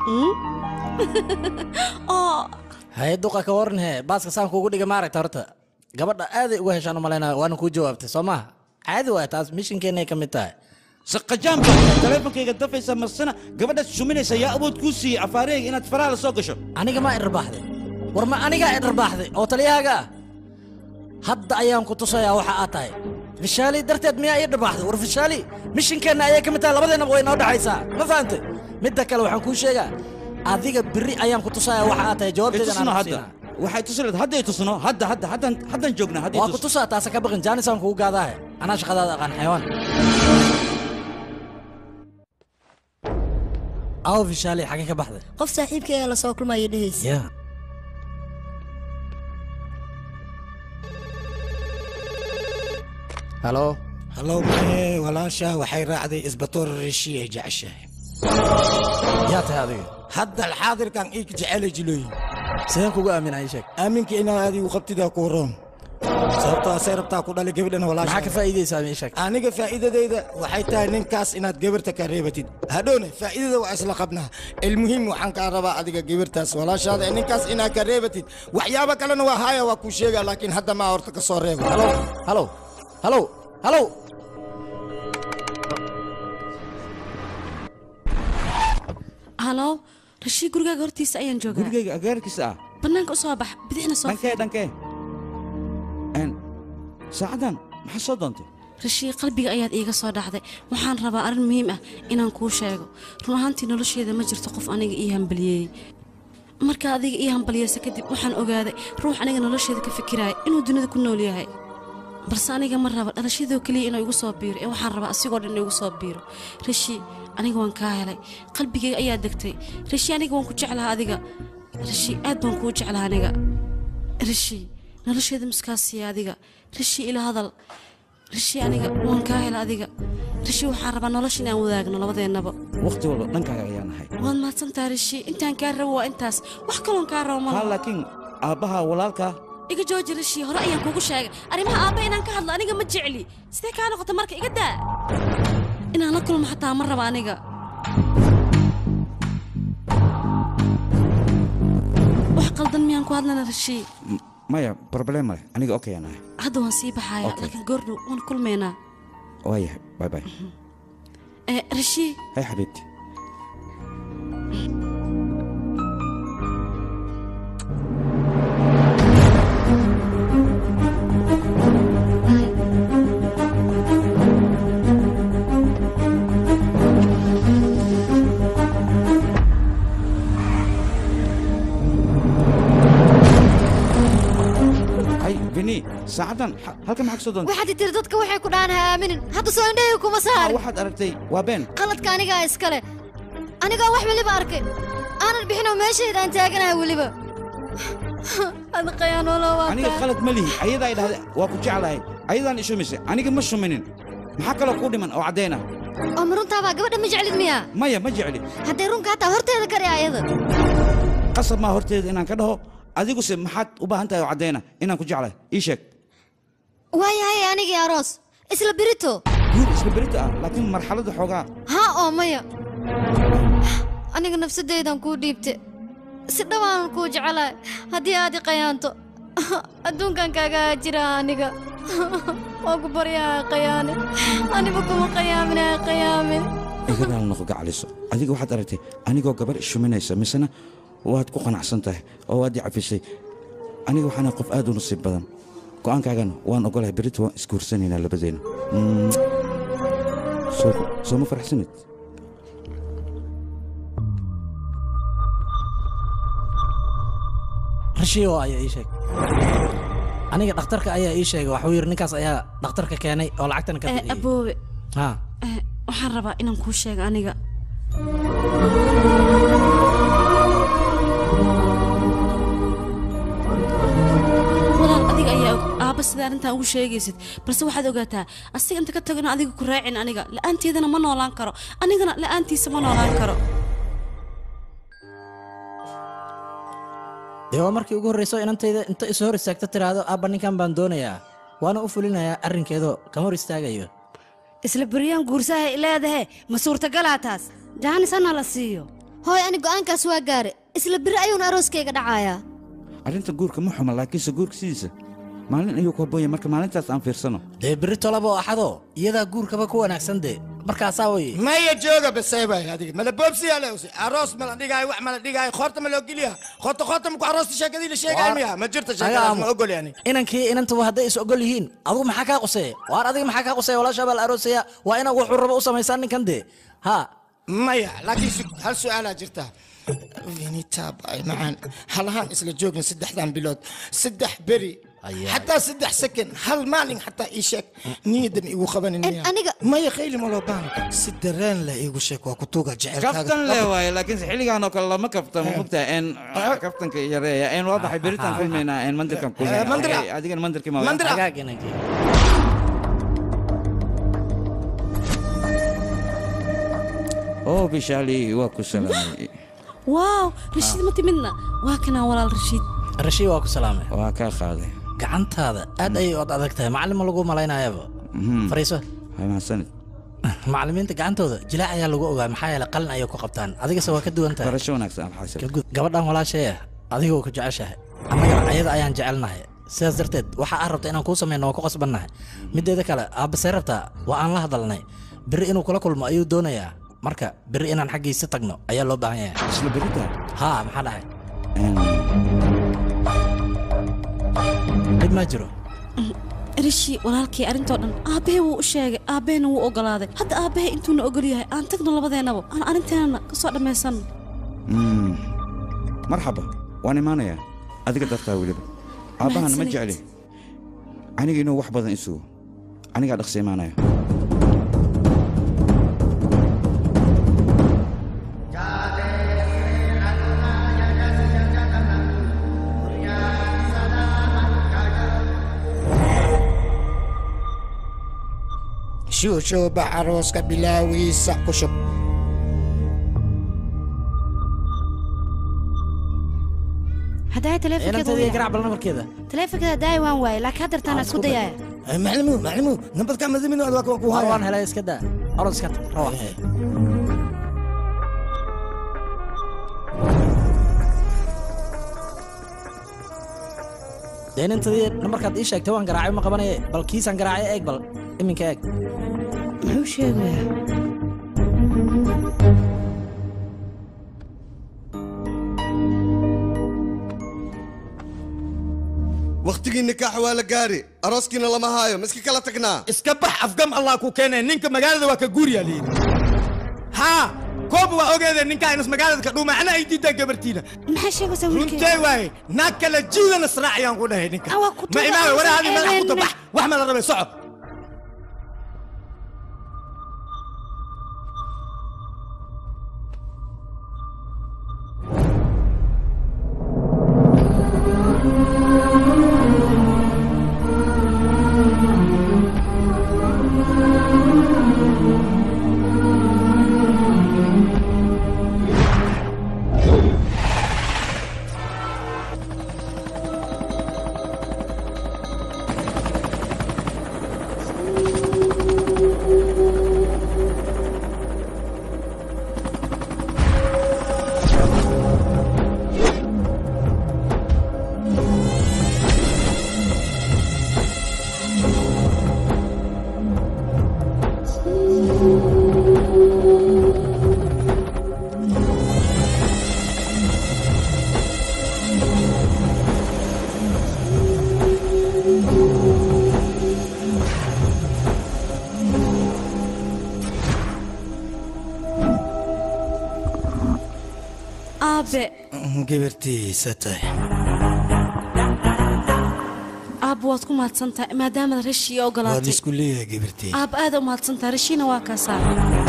oo haye duqa ka waran hee baaska saan kuugu dhiga maaragta horta gabadha aaday uga heshaan u malaynaya waana kuu jawaabtay soo maaha caadi waay taas mishinkeenay ka mid tahay saqajaan baa taleefonkayga dafaysa marsana gabadhaad suminaysa yaa awood kuu siiyey afaareyga inaad faraha la soo gasho aniga maa idharbaaxday war ma anigaa idharbaaxday oo taliyahaaga ah hadda ayaan ku tusayaa waxa aad tahay fishaali darteed miyaa ii dharbaaxday war fishaali mishinkeenna ayay ka mid tahay labadeennaba way noo dhexaysaa ma fahantay midda kale waxaan kuu sheegaa adiga biri ayaan ku tusayaa waxa aad tahay jawaabteedan tusno aan hadda waxay tusi lahayd hadday tusno hadda hadda haddaan haddaan joognaa hadday waa ku tusaa taasa ka baqin jaanisaan kugu gaadaahe anaa shaqadaada aqaan xayawaan aw fishaali xagee ka baxday qof saaxiibkayga la soo kulmaya dhehaysa ya halo halow maxee walaasha waxay raacday isbatoor reshi ay jeceshahay yaa tahay adiga hadda alxaadirkan ii jecelay jilooyin sideen kugu aaminay sheeg aaminka inaa adigu qabtidaa ku roon sababtoo asay rabtaa ku dhalay gabadhana walaasha maxaa ka faa'iidaysaa ii sheeg aniga faa'iidadayda waxay tahay ninkaas inaad gabarta ka reebatid hadhowne faa'iidada waa isla qabnaa ilmuhiim waxaan kaa rabaa adiga gabartaas walaashaada ee ninkaas inaad ka reebatid waxyaabo kalena waa haaya waa kuu sheegaa laakiin hadda maa horta ka soo reeba halo halo halo halo halo rashii gurigaaga hortiisa ayaan joogaa gurigayga agaarkiisa ah bannaanka u soo bax bidixna soo dhankee dhankee Een, saacaddan maxaa soo doontay rashii qalbiga ayaad iiga soo dhacday waxaan rabaa arrin muhiim ah inaan kuu sheego run ahaantii nolosheeda ma jirto qof aniga ii hambaliyeeyey marka adiga ii hambaliyeysa kadib waxaan ogaaday ruux aniga nolosheeda ka fikiraaya inuu dunida ku nool yahay balse aniga ma raba dhalashadoo keliya inuu igu soo biiro ee waxaan rabaa asigoo dhan inuu igu soo biiro rashii aniga waan kaa helay qalbigayga ayaa degtay rashii aniga waan ku jeclaha adiga rashii aad baan kuu jeclaha aniga rashii nolosheeda miskaasiya adiga rashii ila hadal rashii aniga waan kaa hela adiga rashii waxaan rabaa nolosha inaan wadaagno labadeennaba waqti walba dhankaaga ayaa nahay waad mahadsantaha rashii intaan kaa rabo waa intaas wax kaloon kaa rabo haa malaha laakiin aabbaha walaalkaa iga jooji rashii hore ayaan kuugu sheegay arrimaha aabba inaan ka hadlo aniga ma jecli sidee kaa noqota marka iga daa inaan la kulmo xataa ma raba aniga wax qaldan miyaan ku hadlana rashii M- maya problem male aniga okay aan nahay hadda waan sii baxayaa laakiin goordhow waan kulmaynaa waayahay bye bye Eh, rashii hay xabiibti hay vini saacaddan ha- halkan maxaa ka soo doontay waxaad tiri dadka waxay ku dhahan ha aaminin hadda soo indhahayga kuma saarin waxaad aragtay waa been qaladka anigaa iskale anigaa wax weliba arkay aanan bixinoo meeshayda aan taaganahay weliba ada qayaanoola waa aniga kaa khalad ma lihi ayadaa ay dhahday waa ku jeclahay ayadaan ishumisay aniga ma shuminin maxaa kaloo kuu dhiman oo caddayn ah oo ma runtaabaa gabadha ma jeclid miyaa maya ma jecli hadday runka hataa horteeda kari ayada qasab maa horteeda inaan ka dhaho adiguse maxaad u baahan tahay oo caddayna inaan ku jeclahay ii sheeg waayahay anigii aroos isla birito guur isla berita ah laakiin marxaladda xoogaa haa oo maya aniga nafsadaydan kuu dhiibte si dhawaanan kuu jecelahay haddii aad i qayaanto adduunkan kaaga jira aniga waa ku baryaha qayaane aniba kuma qayaaminaha qayaamin iga raal noqo gacaliso adiga waxaad aragtay anigoo gabar ishuminaysa misena waad ku qanacsan tahay oo waad i cafisay aniga waxaana qof aad u nasiib badan go'aankaagana waan ogolahay berrita waan isguursanaynaa labadeena Mm. soo soo ma faraxsanid rashiyo ayaa ii sheeg aniga dhakhtarka ayaa ii sheegay waxuu yidhi ninkaas ayaa dhakhtarka keenay oo lacagtana ka Eh, bixiyey aboobe ha eh, waxaan rabaa inaan kuu sheego aniga walaal adiga ayaa og aabba sida arrintan ugu sheegaysid balse waxaad ogaataa asiga inta ka tagona adiga ku raacin aniga la'aanteedana ma noolaan karo anigana la'aantiisa ma noolaan karo dee waa markii ugu horrayso inantayda inta isu hor istaagto tiraahdo aabba ninkan baan doonayaa waana u fulinayaa arrinkeedoo kama hor istaagayo isla beryaan guursahay leedahe ma suurtagalaa taas jaanis hana la siiyo hooy ani go'aankaas waa gaare isla biri ayuuna arooskayga dhacayaa arrinta guurka ma xuma laakiinse guurka sidiisa maalin ayuu ku habboon yahay marka maalintaas aan fiirsano dee beri tolaba oo axadoo iyadaa guurkaba ku wanaagsan dee markaasaa weye maya jooga baseebay adiga mala boobsiyaa lewse aroos mala dhigaayo wax mala dhigaayo khoorta ma loo geliyaa khoorta khoorta maku aroosta sheekadii la sheegaayo miya ma jirta sheekadaas ma ogol yani inankii inantuba hadday is ogol yihiin adigu maxaa kaa quseeya waar adiga maxaa kaa quseeya walaashaa baa la aroosaya waa inaad wuxuu rabo u samaysaan ninkan dee ha maya laakiin su- hal su'aalaa jirta vinitaab ay macaan halahaan isla joogna saddexdan bilood saddex beri xataa saddex second hal maalin xataa ii sheeg niyadan igu qabanin miya aniga maya khayli ma loo baahna si dareen leh iigu sheeg waa kutuuga kaftan le waaye laakiinse xilligaan oo kale lama kaftamo mogtaa en kaftanka yareeya en waa baxay beritaan kulmaynaa en mandirkan Eh, mandira. kulmaynaa adigana mandirkii ma Mandira. hagaag inankii oo bishaali waa ku salaamay waaw rashiid ma timidna waa kanaa walaal rashiid rashiid waa ku salaamay waa kaa qaaday gacantaada aad ayay od adag tahay macallin ma lagu malaynaayaba fariiso hay mahadsanid macallimiinta gacantooda jilaac ayaa lagu ogaa maxaa yeelay qalin ayay ku qabtaan adigase waa ka duwan tahay barasho wanaagsan alxaasil Ka gud- gabadhan walaashaya adigoo ku jeceshahay annaga ayada ayaan jecelnahay sidaas darteed waxa aad rabta inaan kuu samayno waa ku qasbannahay mideeda kale aabbasee rabtaa waa aan la hadalnay beri inuu kula kulmo ayuu doonayaa marka beri inaan xaggiisa tagno ayaa loo baahan yahay isla berita haa maxaa dhahay dhib maa jiro rishi walaalkii arrintoo dhan aabbahey wuu u sheegay aabbaheyna wuu ogolaaday hadda aabbahey intuuna ogol yahay aan tagno labadeennaba aan arrinteenana ka soo dhammaysanno Mm. marxaba waan imaanayaa adiga dartaa weliba aabbahana ma jecli aniga inuu wax badan isugo anigaa dhaqsi imaanaya shuushuuba arooska bilaawiisa ku shub haddaay inanteeda garaac bal nabarkeeda taleefonkeeda daay waan waayay laakiin haddeertaan isku dayaaya maclimu maclimu nabadka madamin waa ku War haya waan helay iska daa orod iska tag rawax dee inantadii nambarkaad ii sheegtay waan garaacay ma qabanaya bal kiisaan garaacay eeg bal iminka eeg muxuu sheegayaa wakhtigii nikaax waa la gaari arooskiina lama haayo ma iska kala tagnaa iska bax afgam allah ku keenay ninka magaalada waa ka guuriyaa layidhi haa koob waa ogeedee ninkaa inas magaalada ka dhuuma ana ay diidaan gabartiina maxaa sheegaysaa wiilkeyga runtee waaye naag kale jiidan israac ayaan ku dhahay ninka Ah, waa ku ma tuuga, imaawe aan waraadii madax ku eedeenne. tabax wax ma la rabay soco aabe gabartiisa tahay aabba waad ku mahadsan tahay maadaamaad rashii waa ogolaatay laisku leeyahay gabartii aabba aad u mahadsan tahay rashiina waa kaasaa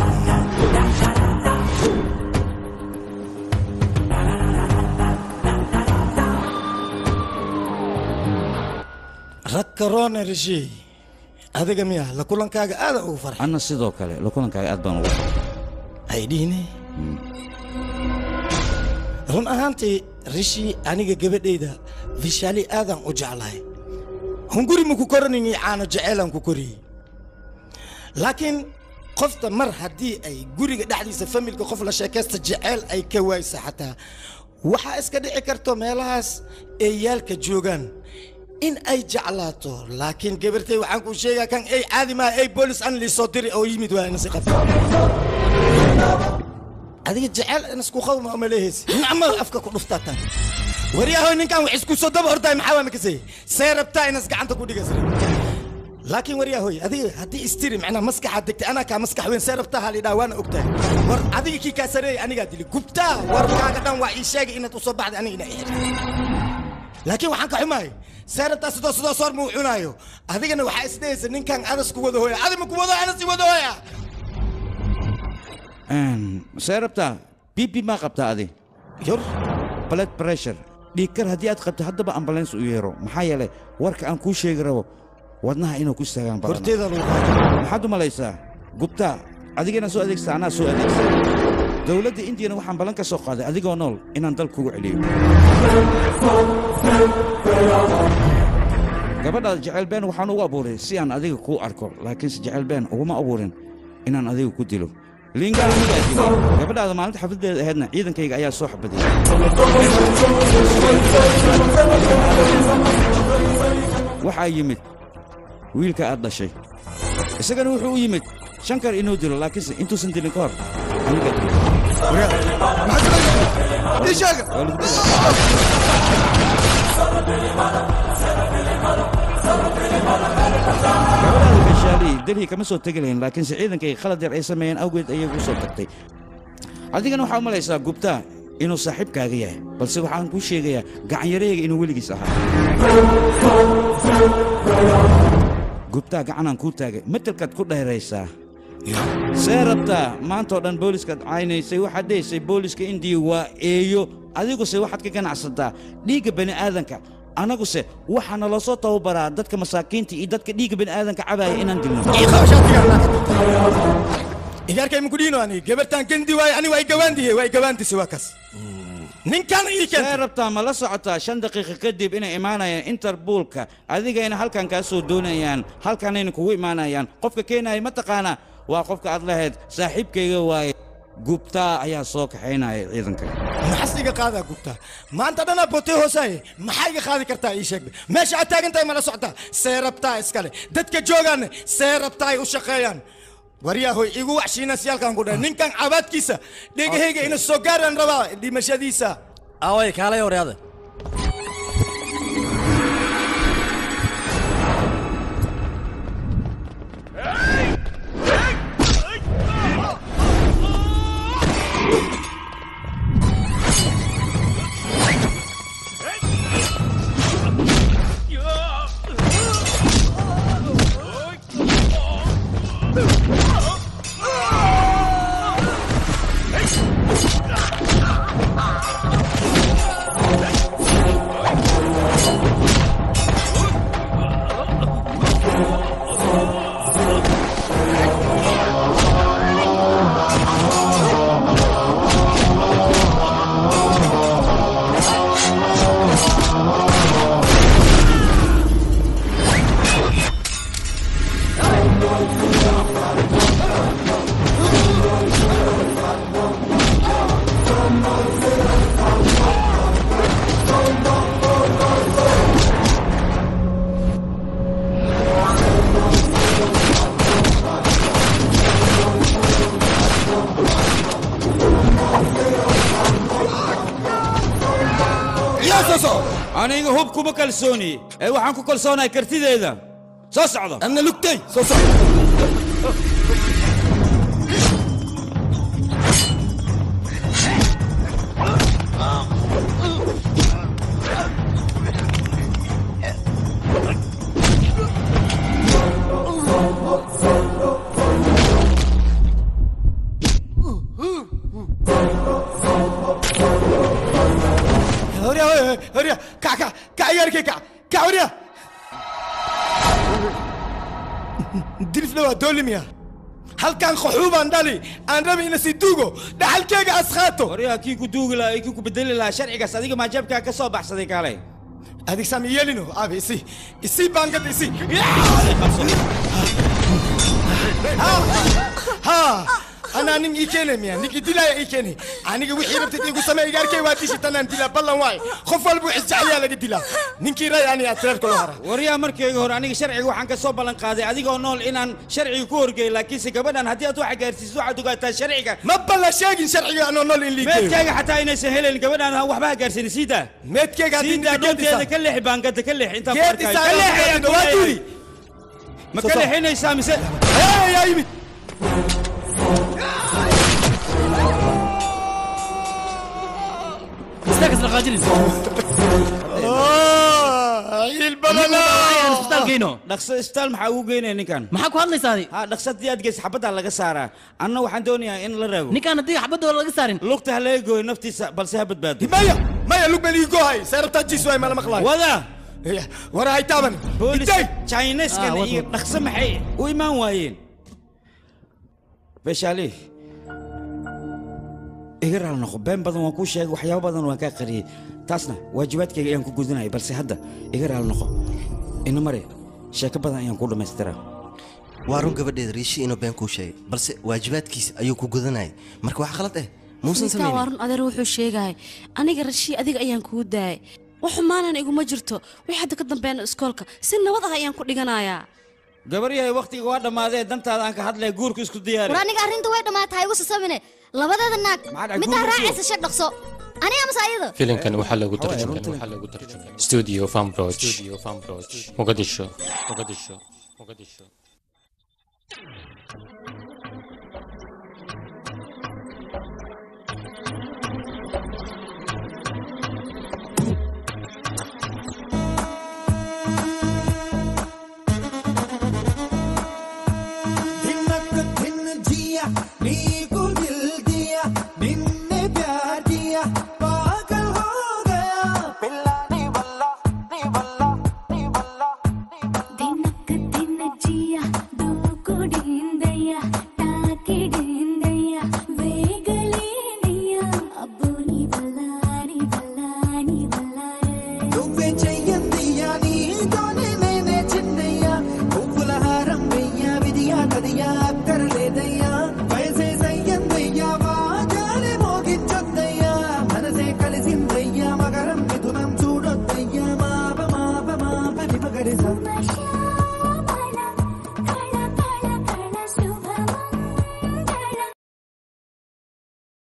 rag karoone rashii adiga miya la kulankaaga aadan ugu farxay anna sidoo kale la kulankaaga aad baan ugu farxay ay dhihine run ahaantii rishii aniga gabadhayda vishaali aadaan u jeclahay hunguri ma ku koranini caano jeceylaan ku koriyey laakiin qofta mar haddii ay guriga dhexdiisa familka qof la sheekaysta jeceyl ay ka waaysa xataa waxaa iska dhici karto meelahaas ay yaalka joogaan in ay jeclaato laakiin gabartay waxaan kuu sheegaa kan ay caadi maaha ay boolis an liisoo diri oo yimid waa inasi qabta adiga jecel inasku qawma uma leehaysi nacmal afka ku dhuftaa tan waryahoy ninkan wax isku soo daba hortaay maxaa waa makasay see rabtaa inas gacanta ku dhigas laakiin waryahoy adiga haddii istiri macnaa maskaxaad degtay anaa kaa maskax weyn see rabtaa halidhaa waana ogtahay war adiga kii kaa sareeyay anigaa dili gubtaa warkaaga dhan waa ii sheegay inaad usoo baxday aniga inaa ixir laakiin waxaan ka xumahay see rabtaa sidoo sidoo soor muu cunaayo adigana waxaa isdhehaysa ninkan adas ku wada hooya adi ma ku wado anas i wada hooya see rabtaa bibi maa qabtaa adi yor blood pressure dhiigkar haddii aad qabto haddaba ambulance u yeero maxaa yeelay warka aan kuu sheegi rabo wadnaha inuu ku istaagaan badan horteeda lagu maxaad u malaysaa gubtaa adigana soo adeegsa anaa soo adeegsa dowladda indiyana waxaan ballan ka soo qaaday adigoo nool inaan dal kugu celiyo gabadhaada jecel been waxaan ugu abuuray si aan adiga kuu arko laakiinse jecel been uguma abuurin inaan adiga ku dilo liingaa anigaa dilay gabadhaada maalinta xafladeeda ahaydna ciidankayga ayaa soo xabadiyey waxaa yimid wiilka aad dhashay isagana wuxuu u yimid shankar inuu dilo laakiinse intuusan dilin ka hor aniga gabadhaada fashaali delhi kama soo tegi lahayn laakiinse ciidankayga khalad yar ay sameeyeen awgeed ayay ugu soo tagtay adigana waxaa u malaysaa gubtaa inuu saaxiibkaaga yahay balse waxaan kuu sheegayaa gacanyarahayga inuu weligiis ahaa gubtaa gacanaan kuu taagay matelkaad ku dheeraysaa see rabtaa maantao dhan booliskaad caynaysay waxaad dhehaysay booliska indiya waa eeyo adiguse waxaad ka ganacsataa dhiigga bani aadanka annaguse waxaa naloo soo tababaraa dadka masaakiinta iyo dadka dhiigga bani aadanka cabaaya inaan dilno igaarkay muku dhiino ani gabartaan gendi waayo ani waa gawaandiye waa gawaandise waa kas ninkan ii see rabtaa ma la socotaa shan daqiiqa kadib inay imaanayaan interbuulka adigayna halkan kaa soo doonayaan halkanayna kugu imaanayaan qofka keenaya ma taqaanaa waa qofka aad lahayd saaxiibkayga waaye gubtaa ayaa soo kaxaynaya ciidanka maxas iga qaadaa gubtaa maanta dhanaa botee hoosaaye maxaa iga qaadi kartaa ii sheeg meesha aad taagan tahay mala socotaa see rabtaa iskale dadka joogaanne see rabtaa ay u shaqeeyaan waryahoy igu waxshiinasyaalkan ku dhahay ninkan cabaadkiisa dhegahayga ina soo gaaraan rabaa dhimashadiisa away kaalay waryaada aniga hub kuma kalsooni ee waxaan ku kalsoonahay kartideeda soo socda anna lugtay soo socda horiya kac kac kac igaarkay kac kac horiya dilifna waa doolimiya halkan qaxuubaan dhali aan rabi ina si duugo dhaxalkeega askhaato waryaa kii ku duugi lahaa kii ku bedeli lahaa sharcigaas adiga maajaabkaa ka soo baxsaday kaalay adig saami yeelino aabe isi isi baangada isi ha anaa nin ii keenay miya nin idilaya ii keenay aniga wixii rabtid igu samee igaarkay waa dishi tanaan dilaa ballan waay qof walba isjecliyaa laga dilaa ninkii ray ani atreerka loo hara waryaa markayga hore aniga sharciga waxaan ka soo ballan qaaday adigoo nool inaan sharciga ku horgeey laakiinse gabadhan haddii aad waxa gaarsiiso waxaad ogaataa sharciga ma ballan sheegin sharciga anoo nool in liigeeyo meedkayga xataa inaysan helayn gabadhan waxba ha gaarsiinin siidaa meedkayga haddii siidaa ninka geedisa- dhoonteeda ka leexi baangada ka leexi intaan ku Geedisa arkaayo ka leexi ayaan ku waa leeyahay. duuli. ma ka leexinaysaa mise yaa yimid istaag isla qaajinin isbitaalkayno dhaqso isbitaal maxaa ugu geynaya ninkan maxaa ku hadlaysaa adi ha dhaqso haddii aad geysa xabaddaa laga saaraa anna waxaan doonayaa in la raago ninkaan haddii xabadooda laga saarin lugta ha laga gooyo naftiisa balse ha badbaado maya maya lug baan ii goohay seerabtaa jiis waay mala maqlaay wada wara hay taaban booliska Itay! chineskan Ah, wad, iyo wad. dhaqso maxay u imaan waayeen beshaali iga raal noqo been badan waan kuu sheegay waxyaabo badan waan kaa qariyey taasna waajibaadkayga ayaan ku gudinaya balse hadda iga raal noqo ina mare sheeko badan ayaan ku dhammaystiraa waa run gabadheeda riishi inuu been kuu sheegay balse waajibaadkiisa ayuu ku gudanayay marka wax khalad eh muusan ninkaa waa samaynin run adeer wuxuu sheegay aniga rashii adiga ayaan kuu daayay wax xumaanana iguma jirto wixii hadda ka dambeena iskoolka si nabad ah ayaan ku dhiganayaa gabar yahay wakhtiga waa dhammaadee dantaada aan ka hadlaya guurka isku diyaari war aniga arrinta way dhammaatahay igu sasamine labadeeda naag Maxaad middaa guur raacaysa sheeg dhaqso aniga amase ayada filimkan waxaa lagu tarjumay studio Fambroch Mogadisho Mogadisho Mogadisho